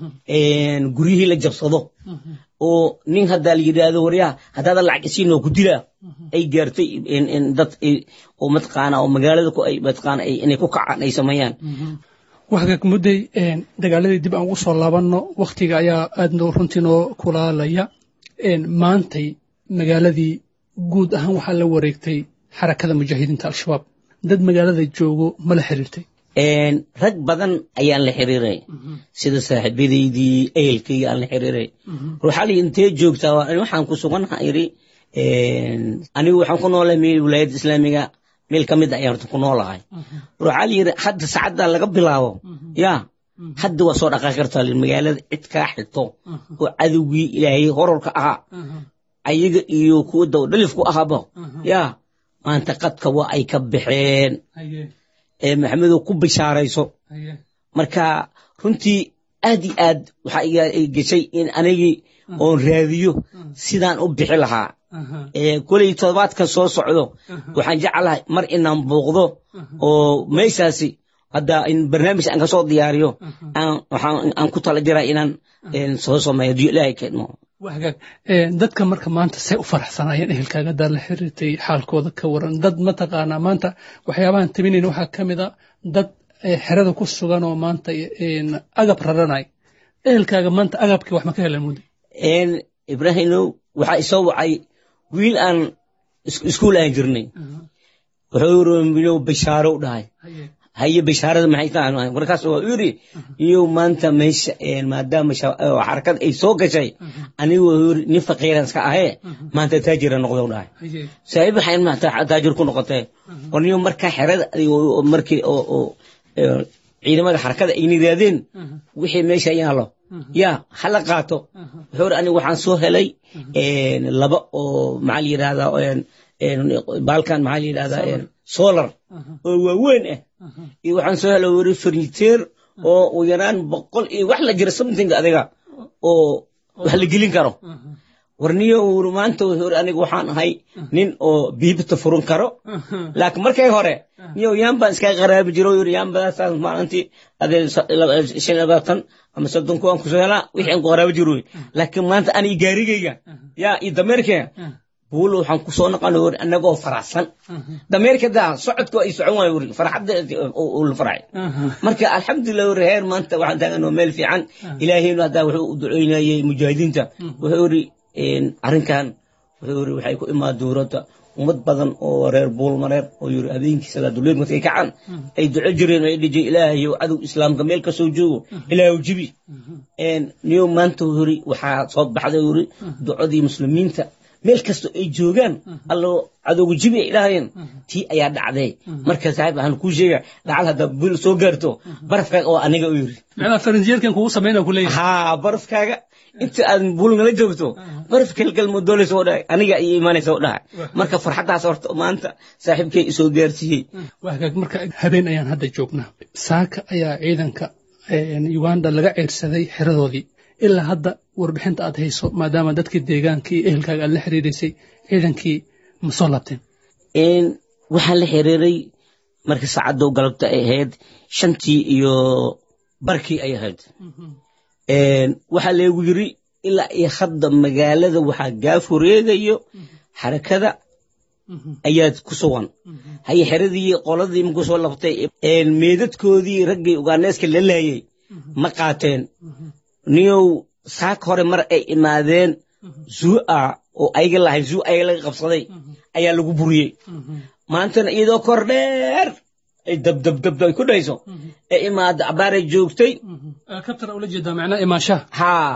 guryihii la jabsado oo nin haddaa la yidhaahdo waryaha haddaadan lacag isiinoo ku dilaa ay gaartay dad oo mataqaana oo magaalada ku ay mataqaana inay ku kacaan ay sameeyaan waxgaag mudday dagaaladii dib aan ugu soo laabanno wakhtiga ayaa aad noo runtii noo kulaalaya maantay magaaladii guud ahaan waxaa la wareegtay xarakada mujaahidiinta al-shabaab dad magaalada joogo ma la xiriirtay rag badan ayaan la xiriiray sida saaxiibadaydii ehelkayga aan la xiriiray ruuxali intee joogtaa waxaan ku suganaha iri anigu waxaan ku noolahay meel wilaayadda islaamiga meel ka mid ayaan horta ku noolahay ruuxali yiri hadda saacadda laga bilaabo ya hadda waa soo dhaqaaqi kartaa magaalada cid kaa xigto oo cadowgii ilaahay horarka ahaa ayaga iyo kuwa dawdhalifku ahaaba ya maanta qadka waa ay ka baxeen maxamedow ku bishaarayso marka runtii aad iyo aad waxaa iga geshay in anigii oon raadiyo sidaan u bixi lahaa koley todobaadkan soo socdo waxaan jeclahay mar inaan buuqdo oo meeshaasi hadda in barnaamij aan kasoo diyaariyo aan ku tala jiraa inaan soo sameeyo diyo ilaahay keedmo wagaag dadka marka maanta say u faraxsanaayeen ehelkaaga haddaad la xiriirtay xaalkooda ka waran dad mataqaanaa maanta waxyaabahan tabinayn waxaa ka mid a dad xerada ku sugan oo maanta agab raranay ehelkaaga maanta agabkii wax ma ka helan muddo ibraahimow waxaa isoo wacay wiil aan iskuul aan jirnay wuxuu yiri bashaaro u dhahay haye bashaarada maxay tahay markaas waa yiri iyo maanta meesha maadaama xarakad ay soo gashay anigu yiri nin faqiiran iska ahee maanta taajira noqdo dhahay saaxiib waxaan maanta taajir ku noqotay warniyo markaa xerada markii oo ciidamada xarakada ay nidaadeen wixii meesha yaalo ya hala qaato wuxuu yiri anigu waxaan soo helay laba oo maxaa la yidhahdaa baalkan maxaa la yidhahdaa solar oo waaweyn ah iyo waxaan soo helo weri furniteer oo u yaraan boqol iyo wax la jira something adiga oo wax la gelin karo warniyo uri maanta wuxuu uri aniga waxaan ahay nin oo biibta furin karo laakiin markay hore niyo yaan baan iskaga qaraabi jiro yuri yaan badaasaas maalintii adee shan iyo labaatan ama soddon kuwaan kusoo helaa wixii aan ku qaraabi jiro laakiin maanta aniga gaarigayga yaa iyo dameerkayga buulo waxaan kusoo noqon wuri anagoo faraxsan dameerka daa socodku ay socon waayo wuri farxadda uu la farxay marka alxamdulilah wuri heer maanta waxaan taaganoo meel fiican ilaahaynu haddaa wuxuu u duceynayay mujaahidiinta wuxuu yiri arrinkan wuxuu yiri waxay ku imaa dowladda ummad badan oo reer buulmareer oo yiri habeenkii salaaduleed markay kacaan ay duco jireen ay dhijay ilaahayow cadow islaamka meel kasoo joogo ilaahow jibi niyo maanta yiri waxaa soo baxday yiri ducadii muslimiinta meel kasta ay joogaan allo cadowga jibi ay dhahayeen tii ayaa dhacday marka saaxiib waxaan kuu sheega lacag hadda bil soo gaarto barafkaaga oo aniga u yiri macnaa faranjiyeerkan kugu samayna ku leeyahay haa barafkaaga inta aad bul nala joogto baraf kelkel ma doonaysa oo dhahay aniga iyo imaanaysa oo dhahay marka farxaddaas horta maanta saaxiibkay isoo gaarsiiyey waa hagaag marka habeen ayaan hadda joognaa saaka ayaa ciidanka uganda laga ceyrsaday xeradoodii ilaa hadda warbixinta aad hayso maadaama dadkii deegaanka iyo ehelkaaga aad la xiriirisay ciidankii ma soo laabteen waxaan la xiriiray marka saacaddow galabta ay ahayd shantii iyo barkii ay ahayd waxaa leegu yiri ilaa iyo hadda magaalada waxaa gaaf wareegayo xarakada ayaad ku sugan haye xeradii qoladii markuu soo labtay meedadkoodii raggii ugaaneeska la laayay ma qaateen niyow saak hore mar ay imaadeen zuu'a oo ayaga lahayn zuu ayaga laga qabsaday ayaa lagu buriyey maantana iyadoo kor dheer ay dabdabdabda ay ku dhayso ee imaada abaaray joogtay helicopter ula jeedaa macnaa imaashaha haa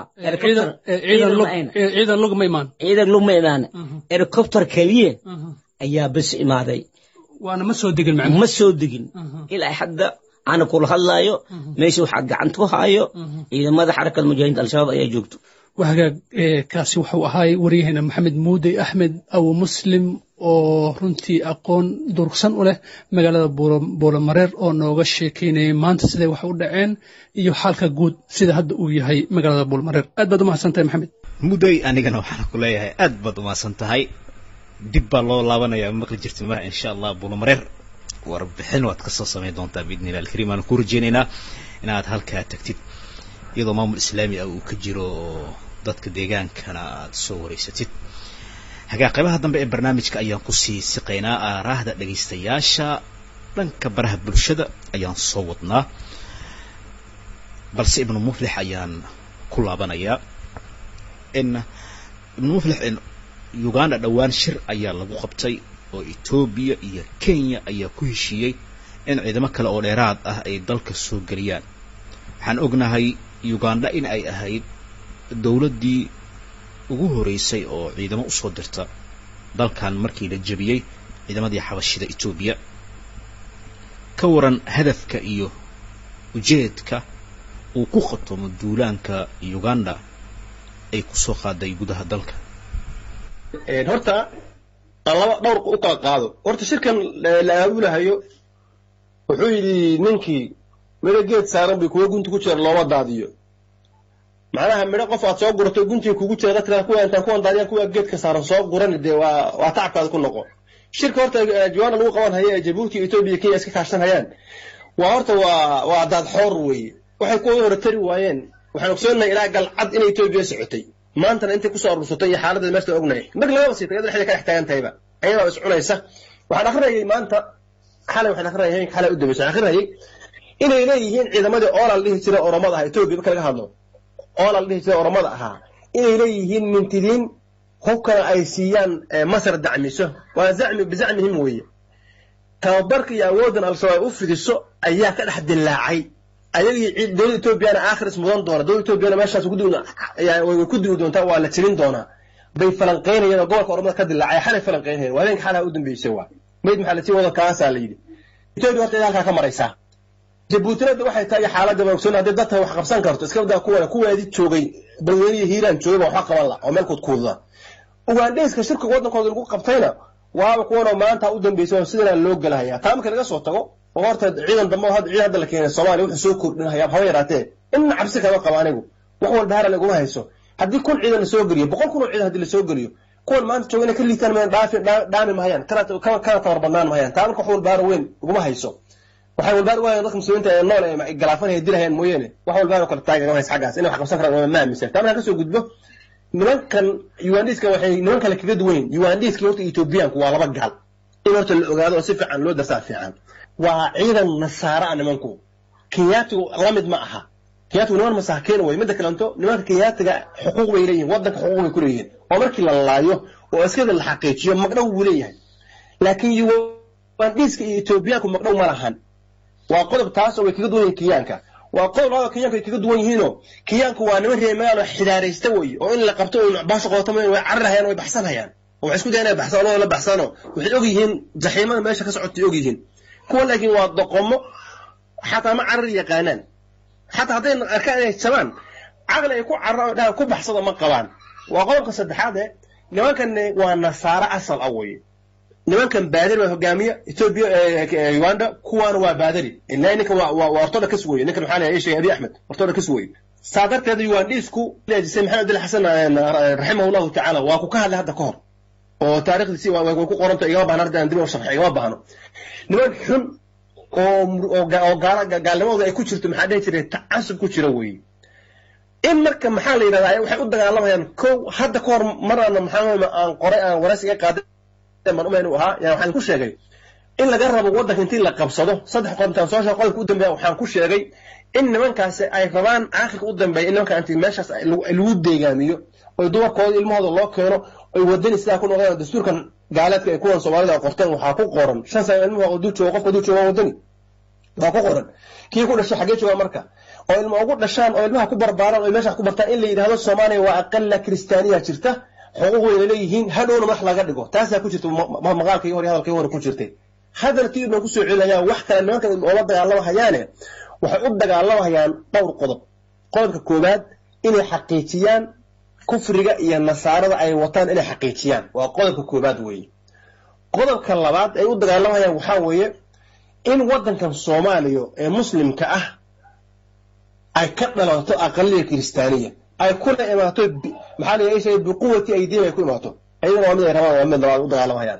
ciidan lug ma imaan ciidan lug ma imaan helicopter keliye ayaa bes imaaday waana ma soo degin macnaa ma soo degin ilaa hadda ana kula hadlaayo meesha waxaa gacanta ku haayo ciidamada xarakada mujaahidiinta al-shabaab ayaa joogto waa hagaag kaasi wuxuu ahaay waryaheena maxamed muudey axmed abu muslim oo runtii aqoon durugsan u leh magaalada buulamareer oo nooga sheekeynayay maanta siday wax u dhaceen iyo xaalka guud sida hadda uu yahay magaalada buulamareer aad baad umahadsan tahay maxamed muday anigana waxaan ku leeyahay aad baad umahadsan tahay dib baa loo laabanaya maqli jirta mar insha allah buulamareer warbixin waad kasoo samayn doontaa biidni illah alkariim aan ku rajeynaynaa inaad halkaa tagtid iyadoo maamul islaami ah uu ka jiro oo dadka deegaankana aad soo wareysatid hagaa qaybaha dambe ee barnaamijka ayaan kusii siqaynaa aaraahda dhegaystayaasha dhanka baraha bulshada ayaan soo wadnaa balse ibnu muflix ayaan ku laabanayaa in ibnu muflix in uganda dhowaan shir ayaa lagu qabtay oo etoobiya iyo kenya ayaa ku heshiiyey in ciidamo kale oo dheeraad ah ay dalka soo geliyaan waxaan ognahay uganda in ay ahayd dowladdii ugu horeysay oo ciidamo usoo dirta dalkan markii la jebiyey ciidamadii xabashida etoobiya ka waran hadafka iyo ujeedka uu ku khatomo duulaanka uganda ay kusoo qaaday gudaha dalka horta aan laba dhowr u kala qaado horta shirkan la aabulahayo wuxuu yidhi ninkii midho geed saaran bay kuwa gunti ku jira looma daadiyo macnaha midho qof aad soo gurato guntiga kugu jira dadka kuwa intaan kuwan daadiyaan kuwa geedka saaran soo guran dee waa waa tacabkaada ku noqo shirka horta juwaana lagu qaban haya ee jabuuti etoobiya kenya iska kaashan hayaan waa horta waa waa daad xoor weeye waxay kuwa hore tari waayeen waxaan ogsoonahay ilaa galcad inay etoobiya socotay maantana intay kusoo arursatay iyo xaaladda meeshta ognahay mar lagaba siitay iyada dhexda ka dhex taagan tahayba ayadaa is cunaysa waxaan akrinayay maanta xalay waxaan akrinayay xalay u dambaysa waxaan akrinayay inay leeyihiin ciidamadii oolal dhihi jira oromada ahaa etoobiya marka laga hadlo oolal dhihi jira oromada ahaa inay leeyihiin mintidiin hubkana ay siiyaan masar dacmiso waa zacmi bizacmihim weeye tababarka iyo awooddan al-shabaab u fidiso ayaa ka dhex dillaacay ayagii dowladda etoobiyana aakhiris mudan doona dowladda etoobiyana meeshaas way ku dili doontaa waa la jirin doonaa bay falanqaynayeen oo gobolka oromada ka dillaacay xalay falanqaynayeen waa habeenka xalaha u dambeysay waa mayd maxaa lasii wada kaasaa la yidhi etoobiya horta ida halkaa ka maraysaa jabuutinada waxay tahay xaaladda baan ogsoon haddii dadka wax qabsan karto iska daa kuwana kuweedii joogay balweyne iyo hiiraan joogay baa waxba qaban la oo meel kuudkuuda ugandheyska shirka waddankooda lagu qabtayna waaba kuwanoo maanta u dambeysay oo sidanaa loo gelahayaa taa marka laga soo tago oo horta ciidan dambe oo ciidan hadda la keenay soomaaliya wuxuu soo kordhinhayaa haba yaraatee inna cabsi kama qabo anigu wax walba haran iguma hayso haddii kun ciidan la soo geliyo boqol kun oo ciidan haddii la soo geliyo kuwan maanta jooga inay ka liitaan mayaan dhaafi dhaami mahayaan kana kana tabar badnaan mahayaan taa marka wax walbaaro weyn uguma hayso waxay walbaar u hayaan dadka muslimiinta ee nool ee galaafanaya dilahayaan mooyaane wax walbaaro kale taagagama haysa xaggaas inay wax qabsan karaan ma aaminsan taa markaan kasoo gudbo nimankan ugandiska waxay niman kale kaga duwan yihin ugandiska horta etoobiyaanku waa laba gaal in horta la ogaado oo si fiican loo darsaa fiican waa ciidan nasaara ah nimanku kenyaatigu lamid ma aha kenyaatigu niman masaakiin way midda kalanto nimanka kenyaatiga xuquuq bay leeyihin wadanka xuquuq bay ku leeyihin oo markii la laayo oo askada la xaqiijiyo magdhow buu leeyahay laakiin ugandiska iyo etoobiyaanku magdhow ma lahan waa qodob taas oo way kaga duwan yihiin kenyaanka waa qodob labaad oo kenyaanku ay kaga duwan yihiinoo kenyaanku waa niman reer magaalo xidaaraysta wey oo in la qabto oo baasha qoota way cararahayaan way baxsanayaan oo waxay isku dayaan inay baxsaan oo la baxsano waxay og yihiin jaxiimada meesha ka socotay og yihiin kuwa laakiin waa doqomo xataa ma carar yaqaanaan xataa hadday arkaan inay jabaan caqli ay ku cararaan oo dhahan ku baxsado ma qabaan waa qodobka saddexaad ee nimankan waa nasaaro asal ah weye nimankan baadari waa hogaamiya ethiopia uganda kuwaana waa baadari ilaa ninkan waa waa ortodox weye ninkan maxaa leeyahay sheegay abi axmed ortodox weye saa darteed ugandisku leejisay maxamed abdul xasan raximah allahu tacaala waa ku ka hadlay hadda ka hor oo taarikhdiisi way ku qoranta igama baahna hadda aan dib u sharxay igama baahno niman xun oo oo gaala gaalnimadooda ay ku jirto maxaa dhihi jiray tacasub ku jira weeye in marka maxaa la yidhahdaa waxay u dagaalamayaan kow hadda ka hor marana maxaa aan qoray aan waraysi iga qaaday man umayn u ahaa yaa waxaan ku sheegay in laga rabo waddanka intii la qabsado saddex qodobtaan soo sheeg qodobka u dambeeya waxaan ku sheegay in nimankaasi ay rabaan aakhirka u dambeeya in nimanka intii meeshaas lagu deegaamiyo oy dumarkooda ilmahooda loo keeno oy wadani sidaa ku noqdaan dastuurkan gaaleedka ay kuwan soomaalida qorteen waxaa ku qoran shan sano ilmuhu dul joogo qofka dul jooga waa wadani waa ku qoran kii ku dhashay xaggee jooga marka oo ilma ugu dhashaan oo ilmaha ku barbaaraan oo meesha ku bartaan in la yidhahdo soomaaliya waa aqala kiristaaniya jirta xuquuq wayna leeyihiin hadhowna madax laga dhigo taasaa ku jirta maqaalkii hore hadalkii hore ku jirtay hadalkii baan kusoo celinayaan wax kale nimankan oola dagaalamahayaane waxay u dagaalamahayaan dhowr qodob qodobka koowaad inay xaqiijiyaan kufriga iyo nasaarada ay wataan inay xaqiijiyaan waa qodobka koowaad weeye qodobka labaad ay u dagaalamayaan waxaa weeye in waddankan soomaaliya ee muslimka ah ay ka dhalato aqaliya kiristaaniya ay kula imaato maxaa la yeeshay biquwati aydiin ay ku imaato ayagana waa mid ay rabaan waa mid labaad u dagaalamahayaan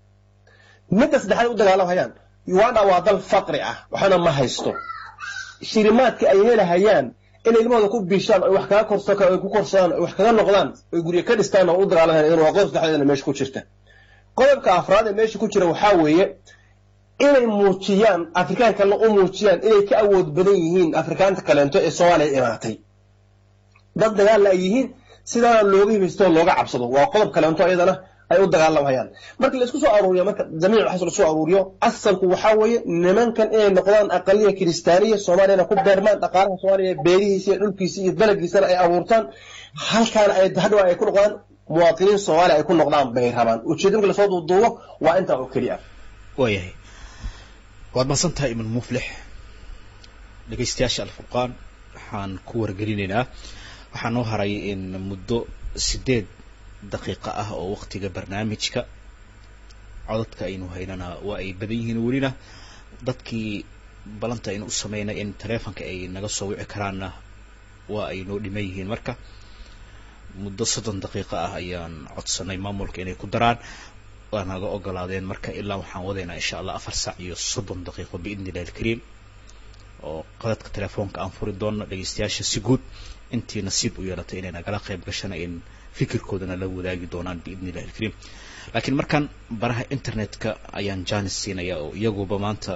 midda saddexaad u dagaalamahayaan uganda waa dal faqri ah waxna ma haysto shilimaadka ay helahayaan inay ilmahooda ku biishaan oy wax kaga korso ay ku korsadaan oy wax kaga noqdaan oy guryo ka dhistaan oo u dagaalamahayaan iyadana waa qodob saddexdeedana meesha ku jirta qodobka afraad ee meesha ku jira waxaa weeye inay muujiyaan afrikaankalna u muujiyaan inay ka awood badan yihiin afrikaanta kaleento ee soomaaliya imaatay dad dagaalla ay yihiin sidaana looga hibaysto looga cabsado waa qodob kaleento iyadana ay u dagaalamayaan marka laisku soo aruuriyo marka jamiic waxaas lasoo aruuriyo asalku waxaa weeye nimankan inay noqdaan aqaliya kiristaaniya soomaaliyana ku beermaan dhaqaalaha soomaaliya beerihiisa iyo dhulkiisa iyo dalagiisana ay abuurtaan halkaana ay hadhow ay ku noqdaan muwaatiniin soomaaliya ay ku noqdaan bay rabaan ujeeda marka lasoo duuduubo waa intaa oo keliya waayahay waad mahadsantahay iman muflix dhegaystayaasha alfurqaan waxaan ku wargelinaynaa waxaa noo haray in muddo sideed daqiiqo ah oo waktiga barnaamijka codadka aynu haynana waa ay badan yihiin welina dadkii balanta aynu u sameynay in taleefonka ay naga soo wici karaanna waa ay noo dhiman yihiin marka muddo soddon daqiiqo ah ayaan codsanay maamulka inay ku daraan waa naga ogolaadeen marka ilaa waxaan wadaynaa insha allah afar saac iyo soddon daqiiqo biidni illahi alkariim oo qadadka telefoonka aan furi doonno dhegeystayaasha si guud intii nasiib u yeelatay inay nagala qayb gashana in fikirkoodana la wadaagi doonaan biidni illahi alkariim laakiin markaan baraha internetka ayaan janis siinaya oo iyaguba maanta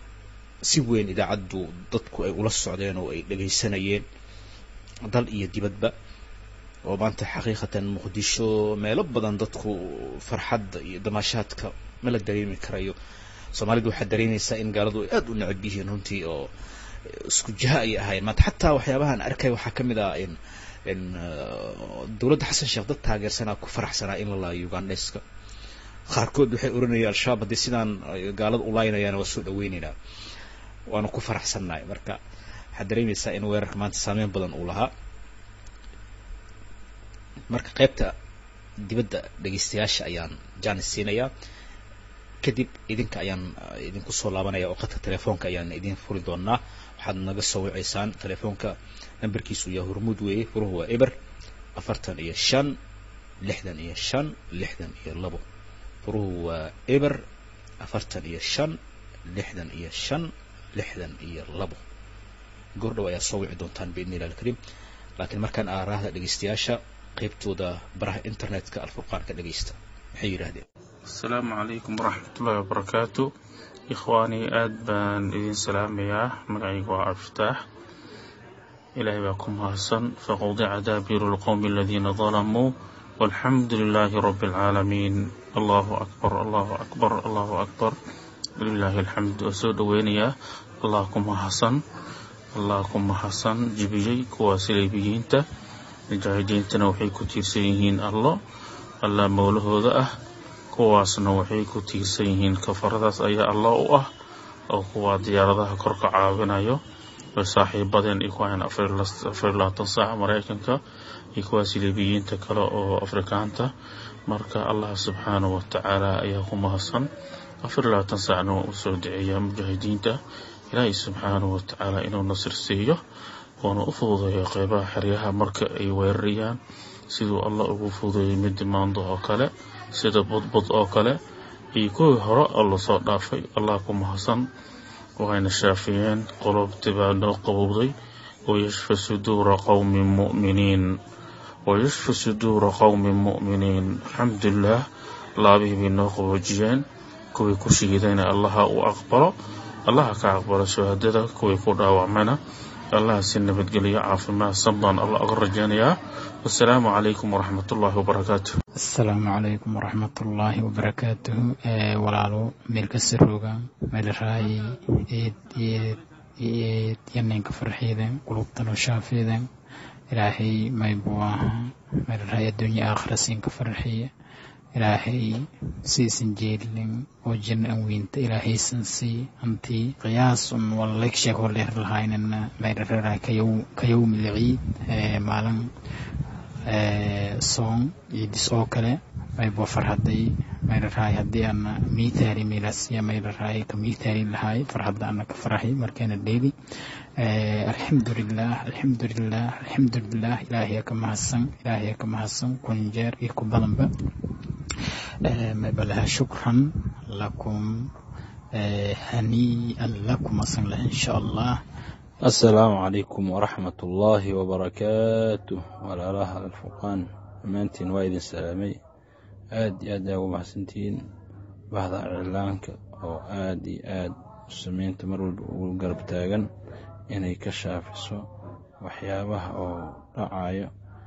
si weyn idaacaddu dadku ay ula socdeen oo ay dhegaysanayeen dal iyo dibadba oo maanta xaqiiqatan muqdisho meelo badan dadku farxadda iyo damaashaadka ma la dareemi karayo soomaalidu waxaad dareemaysaa in gaaladu ay aada u necab yihiin runtii oo isku jiha ayay ahaayeen maanta xataa waxyaabahan arkay waxaa ka mid ah in in dowladda xasan sheekh dad taageersanaa ku faraxsanaa in la laayo ugandeska qaarkood waxay oranayeen al-shabaab haddii sidaan gaalada u laaynayaana waa soo dhaweyneynaa waana ku faraxsannahay marka waxaad dareemaysaa in weerarka maanta saameyn badan uu lahaa marka qaybta dibadda dhegeystayaasha ayaan janis siinayaa kadib idinka ayaan idinku soo laabanaya oo qadka telefoonka ayaan idin furi doonaa waxaad naga soo wiceysaan telefoonka nambarkiisu yaa hormuud weeye furuhu waa eber afartan iyo shan lixdan iyo shan lixdan iyo labo furuhu waa eber afartan iyo shan lixdan iyo shan lixdan iyo labo goordhow ayaa soo wici doontaan biidni illah alkariim laakiin markaan aaraahda dhegeystayaasha qaybtooda baraha internetka alfurqaan ka dhegeysta maxay yidhaahdeen asalaamu calaykum waraxmatullaahi wabarakaatu ikhwaanii aad baan idin salaamayaa magacayga waa abftaax ilaahay baa ku mahadsan faqudica daabiru lqowmi aladiina dalamuu walxamdu lilaahi rabbi alcaalamiin allahu akbar allahu akbar allahu akbar walilaahi alxamd waa soo dhoweynayaa allah ku mahadsan allah ku mahadsan jibiyey kuwa sileybiyiinta mujaahidiintana waxay ku tiirsan yihiin allo allah mowlahooda ah kuwaasna waxay ku tiirsan yihiin kafaradaas ayaa allah u ah oo kuwa diyaaradaha korka caawinayo way saaxiibadeen iyo kuwahan afar iyo labaatan saaca maraykanka iyo kuwa siliibiyiinta kale oo afrikaanta marka allah subxaanahu watacaala ayaa ku mahadsan afar iyo labaatan saacna waa u soo duceeyaa mujaahidiinta ilaahay subxaanahu watacaala inuu nasir siiyo uuna u fududeeyo qeybaha xeryaha marka ay weerarayaan siduu allah ugu fududeeyey midi maando oo kale sida budbud oo kale iyo kuwii hore oo lasoo dhaafay allah ku mahadsan waxayna shaafiyeen qulubtii baa noo qabowday wayashfi suduura qowmin mu'miniin wayashfi suduura qowmin mu'miniin alxamdulilah laabihii bay noo qaboojiyeen kuwii ku shiidayna allaha uu aqbalo allaha ka aqbalo shahaadada kuwii ku dhaawacmayna allaha si nabadgeliyo caafimaad san baan allah uga rajaynayaa wasalaamu calaykum waraxmatullaahi wabarakaatu asalaamu calaykum waraxmatullaahi wabarakaatuhu walaalo meelkasta rooga meelraayi eed eed eed yaneenka farxiida qulubtanoo shaafeeda ilaahay maybuu ahaa meelraayi adduunya aakhira siinka farxiya ilaahay siisan jeelin oo janna an weynta ilaahaysan sii hantii qiyaasun walaleeg sheeg oo dheer lahaynana meelraayi ka yowmi lciid maalin soon ciidis oo kale maybo farhaday maylarahay haddii ana miitaari meelasiya maylarahay ka miitaari lahay farhadda ana ka farahay markeena dheeli alxamdulilah alxamdulilah alxamdulilah ilaahiya ka mahadsan ilaahiya ka mahadsan kun jeer iyo ku badanba maybalaha shukran lakum hanii'an lakum asan lah insha allah asalaamu calaykum waraxmat ullaahi wabarakaatu walaalaha alfurqaan dhammaantiin waa idin salaamay aad iyo aad aa ugu mahadsantihiin bahda iclaanka oo aad iyo aad muslimiinta mar walba ugu garab taagan inay ka shaafiso waxyaabaha oo dhacayo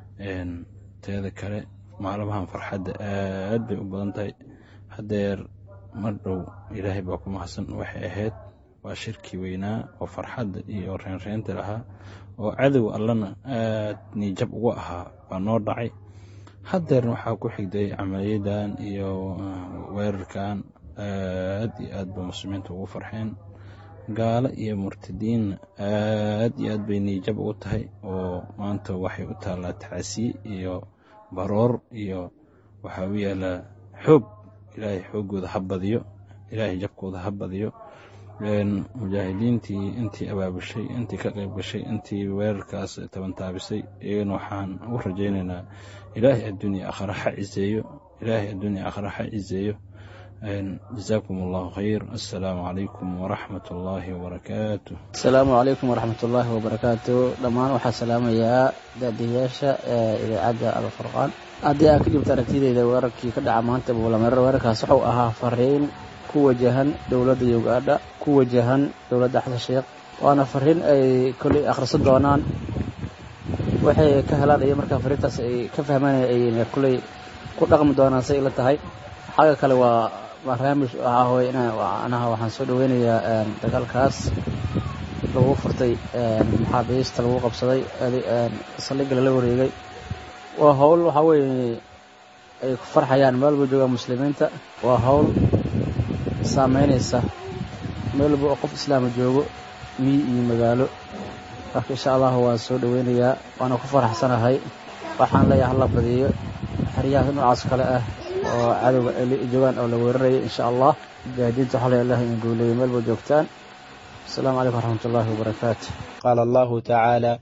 teeda kale maalmahan farxadda aad bay u badan tahay haddeer mar dhow ilaahay baa ku mahadsan waxay ahayd waa shirkii weynaa oo farxadda iyo reenreenta lahaa oo cadow allana aad niijab ugu ahaa baa noo dhacay haddeerna waxaa ku xigday camaliyadan iyo weerarkan aad iyo aad ba muslimiinta ugu farxeen gaalo iyo murtadiinna aad iyo aad bay niijab ugu tahay oo maanta waxay u taallaa tacasiye iyo baroor iyo waxaa u yaalaa xoog ilaahay xooggooda ha badiyo ilaahay jabkooda ha badiyo mujaahidiintii intii abaabushay intii ka qayb gashay intii weerarkaas tabantaabisay iyagana waxaan u rajaynaynaa ilaahay adduunya aakhira ha ciseeyo ilaahay adduunya aakhira ha ciseeyo jazaakum allahu khayr assalaamu calaykum waraxmat ullaahi wabarakaatu asalaamu calaykum waraxmat ullaahi wabarakaatu dhammaan waxaa salaamayaa daadiyayaasha idaacadda alfurqaan haddii aad ka dhibta aragtideyda weerarkii ka dhaca maanta buulameerar weerarkaas wuxuu ahaa fariin ku wajahan dowladda ugandha ku wajahan dowladda xasan sheekh waana fariin ay kolley akhrisan doonaan waxay ka helaan iyo markaa fariintaas ay ka fahmaan ay kolley ku dhaqmi doonaan say ila tahay xagga kale waa barnaamij waxaa hooy anaha waxaan soo dhaweynayaa dagaalkaas lagu furtay maxaabiista lagu qabsaday saldhigga lala wareegay waa howl waxaa weeye ay ku farxayaan meel walba joogaan muslimiinta waa howl saameynaysa meel walba oo qof islaama joogo miyi iyo magaalo marka insha allahu waan soo dhaweynayaa waana ku faraxsanahay waxaan leeyahay hala badiyo xeryahaas noocaas kale ah oo cadowga ay joogaan oo la weeraraya insha allah mujaahidiinta waxaa leeyahay allah in guuleeyo meel walba joogtaan السلام عليكم ورحمة الله وبركاته قال الله تعالى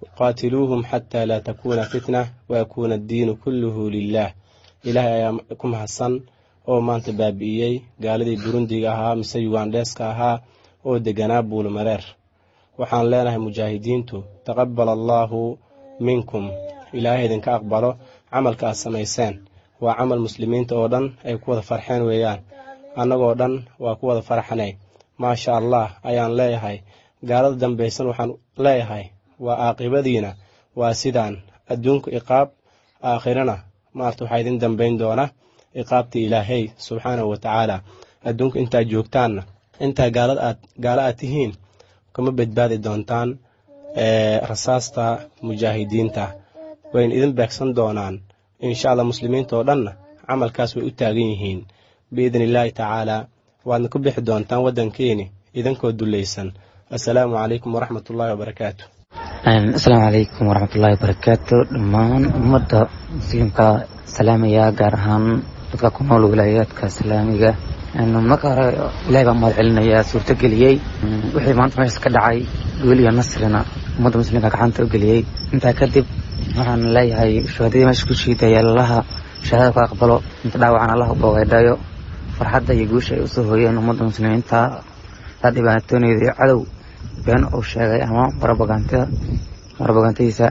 qaatiluuhum xataa laa takuuna fitna wayakuuna addiinu kulluhu lilah ilaahay ayaa ku mahadsan oo maanta baabi'iyey gaaladii burundiga ahaa mise yugandheeska ahaa oo deganaa buulmareer waxaan leenahay mujaahidiintu taqabal allaahu minkum ilaahay idinka aqbalo camalka aad samayseen waa camal muslimiinta oo dhan ay ku wada farxeen weeyaan annagoo dhan waa ku wada farxanay maasha allah ayaan leeyahay gaalada dambaysan waxaan leeyahay waa caaqibadiina waa sidaan adduunku iqaab aakhirana maarta waxaa idin dambayn doona iqaabta ilaahay subxaanahu wa tacaala adduunku intaad joogtaanna intaa gaalad aad gaalo aad tihiin kuma badbaadi doontaan rasaasta mujaahidiinta wayna idin beegsan doonaan insha allah muslimiinta oo dhanna camalkaas way u taagan yihiin biidni illaahi tacaalaa waadna ku bixi doontaan waddankeeni idinkoo dulaysan assalaamu calaykum waraxmat ullaahi wabarakaatu asalaamu calaykum waraxmatullaahi wabarakaatu dhammaan ummadda muslimka salaamaya gaar ahaan dadka ku nool wilaayaadka islaamiga marka hore ilahay baa mahad celinayaa suurtageliyey wixii maanta meeshaas ka dhacay wiil iyo nasrina ummadda muslimka gacanta u geliyey intaa kadib waxaan leeyahay shuhadadii meesha ku shiidaya allaha shahaadada ku aqbalo inta dhaawacan allah u boogaydhayo farxadda iyo guusha ay usoo hooyeen ummadda muslimiinta taa dhibaatooneyda iyo cadow been uu sheegay ama barabaganta barabagantadiisa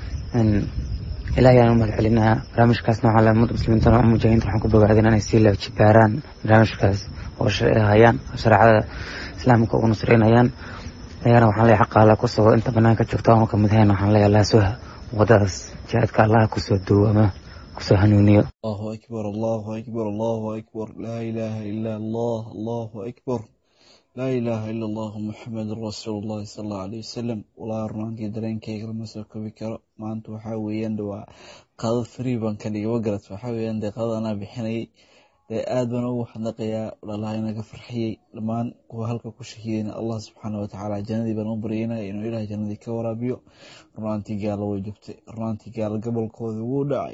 ilahay ayaan u mahad celinayaa barnaamijkaasna waxaa le ummadda muslimiinta mujaahidiinta waxaan ku bogaadin inay sii lajibaaraan barnaamijkaas oo hayaan shareecada islaamka ugu nusreynayaan ayagana waxaan leeyahay xaqa alla kusoo inta banaanka joogta oonu kamid ahayn waxaan leeyahay allah soo wadadaas jihaadka allah kusoo duwo ama kusoo hanuuniyo allahu akbar allahu akbar allahu akbar laa ilaaha ila allah allahu akbar laa ilaaha ila allahu muxamedun rasuulullahi sal allahu alayh wasalam walaa runaantii dareenkayga lama soo kobi karo maanta waxaa weeyaan waa qaadad free baan ka dhigay wagarat waxaa weeyaan dee qaadad anaa bixinayay dee aad baan ugu xadnaqayaa walaalaha inaga farxiyey dhammaan kuwa halka ku shahiidayna allah subxaana watacaala jannadii baan u baryaynaya inuu ilahay jannadii ka waraabiyo runaantii gaalo way joogtay runaantii gaalo gobolkooda wuu dhacay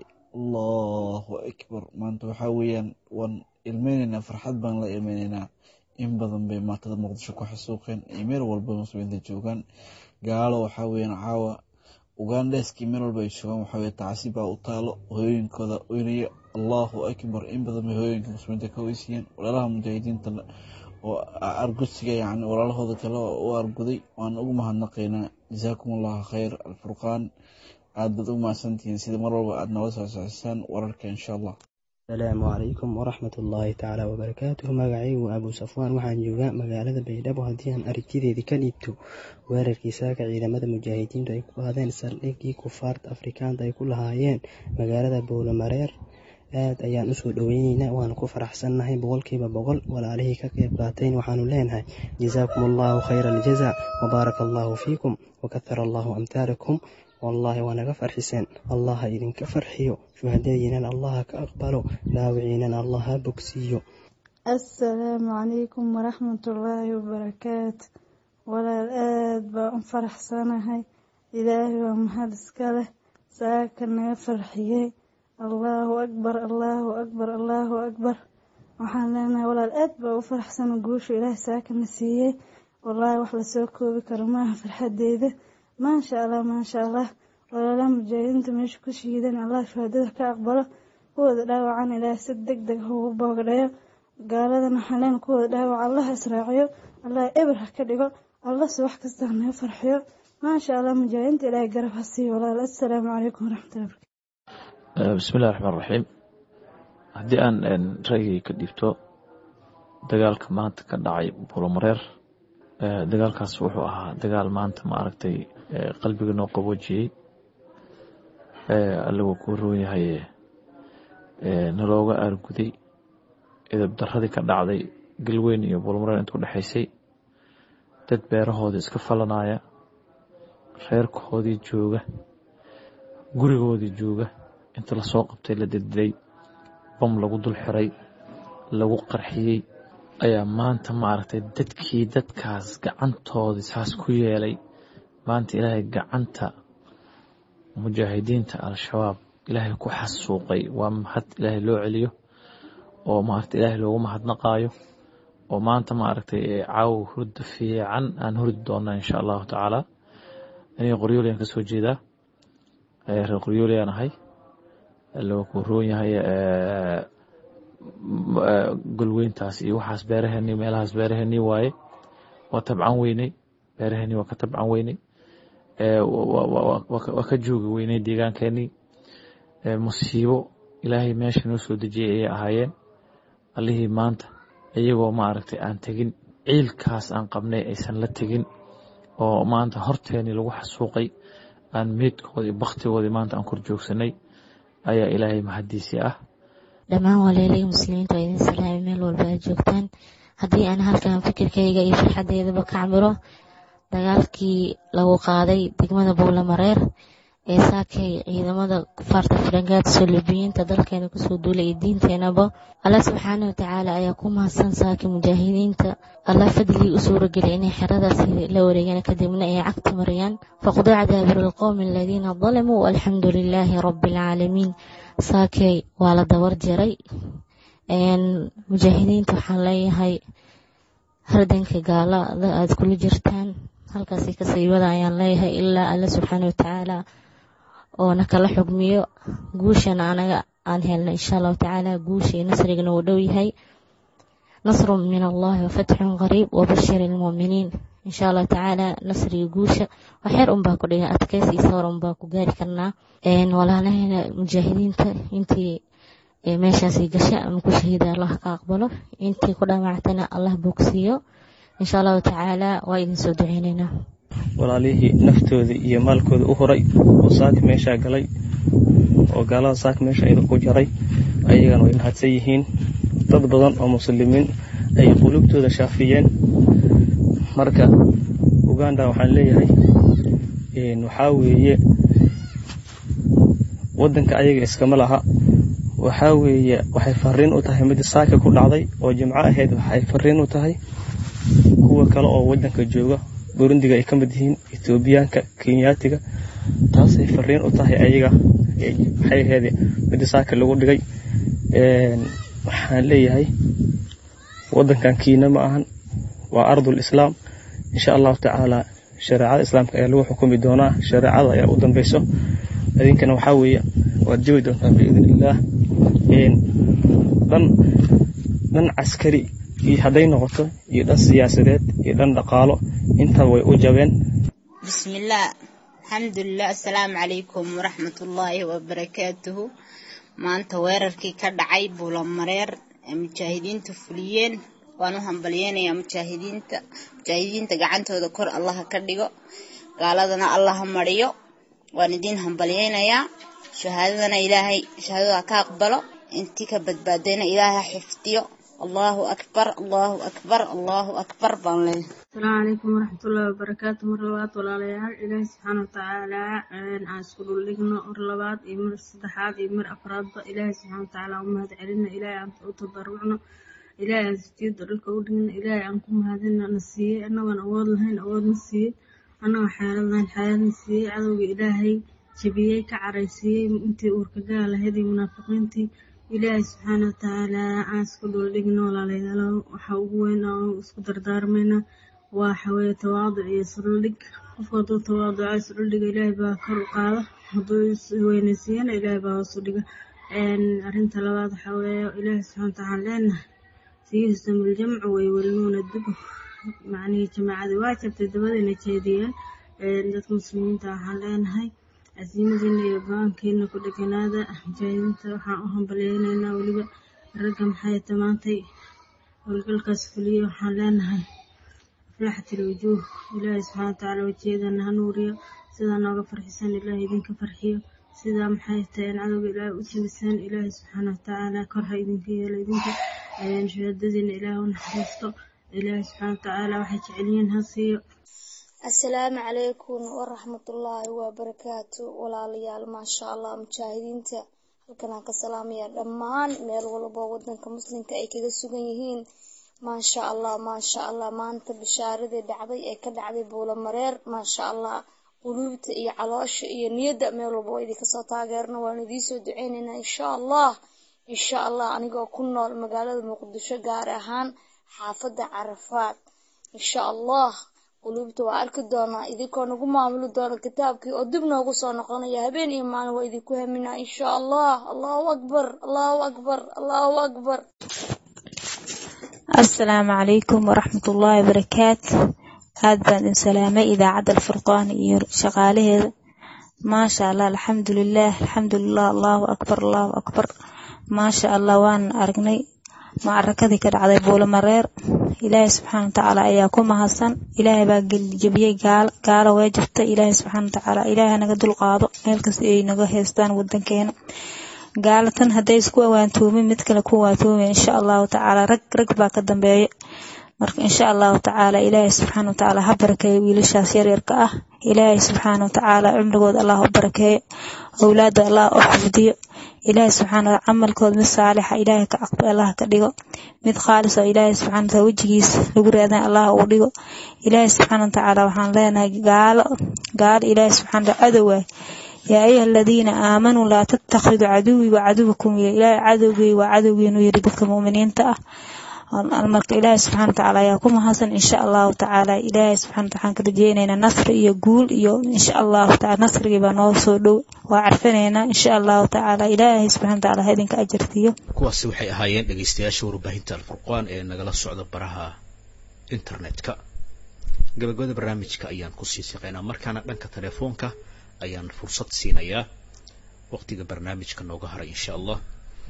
allahu akbar maanta waxaa weeyaan waan ilmeynaynaa farxad baan la ilmeynaynaa in badan bay maatada muqdisho ku xasuuqeen iyo meel walba muslimiinta joogaan gaalo waxaa weeyaan caawa ugandheeskii meel walba ay joogaan waxaa weye tacsi baa u taalo hooyooyinkooda oynaya allahu akbar in badan bay hooyooyinka muslimiinta ka weysiiyeen walaalaha mujaahidiinta oo argusiga yani walaalahooda kale u arguday waan ugu mahadnaqaynaa jazaakum allahu khayr alfurqaan aad baad ugu mahadsantihiin sida mar walba aad nala soo socisaan wararka insha allah asalaamu calaykum waraxmat ullaahi tacaala wabarakaatuhu magacaygu abuu safwaan waxaan joogaa magaalada baydhabo haddii aan aragtideedii ka dhiibto weerarkii saaka ciidamada mujaahidiintu ay ku qaadeen saldhiggii kufaarta afrikaanta ay ku lahaayeen magaalada bowlamareer aad ayaan usoo dhoweyneynaa waana ku faraxsannahay boqolkiiba boqol walaalihii ka qayb qaatayn waxaanu leenahay jazaakum allahu khayra aljaza wabaaraka allahu fiikum wakahara allahu amtaalakum wallaahi waa naga farxiseen allah ha idinka farxiyo shuhadadiinana allah ha ka aqbalo dhaawiciinana allah ha bogsiiyo assalaamu calaykum waraxmatullaahi wabarakaatu walaal aad baa u faraxsanahay ilaahay waa mahad iska leh saaka naga farxiyey allaahu akbar allaahu akbar allaahu akbar waxaan leenahay walaal aad baa u faraxsana guusha ilaahay saakana siiyey wallaahi wax lasoo koobi karo maaha farxadeeda maasha allah maasha allah walaalaha mujaahidiinta meesha ku shiidan allah shuhadada ka aqbalo kuwooda dhaawacan ilaahay si deg deg ugu boogdhayo gaaladana xaleen kuwooda dhaawac allah israaciyo allah eber ha ka dhigo allase wax kasta hanaga farxiyo maasha allah mujaahidiinta ilaahay garab ha siiyo walaal assalaamu calaykum waraxmatullahi barakatu bismillahi raxmaan raxiim haddii aan ra'yigay ka dhiibto dagaalka maanta ka dhacay buulomareer dagaalkaas wuxuu ahaa dagaal maanta ma aragtay qalbiga noo qaboojiyey allagoo kuu roon yahay nalooga aarguday edab daradii ka dhacday galweyn iyo buulmareer inta u dhexaysay dad beerahoodii iska falanaya reerkoodii jooga gurigoodii jooga inta lasoo qabtay la dildilay bam lagu dul xiray lagu qarxiyey ayaa maanta maaragtay dadkii dadkaas gacantoodii saas ku yeelay maanta ilaahay gacanta mujaahidiinta al-shabaab ilaahay ku xasuuqay waa mahad ilaahay loo celiyo oo maaragtay ilaahay loogu mahadnaqaayo oo maanta maaragtay caawa hurda fiican aan hurdi doona insha allahu tacaala aniga qoryooleyaan kasoo jeedaa reer qoryooleyaan ahay loo ku roon yahay golweyntaas iyo waxaas beeraheenii meelahaas beeraheenii waaye waa tabcan weynay beeraheenii waa ka tabcan weynay waa ka joogi weynay deegaankeenii musiibo ilaahay meesha noo soo dejiyey ayay ahaayeen allihii maanta iyagoo maaragtay aan tegin ciilkaas aan qabnay aysan la tegin oo maanta horteenii lagu xasuuqay aan meydkoodii baktigoodii maanta aan kor joogsanay ayaa ilaahay mahadiisii ah dhammaan waleelay muslimiinta waa idin salaamay meel walba aad joogtaan haddii aan halkan fikirkayga iyo farxadeedaba ka cabiro dagaalkii lagu qaaday degmada buulamareer ee saakay ciidamada kufaarta farangaad solubiyiinta dalkeena kusoo duulay iyo diinteenaba allah subxaana watacaala ayaa ku mahadsan saakay mujaahidiinta allah fadligii u suurageliya inay xeradaasi la wareegaan kadibna ay cagta mariyaan faqduca daabiru lqowmi aladiina dalamuu walxamdu lilaahi rabbi alcaalamiin saakay waa la dabar jaray mujaahidiinta waxaan leeyahay hardanka gaalada aad kula jirtaan halkaasi kasiibada ayaan leeyahay ilaa alla subxaana watacaala oo na kala xugmiyo guushana anaga aan helna insha allahu tacaala guusha iyo nasrigana uu dhow yahay nasrun min allahi wafatxun qariib wabashir ilmuuminiin insha allahu tacaala nasriga guusha waxyar unbaa ku dhiga adkeys iyo sawr unbaa ku gaari karnaa walaalahayna mujaahidiinta intii meeshaasi gasha ama ku shahiida allah ka aqbalo intii ku dhaamactana allah bogsiiyo insha allahu tacaala waa idin soo duceyneynaa walaalihii naftooda iyo maalkooda u horay oo saaka meeshaa galay oo gaalada saaka meesha ida ku jaray ayagana way mahadsan yihiin dad badan oo muslimiin ay qulubtooda shaafiyeen marka uganda waxaan leeyahay waxaa weeye waddanka ayaga iskama laha waxaa weeye waxay fariin u tahay mid saaka ku dhacday oo jimco ahayd waxay fariin u tahay kuwa kale oo waddanka jooga burundiga ay ka mid yihiin etoobiyaanka kenyaatiga taasay fariin u tahay ayaga waxay ahayd mid saaka lagu dhigay waxaan leeyahay waddankan kiina ma ahan waa ardul islaam insha allahu tacaala shareecada islaamka ayaa lagu xukumi doonaa shareecada ayaa u dambeyso idinkana waxaa weeye waad jawi doontaan biidn illaah dhan dhan caskari iyo hadday noqoto iyo dhan siyaasadeed iyo dhan dhaqaalo intaba way u jabeen bismillaah alxamdulilah assalaamu calaykum waraxmatullaahi wabarakaatuhu maanta weerarkii ka dhacay buulamareer ee mujaahidiinta fuliyeen waan u hambalyeynayaa mujaahidiinta mujaahidiinta gacantooda kor allaha ka dhigo gaaladana allaha mariyo waan idiin hambalyeynayaa shahaadadana ilaahay shahaadada ka aqbalo intii ka badbaadayna ilaahay ha xifdiyo allahu akbar allahu akbar allahu akbar baan leeyahay asalaamu calaykum waraxmatullaahi wabarakaatu mar labaad walaalayaal ilaahay subxaana watacaala aan isku dhuldhigno mar labaad iyo mar saddexaad iyo mar afraadba ilaahay subxaana watacaala u mahad celino ilaahay aan u tabarucno ilaahay aan sujuudda dhulka u dhigno ilaahay aan ku mahadino na siiyey annagoon awood lahayn awoodna siiyey annagoo xeelad lahayn xeeladna siiyey cadowga ilaahay jabiyey ka caraysiiyey intii uurka gaal ahayd iyo munaafiqiintii ilaahay subxaana watacaala aan isku dhuldhigno walaalayaalo waxa ugu weyn oo isku dardaarmayna waa xaweye tawaaduc iyo isdhuldhig qofku hadduu tawaaduco isdhuldhiga ilaahay baa kor u qaada hadduu isweynaysiiyana ilaahay baa hoos u dhiga arrinta labaad waxa weeye ilaahay subxaana watacaala leenahay sayuhsamu ljamcu wayuwalnuuna dubur macnihii jamaacadii waa jabtay dabadayna jeediyeen dadka muslimiinta waxaan leenahay casiimadiina iyo go-aankiina ku dheganaada mujaahidiinta waxaan u hambalyeynaynaa weliba ragga maxay tamaantay howlgalkaas fuliye waxaan leenahay aflaxat ilwujuuh ilaahay subxaana watacaala wajiyadana ha nuuriyo sidaa nooga farxisan ilaahay idinka farxiyo sidaa maxay tahay in cadowga ilaahay u jibisaan ilaahay subxaana watacaala kor ha idinka yeelo idinka shahaadadiina ilaahay u naxariisto ilaahay subxaana watacaala waxay jecelyihiin ha siiyo asalaamu calaykum waraxmatullaahi wabarakaatu walaalayaal maasha allah mujaahidiinta halkan aan ka salaamaya dhammaan meel walbo wadanka muslimka ay kaga sugan yihiin maasha allah maasha allah maanta bishaaradii dhacday ee ka dhacday buulamareer maasha allah quluubta iyo caloosha iyo niyadda meel walba waa idinkasoo taageerna waan idiinsoo duceyneynaa insha allah insha allah anigoo ku nool magaalada muqdisho gaar ahaan xaafadda carafaad insha allah quluubta waa arki doonaa idinkoo nagu maamuli doona kitaabkii oo dib noogu soo noqonaya habeen iyo maalin waa idinku haminaa insha allah allahu akbar allahu akbar allahu akbar asalaamu calaykum waraxmatullaahi wabarakaatu aad baan idin salaamay idaacadda alfurqaan iyo shaqaalaheeda maasha allah alxamdulilah alxamdulilah allahu akbar allahu akbar maasha allah waan aragnay macarakadii ka dhacday buulamareer ilaahay subxaana watacaala ayaa ku mahadsan ilaahay baa jebiyey gaalo gaalo waa jirta ilaahay subxaana watacaala ilaahay naga dulqaado meel kasta ay naga haystaan wadankeena gaalo tan hadday isku awaantoomin mid kale ku waantoomin insha allahu tacaala rag rag baa ka dambeeya marka insha allahu tacaala ilaahay subxaana watacaala ha barakeeyo wiilashaas yaryarka ah ilaahay subxaana watacaala cumrigooda allah u barakeeyo owlaada allah u xifdiyo ilaahay subxaana wataala camalkooda mid saalixa ilaahay ka aqbal allah ka dhigo mid khaalis oo ilaahay subxaana wataala wejigiisa lagu raadan allah uu dhigo ilaahay subxaana watacaala waxaan leenahay gaalo gaalo ilaahay subxaana wataala cadowaay yaa ayuha aladiina aamanuu laa tattakhiduu caduwii wa caduwakum ilaahay cadowgey waa cadowgiinu yiri dadka mu'miniinta ah marka ilaahay subxana watacaala ayaa ku mahadsan insha allahu tacaala ilaahay subxana waxaan ka rajeynaynaa nasri iyo guul iyo insha allahu tacaala nasrigii baa noo soo dhow waa carfinaynaa insha allahu tacaala ilaahay subxana watacaala ha idinka ajartiyo kuwaasi waxay ahaayeen dhegaystayaasha warbaahinta alfurqaan ee nagala socda baraha internetka gabagabada barnaamijka ayaan kusii siqaynaa markaana dhanka telefoonka ayaan fursad siinayaa waqtiga barnaamijka nooga haray insha allah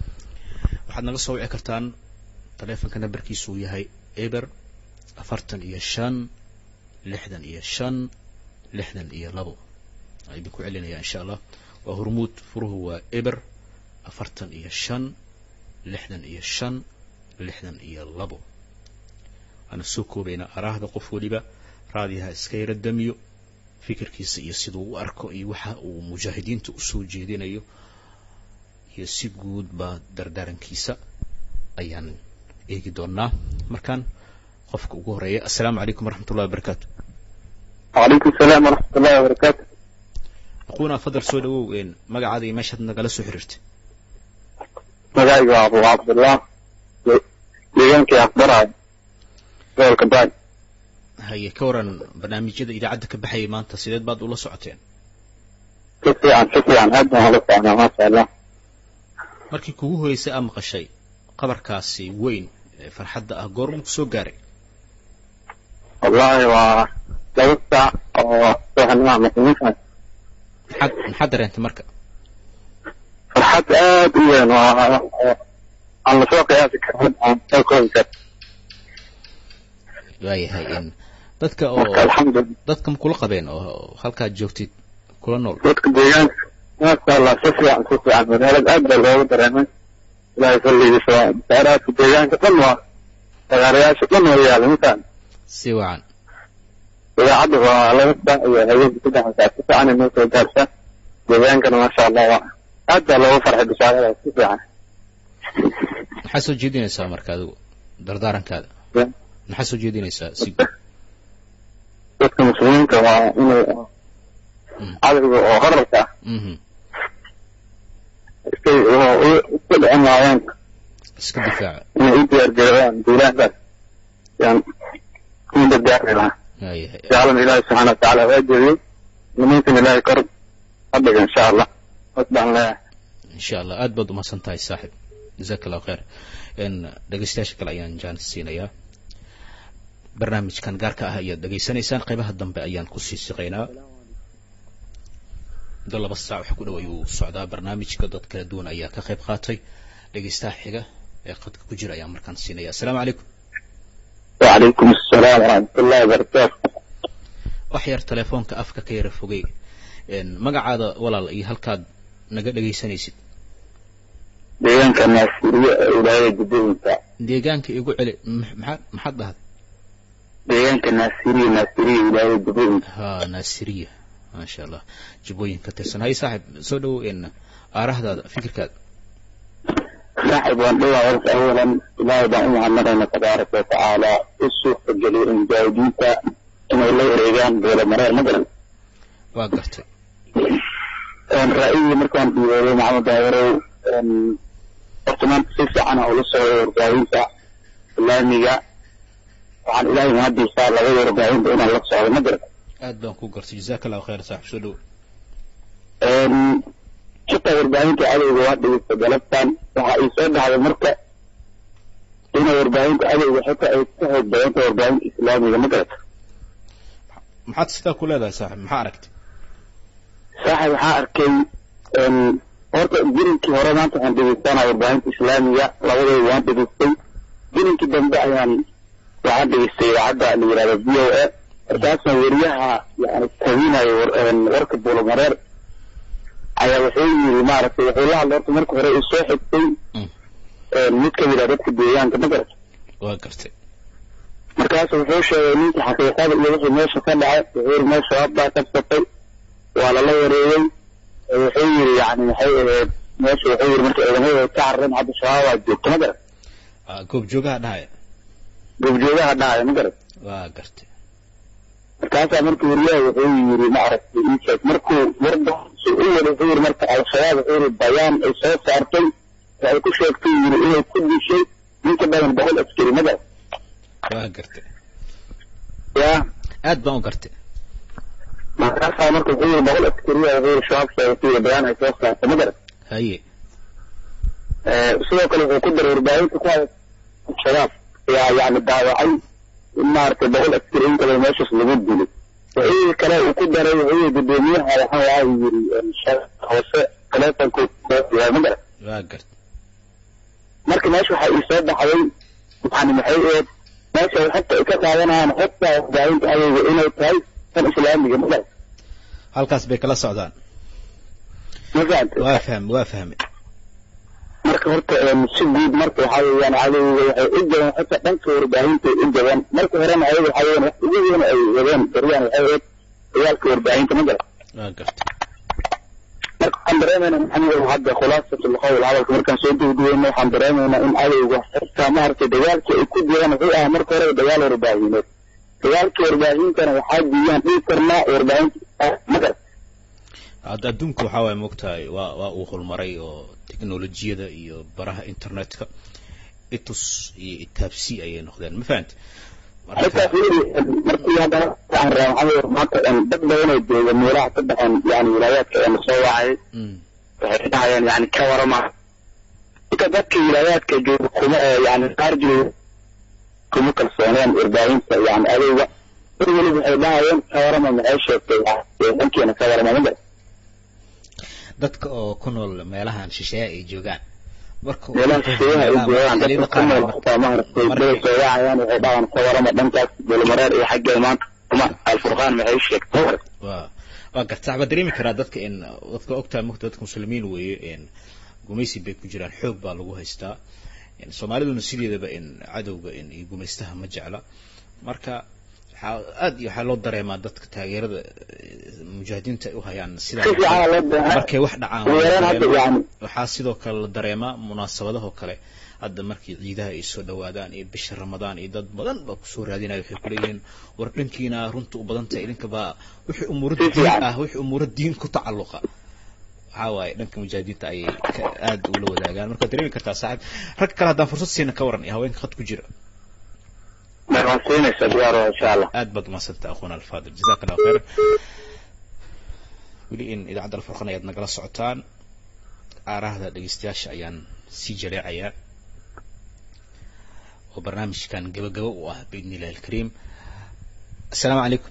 waxaad naga soo wici kartaan taleefonka nambarkiisu uu yahay eber afartan iyo shan lixdan iyo shan lixdan iyo labo waxaan idinku celinayaa insha allah waa hormuud furuhu waa eber afartan iyo shan lixdan iyo shan lixdan iyo labo waana soo koobaynaa araahda qof weliba raadiyaha iska yara damiyo fikirkiisa iyo siduu u arko iyo waxa uu mujaahidiinta usoo jeedinayo iyo si guud baa dardaarankiisa ayaan eegi doonaa markaan qofka ugu horeeya assalaamu calaykum waraxmat ullahi wabarakaatu وعليكم السلام ورحمة الله وبركاته aquuna fadal soo dhawow een magacaada iyo meeshaad nagala soo xiriirtay magacayga waa abu cabdullah deegaankii afbaraay gobolka baay haye ka waran barnaamijyada idaacadda ka baxayay maanta sideed baad ula socoteen si fiican si fiican aad baan ula socnaa maasha allah markii kugu horeysay aa maqashay qabarkaasi weyn ee farxadda ah goormuu ku soo gaaray wallahi waa laba saac oo subaxnimo muslimiinta maxaad maxaad dareentay marka farxad aad u weyn oo oo aan lasoo qiyaasi karin aan soo koobi karin waayahay in dadka oo dadka ma kula qabeen oo halkaad joogtid kula nool dadka deegaanka maasha allah si fiican si fiican magaalada aad baa looga dareemay ilaahay salligiisa waa daaraadka deegaanka dhan waa dagaarayaasha dhan waa yaala mataan si wacan idaacadda waa laba saac iyo habeenkii saddex saac si fiican inoo soo gaarsa deegaankana maasha allah waa aad baa looga farxay bishaarada si fiican maxaa soo jeedinaysaa marka adigu dardaarankaada maxaa soo jeedinaysaa si dadka muslimiinta waa inay cadowga oo horarka ah mhm iskay iska dhicin laayeen iska difaaca inay u diyaargaroobaan duulaankaas yaan ku gargaari lahaa waayahay jaclan ilaahi subxaana watacaala waa jeediyey muslimiintana ilaahay kor ha dhiga insha allah hoos baan leeyahay insha allah aad baad umahadsan tahay saaxib jazaak allahu khayr n dhegaystayaasha kale ayaan jaanis siinayaa barnaamijkan gaarka ah ayaad dhegaysanaysaan qaybaha dambe ayaan kusii siqaynaa muddo laba saac wax ku dhow ayuu socdaa barnaamijka dad kala duwan ayaa ka qayb qaatay dhegaystaha xiga ee qadka ku jira ayaan markaan siinaya assalaamu calaykum وعليكم السلام ورحمة الله وبركاته wax yar telefoonka afka ka yara fogey n magacaada walaal iyo halkaad naga dhegaysanaysid deegaanka naasiriye ee wilaayada jubbooyinka deegaanka igu celi m- maxaad maxaad dhahday deegaanka naasiriye naasiriye wilaayada jubbooyinka ha naasiriya maasha allah jubbooyin ka tirsan hay saaxib soo dhowow n aarahdaada fikirkaada saaxib waan dhowaa horta awalan ilaahay baan u mahadnaqayna tabaaraka watacaala u suurtageliyay mujaahidiinta inay la wareegaan boolamareer ma garan waa gartay ra'yigii markaan dhiibooday maxamed daawarow horta maanta si fiican ula socday warbaahinta islaamiga waxaan ilaahay mahadiisaa labada warbaahinta inaan la socdo ma garata aad baan ku gartay jazaaka allahu khayr saaxib soo dhow xitaa warbaahinta cadowga waa dhigista galabtan waxa ay soo dhacday marka inay warbaahinta cadowga xitaa ay ka xoog badanta warbaahinta islaamiga ma garata maxaad sidaa ku leedahay saaxib maxaa aragtay saaxib waxaa arkay horta jirinkii hore maanta waxaan dhegeystanaa warbaahinta islaamiga labadooda waan dhegeystay jirinkii dambe ayaan waxaan dhegeystay idaacadda la yihahdo v o a markaasna weriyaha yani tabinayo warka buulamareer ayaa wuxuu yiri maaragtay wuxuu la hadlay horta marka hore uu soo xigtay mid ka mid ah dadka deegaanka ma garata waa gartay markaasu wuxuu sheegay ninkii xaqiiqada iyo wixii meesha ka dhacay wuxuu yiri meel shabaab baa kabsatay waa lala wareegay wuxuu yiri yani maxay ahayd meesha wuxuu yiri marka ciidamada ka carareen hadda shabaab waa joogto ma garat goobjoogaha dhahaya goobjoogaha dhahaya ma garat waa gartay markaasaa marka weriyaha wuxuu yiri maaragtay insheeg markuu warda u wada wuxuu yiri marka al-shabaab wuxuu yiri bayaan ay soo saartay waxay ku sheegtay yiri inay ku dishay ninka badan boqol askari ma garat waa gartay ya aad baan u gartay markaasaa marka wuxuu yiri boqol askariya wuxuu yiri shabaab sheegatay yiri bayaan ay soo saartay ma garat haye sidoo kale wuxuu ku daray warbaahinta ku haya shabaab ayaa yani daawacay in maaragtay boqol askari in kale meeshaas lagu dilay wixii kale uu ku daray wuxuu yiri gudoomiyaha waxaa waa yiri hoose taleefonku yaa ma garat waa gartay marka meesha waxaa ii soo baxday yani maxay ahayd meesha ay xogta ay ka qaadanayaan xogta warbaahinta adowga inay tahay tan islaamiga ma garat halkaas bay kala socdaan ma fahamtay waa fahmay waa fahmay marka horta si guud marka waxaa weeyaan cadowga waxay u jabeen xitaa dhanka warbaahinta u jabeen marka horena ayaga waxaa weeyaan wax ugu weyn ay wadeen beryahan waxay ahayd dagaalka warbaahinta ma garat waa gartay marka waxaan dareemaynaa maxamed hadda khulaasatul qawl hadalka markaan soo dugduweyno waxaan dareemaynaa in cadowga xitaa maaragtay dagaalkii ay ku jiraan wuxuu ahaa marka hore dagaal warbaahineed dagaalka warbaahintana waxaa diiyaan dhihi karnaa warbaahinta ma garat hadda adduunka waxaa waaya moogtahay waa waa uu horumaray oo teknolojiyada iyo baraha internetka itus iyo itaabsi ayay noqdeen ma fahanta xitaa fiiri markii haddana waxaan rabaa maxamed maanta dad badan oo jooga meelaha ka baxeen yani wilaayaadka ee lasoo wacay waxay dhahayaan yani ka warama inta dadka wilaayaadka jooga kuma oo yani qaar jooga kuma kalsooneen warbaahinta yani adowga mar weliba waxay dhahayeen ka warama maxay sheegtay dhankeena ka warama ma garat dadka oo ku nool meelahan shisheeya ay joogaan marka meelaha shisheeyaha ay joogaan dadka ku nool xitaa maaragtay bay soo wacayaan waxay dhahaan ka warama dhankaas dulmareer iyo xaggee maanta kuma alfurqaan maxay sheegtay waa waa garta waxbaa dareemi karaa dadka in dadka ogtahay mugta dadka muslimiin weeye in gumaysi bay ku jiraan xoog baa lagu haystaa soomaaliduna sideedaba in cadowga in iyo gumaystaha ma jecla marka waxaa aad iyo waxaa loo dareemaa dadka taageerada mujaahidiinta ay u hayaan sida markay wax dhacaan waxaa sidoo kale la dareemaa munaasabadahoo kale hadda markii ciidaha ay soo dhawaadaan iyo bisha ramadaan iyo dad badan baa kusoo raadinaya waxay kuleeyihiin war dhankiina runta u badan tahay idinkaba wixii umuuro diin ah wixii umuuro diin ku tacalluqa waxaa waaye dhanka mujaahidiinta ayay aad ula wadaagaan marka dareemi kartaa saaxib rag kale haddaan fursad siina ka waran iyo haweenka khad ku jira aad baad umadsanta akhuna alfadil jazaka allahu khayran weli in idaacadda alfurqan ayaad nagala socotaan aarahda dhegeystayaasha ayaan sii jaleecayaa oo barnaamijkan gabagabo u ah biidni illahi alkariim assalaamu calaykum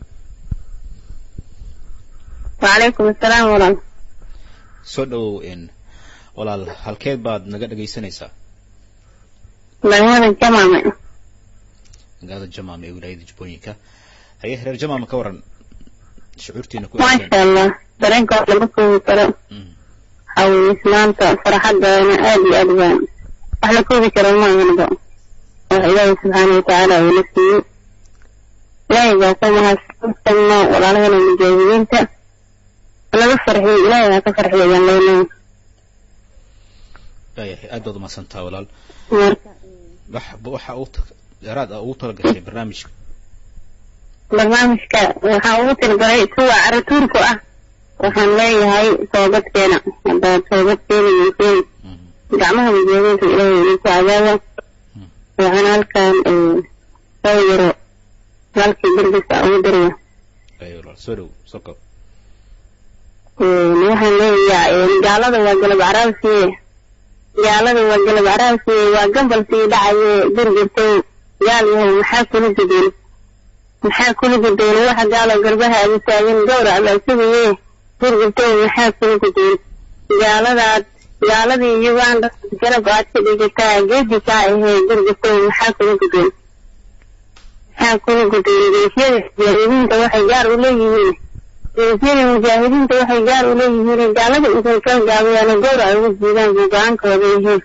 وعليكم السلام ورحمة soo dhawow in walaal halkeed baad naga dhegaysanaysaa magaalada jamaame magaalada jamaam ee wilaayada jubbooyinka haye reer jamaama ka waran shucuurtiina ku maasha allah dareenka wax lagu koobi karo hawisnaanta farxadana aad iyo aad baan wax la koobi karo maahanba wax ilaahay subxaana watacaala uu la siiyey ilaahay baa ka mahadsanno walaalahana mujaahidiinta laga farxiyo ilaahay ha ka farxiyo ayaan leenahay waayahay aad baad umadsantaa walaal marka wax waxa uu dheeraad ah ugu talagashay barnaamijka barnaamijka waxaa ugu talagalay kuwa caratuurku ah waxaan leeyahay toobadkeena haddaad toobad keenayeyseen gacmaha mujaahidiinta ilaahay idinku cadaaba waxaan halkan soo yaro walaalkii dargisa ugu diraya ay walaal soo dhow soo koob waxaan leeyahay gaalada waa galab caraabsiye gaalada waa galab caraabsiye waa gambal sii dhacaye gurgurtow gaal yahay maxaa kula gudeen maxaa kula gudeen waxa gaalo garbaha agu taagan gawrac baa sugaye gurgurtow maxaa kula gudeen gaaladaad gaaladii uganda garab aad ka dhigataa geedi kaa ahee gurgurtow maxaa kula gudeen maxaa kula gudeen geesyada mujaahidiinta waxay gaar u leeyihiin geesyada mujaahidiinta waxay gaar u leeyihiin gaalada intay ka gaabayaan gowrac ugu jiidaan buu go-aankooda yihiin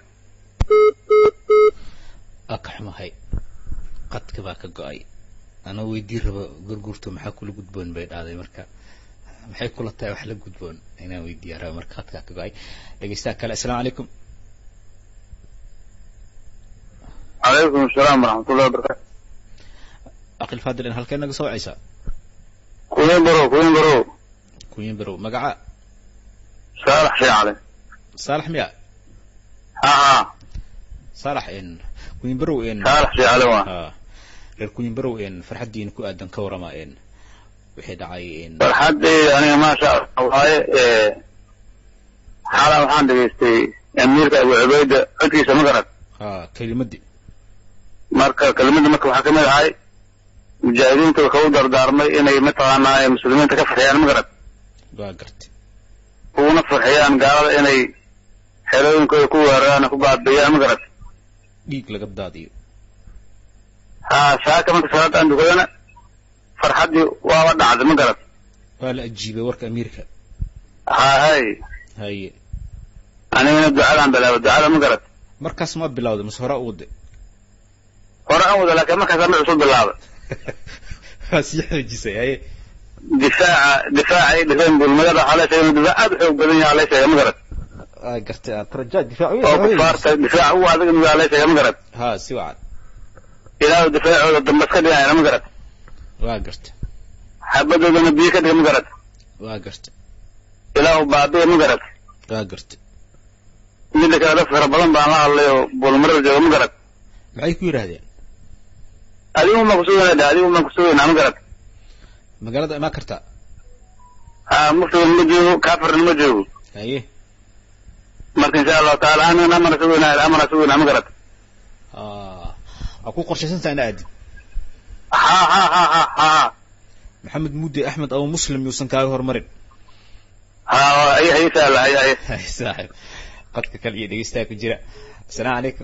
waa ka xumahay qadka baa ka go-ay anoo weydii rabo gurgurto maxaa kula gudboon bay dhahday marka maxay kula tahay wax la gudboon inaan weydiiya rabo marka qadkaa ka go-ay dhegeystaha kale assalaamu calaykum calaykum asalaam waraxmatullahi wabarakatu aqil faadil in halkee naga soo wacaysaa kuyin barow kuyin barow kuyin barow magaca saalax shee cale saalax miya ha ha saalax in kuyin barow in saalax shee cale waa ha reer kuyin barow in farxaddiina ku aadan ka warama in wixii dhacay in farxaddayda aniga maasha allah waaye xala waxaan dhegaystay amiirka abu cubayda codkiisa ma garad ha kelimadii marka kelimadda marka waxaa kamid ahay mujaahidiinta wuxuu u dardaarmay inay mataqaanaa muslimiinta ka farxiyaan ma garad waa gartay uguna farxiyaan gaalada inay xerooyinkooda ku weeraraan ku baabiiyaan ma garad dhiig laga daadiyo ha saaka marka salaada aan dukadana farxaddii waaba dhacday ma garad waa la ajiibay warka amiirka ha hay haye anigana ducadaan bilaaba ducada ma garad markaas ma bilawday mase hore u waday hore aan wada laakiin markaas mid cusub bilaabay waa sii xoojisay haye difaaca difaaca ay dhiseen bulmagada waxaa la sheegay inuu difaac aad u xoog badan yahay la sheegay ma garad waa gartay aad rajaad difaac oo kufaarta difaac ugu adag inuu yahay la sheegay ma garad ha si wacan ilaahu difaacooda dambas ka dhigayana ma garad waa gartay xabadoodana biyo ka dhiga ma garad waa gartay ilaahu baabiya ma garad waa gartay midda kale dad fara badan baan la hadlay oo bulmarar jooga ma garad maxay ku yidhaahdeen adigu ma kusugayna dhe adigu ma kusugaynaa ma garad magaalada imaan kartaa ha muftigan ma joogo kaafirna ma joogo haye marka insha allahu taala anigana amana sugaynaa amana sugaynaa ma garad waa ku qorshaysantaa ina aadid ha ha ha ha ha maxamed mudde axmed abu muslim yuusan kaaga hormarin ha ay ay saala ay ay saaxib qadka kale iyo dhegeystaha ku jira assalaamu calaykum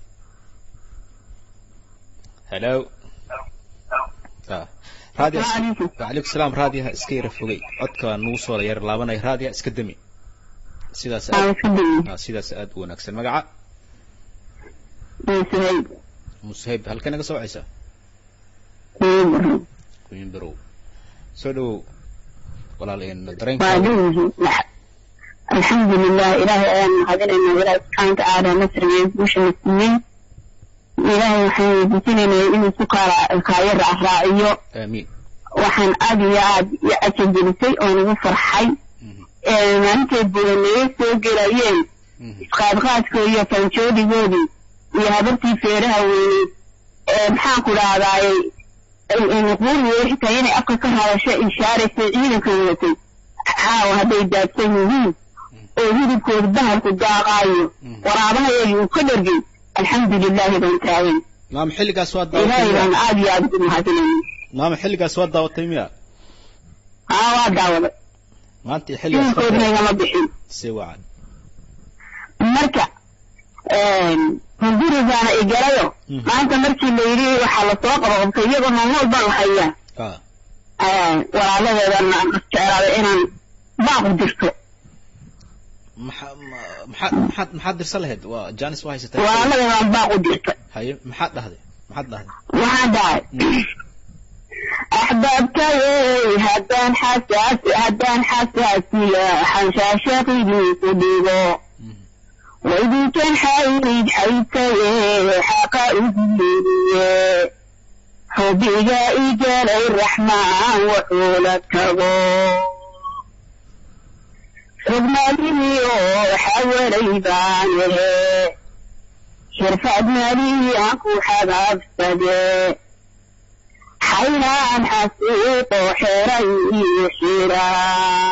hello raadiya wacalaykum salaam raadiyaha iska yara fogay codka nugu soo yar laabanaya raadiyaha iska dami sidaas aad sidaas aad u wanaagsan magaca musahayb musahayb halkee naga soo wacaysaa kuyin barow soo dhawow walaalaheen dareenka alxamdu lilah ilaahay ayaan mahadinaynaa ilaahay subxaana watacaala nasrigeed guusha na siiyey ilaahay waxaan weydiisanaynaa inuu ku kaala kaayo raacraaciyo aamiin waxaan aad iyo aad i cajagelisay oo nagu farxay maalintay buudaneeye soo gelayeen isqaadqaadkoodi iyo fanjoodigoodii iyo habartii feeraha weyneyd maxaan ku dhahdaayey nuquuriyo xitaa inay afka ka hadasho ishaaraysay ciidanka wadatay caawa hadday daadsan yihiin oo hidibkooda bahalku daaqaayo waraabahayagi uu ka dhargay alxamdu lilahi baan taagan maama xilligaas waa ilaahay daawatay baan aad iyo aad ugu mahadinayna maama xilligaas waa daawatay miya haa waa daawaday maanta iyo xilligaas ciidankoodna igama bixin si wacan marka hungurigaana igalayo maanta markii la yidhi waxaa lasoo qabaqabtay iyagoo noolnool baan hayaa walaaladeedana aan jeclaaday inaan baaqu dirto maxaa maxaad maxaad maxaad dirsan lahayd waa janis waa haysatay walaaladeedaan baaqu dirto haye maxaad dhahday maxaad dhahday waxaan dhahay axbaabtayey haddaan xasaas haddaan xasaasiya xanshaashaqidii ku dhigo waydinkan xayd xaydtaye xaqa uguyeediye xubiga igalay raxmaan wuxuu la tago xugmadiniyo xawalay baan ehe xirfad maliyan ku xagaabsade aynaan xasuuqo xeray iyo xiraa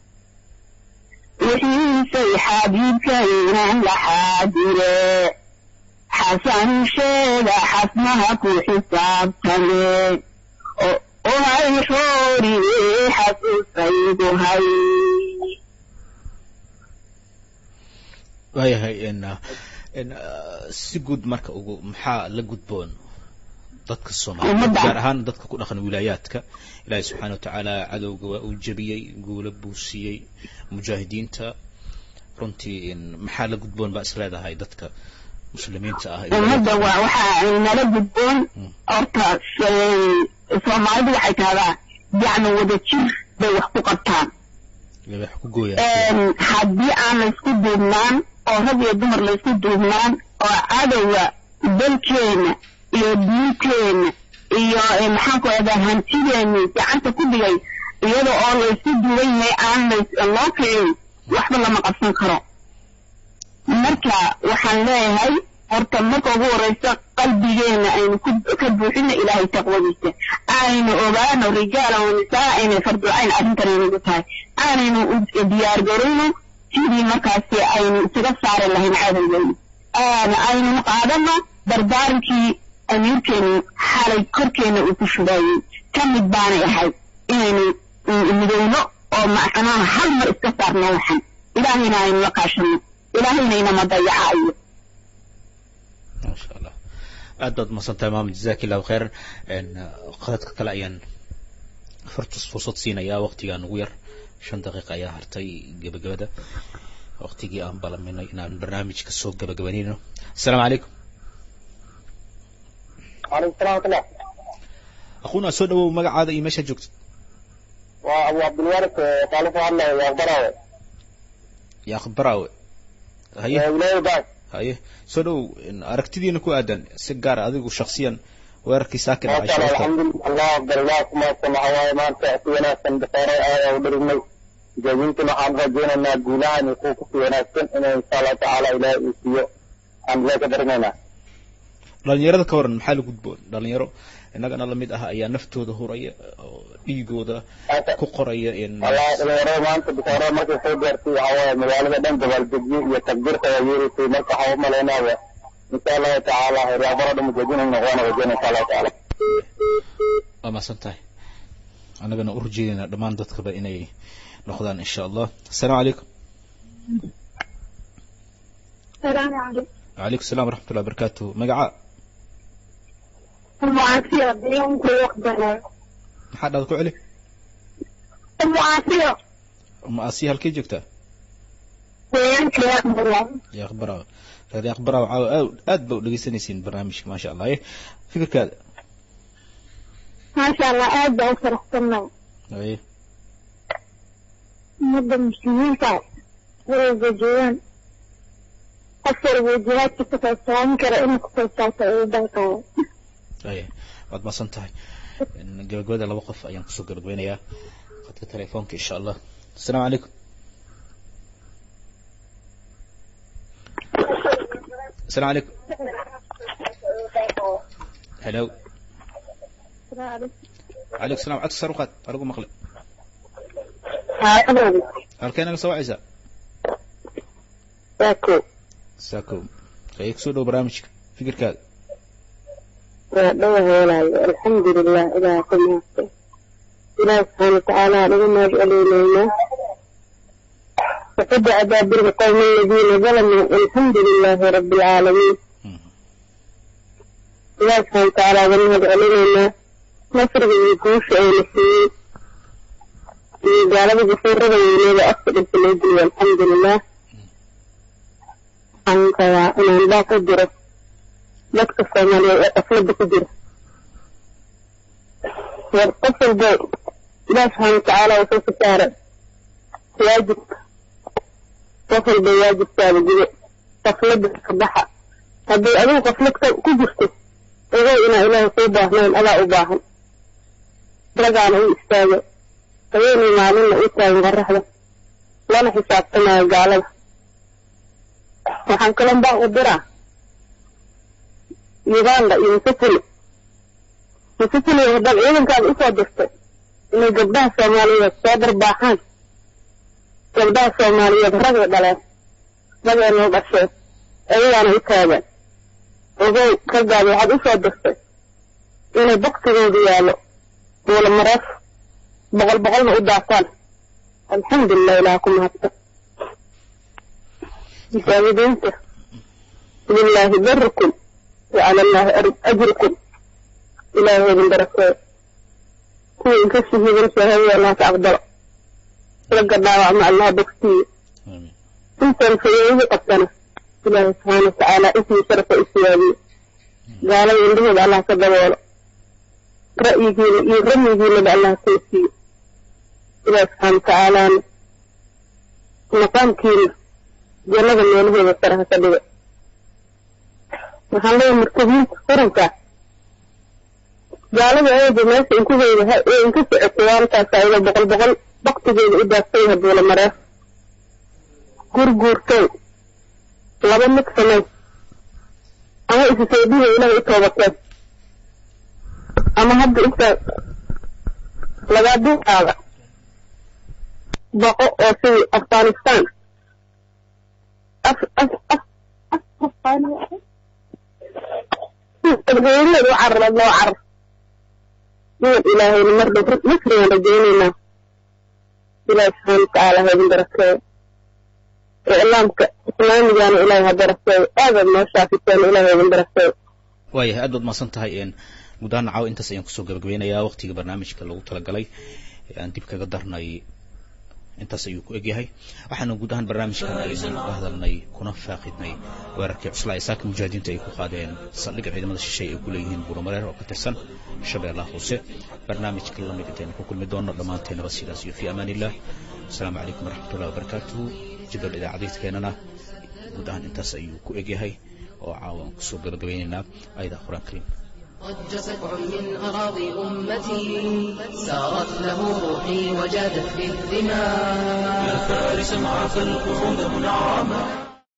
wixiisay xabiibkaynan laxaa jire xasan sheega xasnaha ku xisaabtame oo hay xooriye xasuusaydu hay waayahay si guud marka ugu maxaa la gudboon dadka soomaaliyeed gaar ahaan dadka ku dhaqan wilaayaadka ilaahay subxaana watacaala cadowga waa uu jebiyey guula buu siiyey mujaahidiinta runtii maxaa la gudboon baa is leedahay dadka muslimiinta ah ummadda waa waxaa nala gudboon horta soomaalidu waxay tahdaa yacni wada jir bay wax ku qabtaan wax ku gooyaan haddii aan laysku duubnaan oo rag iyo dumar laysku duubnaan oo cadowga dalkeena iyo diinteena iyo maxaan ku ahdaa hantideeni gacanta ku dhigay iyada oo laysku duuban yahay aan lays loo kicin waxba lama qabsan karo marka waxaan leeyahay horta marka ugu horeysa qalbigeena aynu ka buuxino ilaahay taqwadiisa aynu ogaano rijaala wa nisaa inay farducayn arrintan inagu tahay aanaynu diyaar garayno sidii markaasi aynu isaga saari lahayn cadowgeena aynunu qaadano dardaarankii amiirkeenu xalay korkeena uu ku shubaayey ka mid baanay ahayd inaynu midowno oo macnaha hal mar iska saarno waxan ilaahayna aynu la kaashano ilaahayna inama dayacayo maasha allah aad baad umasantahay maama jazaki illahu khayran qadadka kale ayaan furtus fursad siinayaa waqtigaa nagu yar shan daqiiqa ayaa hartay gebagabada waqtigii aan balaminay inaan barnaamijka soo gabagabanayno asalaamu calaykum وعليكم السلام ورحمة الله aquuna soo dhawow magacaada iyo meeshaad joogto وأبو عبد الوارث طالب الله يا أخباره yaaq baraawe haye ولاية بعد haye soo dhawow aragtidiina ku aadan si gaar adigu shaksiyan weerarkii saaka ما dhacay شاء الله shababta الحمد لله الله أفضل الله كما سمع هواي ما أنت في وناسا بخير آية ودرمي جايبينتنا عن رجينا أن قولها أن يكون في وناسا إن إن شاء الله تعالى إلى إيسيو عن ذلك درمينا dhalinyarada ka waran maxaa la gudboon dhalinyaro innagana lamid ah ayaa naftooda huraya oo dhiigooda ku qoraya in والله dhalinyarada maanta bishaaraa markay soo gaartay waxaa waaye magaalada dhan dabaaldegyo iyo takbiirka waa yeeraysay marka waxaa u malaynaaya insha allahu tacaala reebaro dhan mujaadinay noqdaan wajena insha allahu tacaala waa mahadsan tahay annagana u rajeynayna dhammaan dadkaba inay noqdaan insha allah asalaamu calaykum السلام عليكم وعليكم السلام ورحمة الله وبركاته مقعاء أم عافية بيوم كل وقتنا maxaa dhaad ku celi أم عافية ma asiya halkay joogtaa بيوم كل وقتنا yaaq baraawe reer yaaq baraawe caawa aad aad ba u dhegeysanaysiin barnaamijka maasha allah eh fikirkaada ما شاء الله أعد أفرح سنة aye مدة مسلمين كان ورزق جوان أفر وجهات كتبتها مكرا إنك كتبتها إيضاك aye waad mahadsan tahay gabagabada laba qof ayaan kusoo gabagabeynayaa qadka telefoonka insha allah asalaamu calaykum asalaamu calaykum hello calaykum salam codka sar u qaad anigu maqle halkee naga soo wacaysaa ساكو saako ayay kusoo dhow barnaamijka fikirkaada وأدوه ولا الحمد لله إلى كل نفسه إله سبحانه وتعالى لما يجعلنا وقد أدابر القوم الذين ظلموا الحمد لله رب العالمين إله سبحانه وتعالى لما يجعلنا نصر يكوش أي نسيين قال بجسر ربي أكثر في الأجل والحمد لله أنت يا إن لا قدرت dadka soomaaliyeed ee qaflada ku jira war qof walbo ilaah subxaana watacaala wuxuu ku saaray waajibka qof walba waajibkaada gudo qaflada ka baxa haddii adigu qaflad ka- ku jirto ogow inaa ilaahay kuu baahnayn adaa u baahan ragaana u istaago haweenay maalinna u taagan qoraxda lana xisaabtamayo gaalada waxaan kaloo baa u diraa uganda iyo museveni misitiliya haddaad ciidankaada usoo dirtay inay gabdhaha soomaaliyeed soo darbaaxaan gabdhaha soomaaliyeed ragay dhaleen rageenoo dhasheen ayagaana u taagan ogow raggaada waxaad usoo dirtay inay baktigoodu yaallo buula mareef boqol boqolna u daataan alxamdulilah ilaah ku mahadsan mujaahidiinta lilaahi barikum wa cala allaahi ajrikum ilaahay idin barakeeyo kuwa inka shahiidan shahaadada allah ka aqbalo ragga dhaawacma allah bogsiiyo intan fayoodii qabtana ilaahay subxaana watacaala ismii sharafa u siyaadiyo gaalada indhahooda allah ka daboolo ra'yigiina iyo ramyigiinaba allah kuu siiyo ilaahi subxaana watacaalaana maqaamkiina jannada meelahooda sare ha ka dhiga waxaan leeyahay murtadiinta quranka gaalada eeda meesha inkugeyda ee inka socotay waantaas ayada boqol boqol baktigeeda u daadsan yahay buula mareef gurguurtow laba mid samay ama isu soodiga ilahay u toobateen ama hadda inta lagaa duuqaada baqo oo sidii afghanistan af af af afghaaniyeed u carara loo carar niman ilaahayna mar dhow nasrigaan rajaynaynaa ilaahi subxaana watacaala ha idin barakeeyo iclaamka islaamigana ilaahay ha barakeeyo aadaad noo shaafiseen ilaahay ha idin barakeeyo waayahay aad baad mahadsan tahay guud ahaan caawa intaas ayaan kusoo gabagabeynayaa waqtiga barnaamijka lagu talagalay ee aan dib kaga darnay intaas ayuu ku egyahay waxaana guud ahaan barnaamijkan aynu ka hadalnay kuna faaqidnay weerarkii cuslaa ee saaka mujaahidiinta ay ku qaadeen saldhigga ciidamada shishay ay ku leeyihiin buuramareer oo ka tirsan shabeellaha hoose barnaamijka lamid intaynu ku kulmi doono dhammaanteenaba sidaas iyo fi amaan illah asalaamu calaykum waraxmatullahi wabarakaatuhu jadwal idaacadeedkeenana guud ahaan intaas ayuu ku egyahay oo caawa kusoo gabagabaynaynaa ayada qur-aan kariim ضج سبع من أراضي أمتي سارت له روحي وجادت بالدماء يا فارسا عفى القعود منعما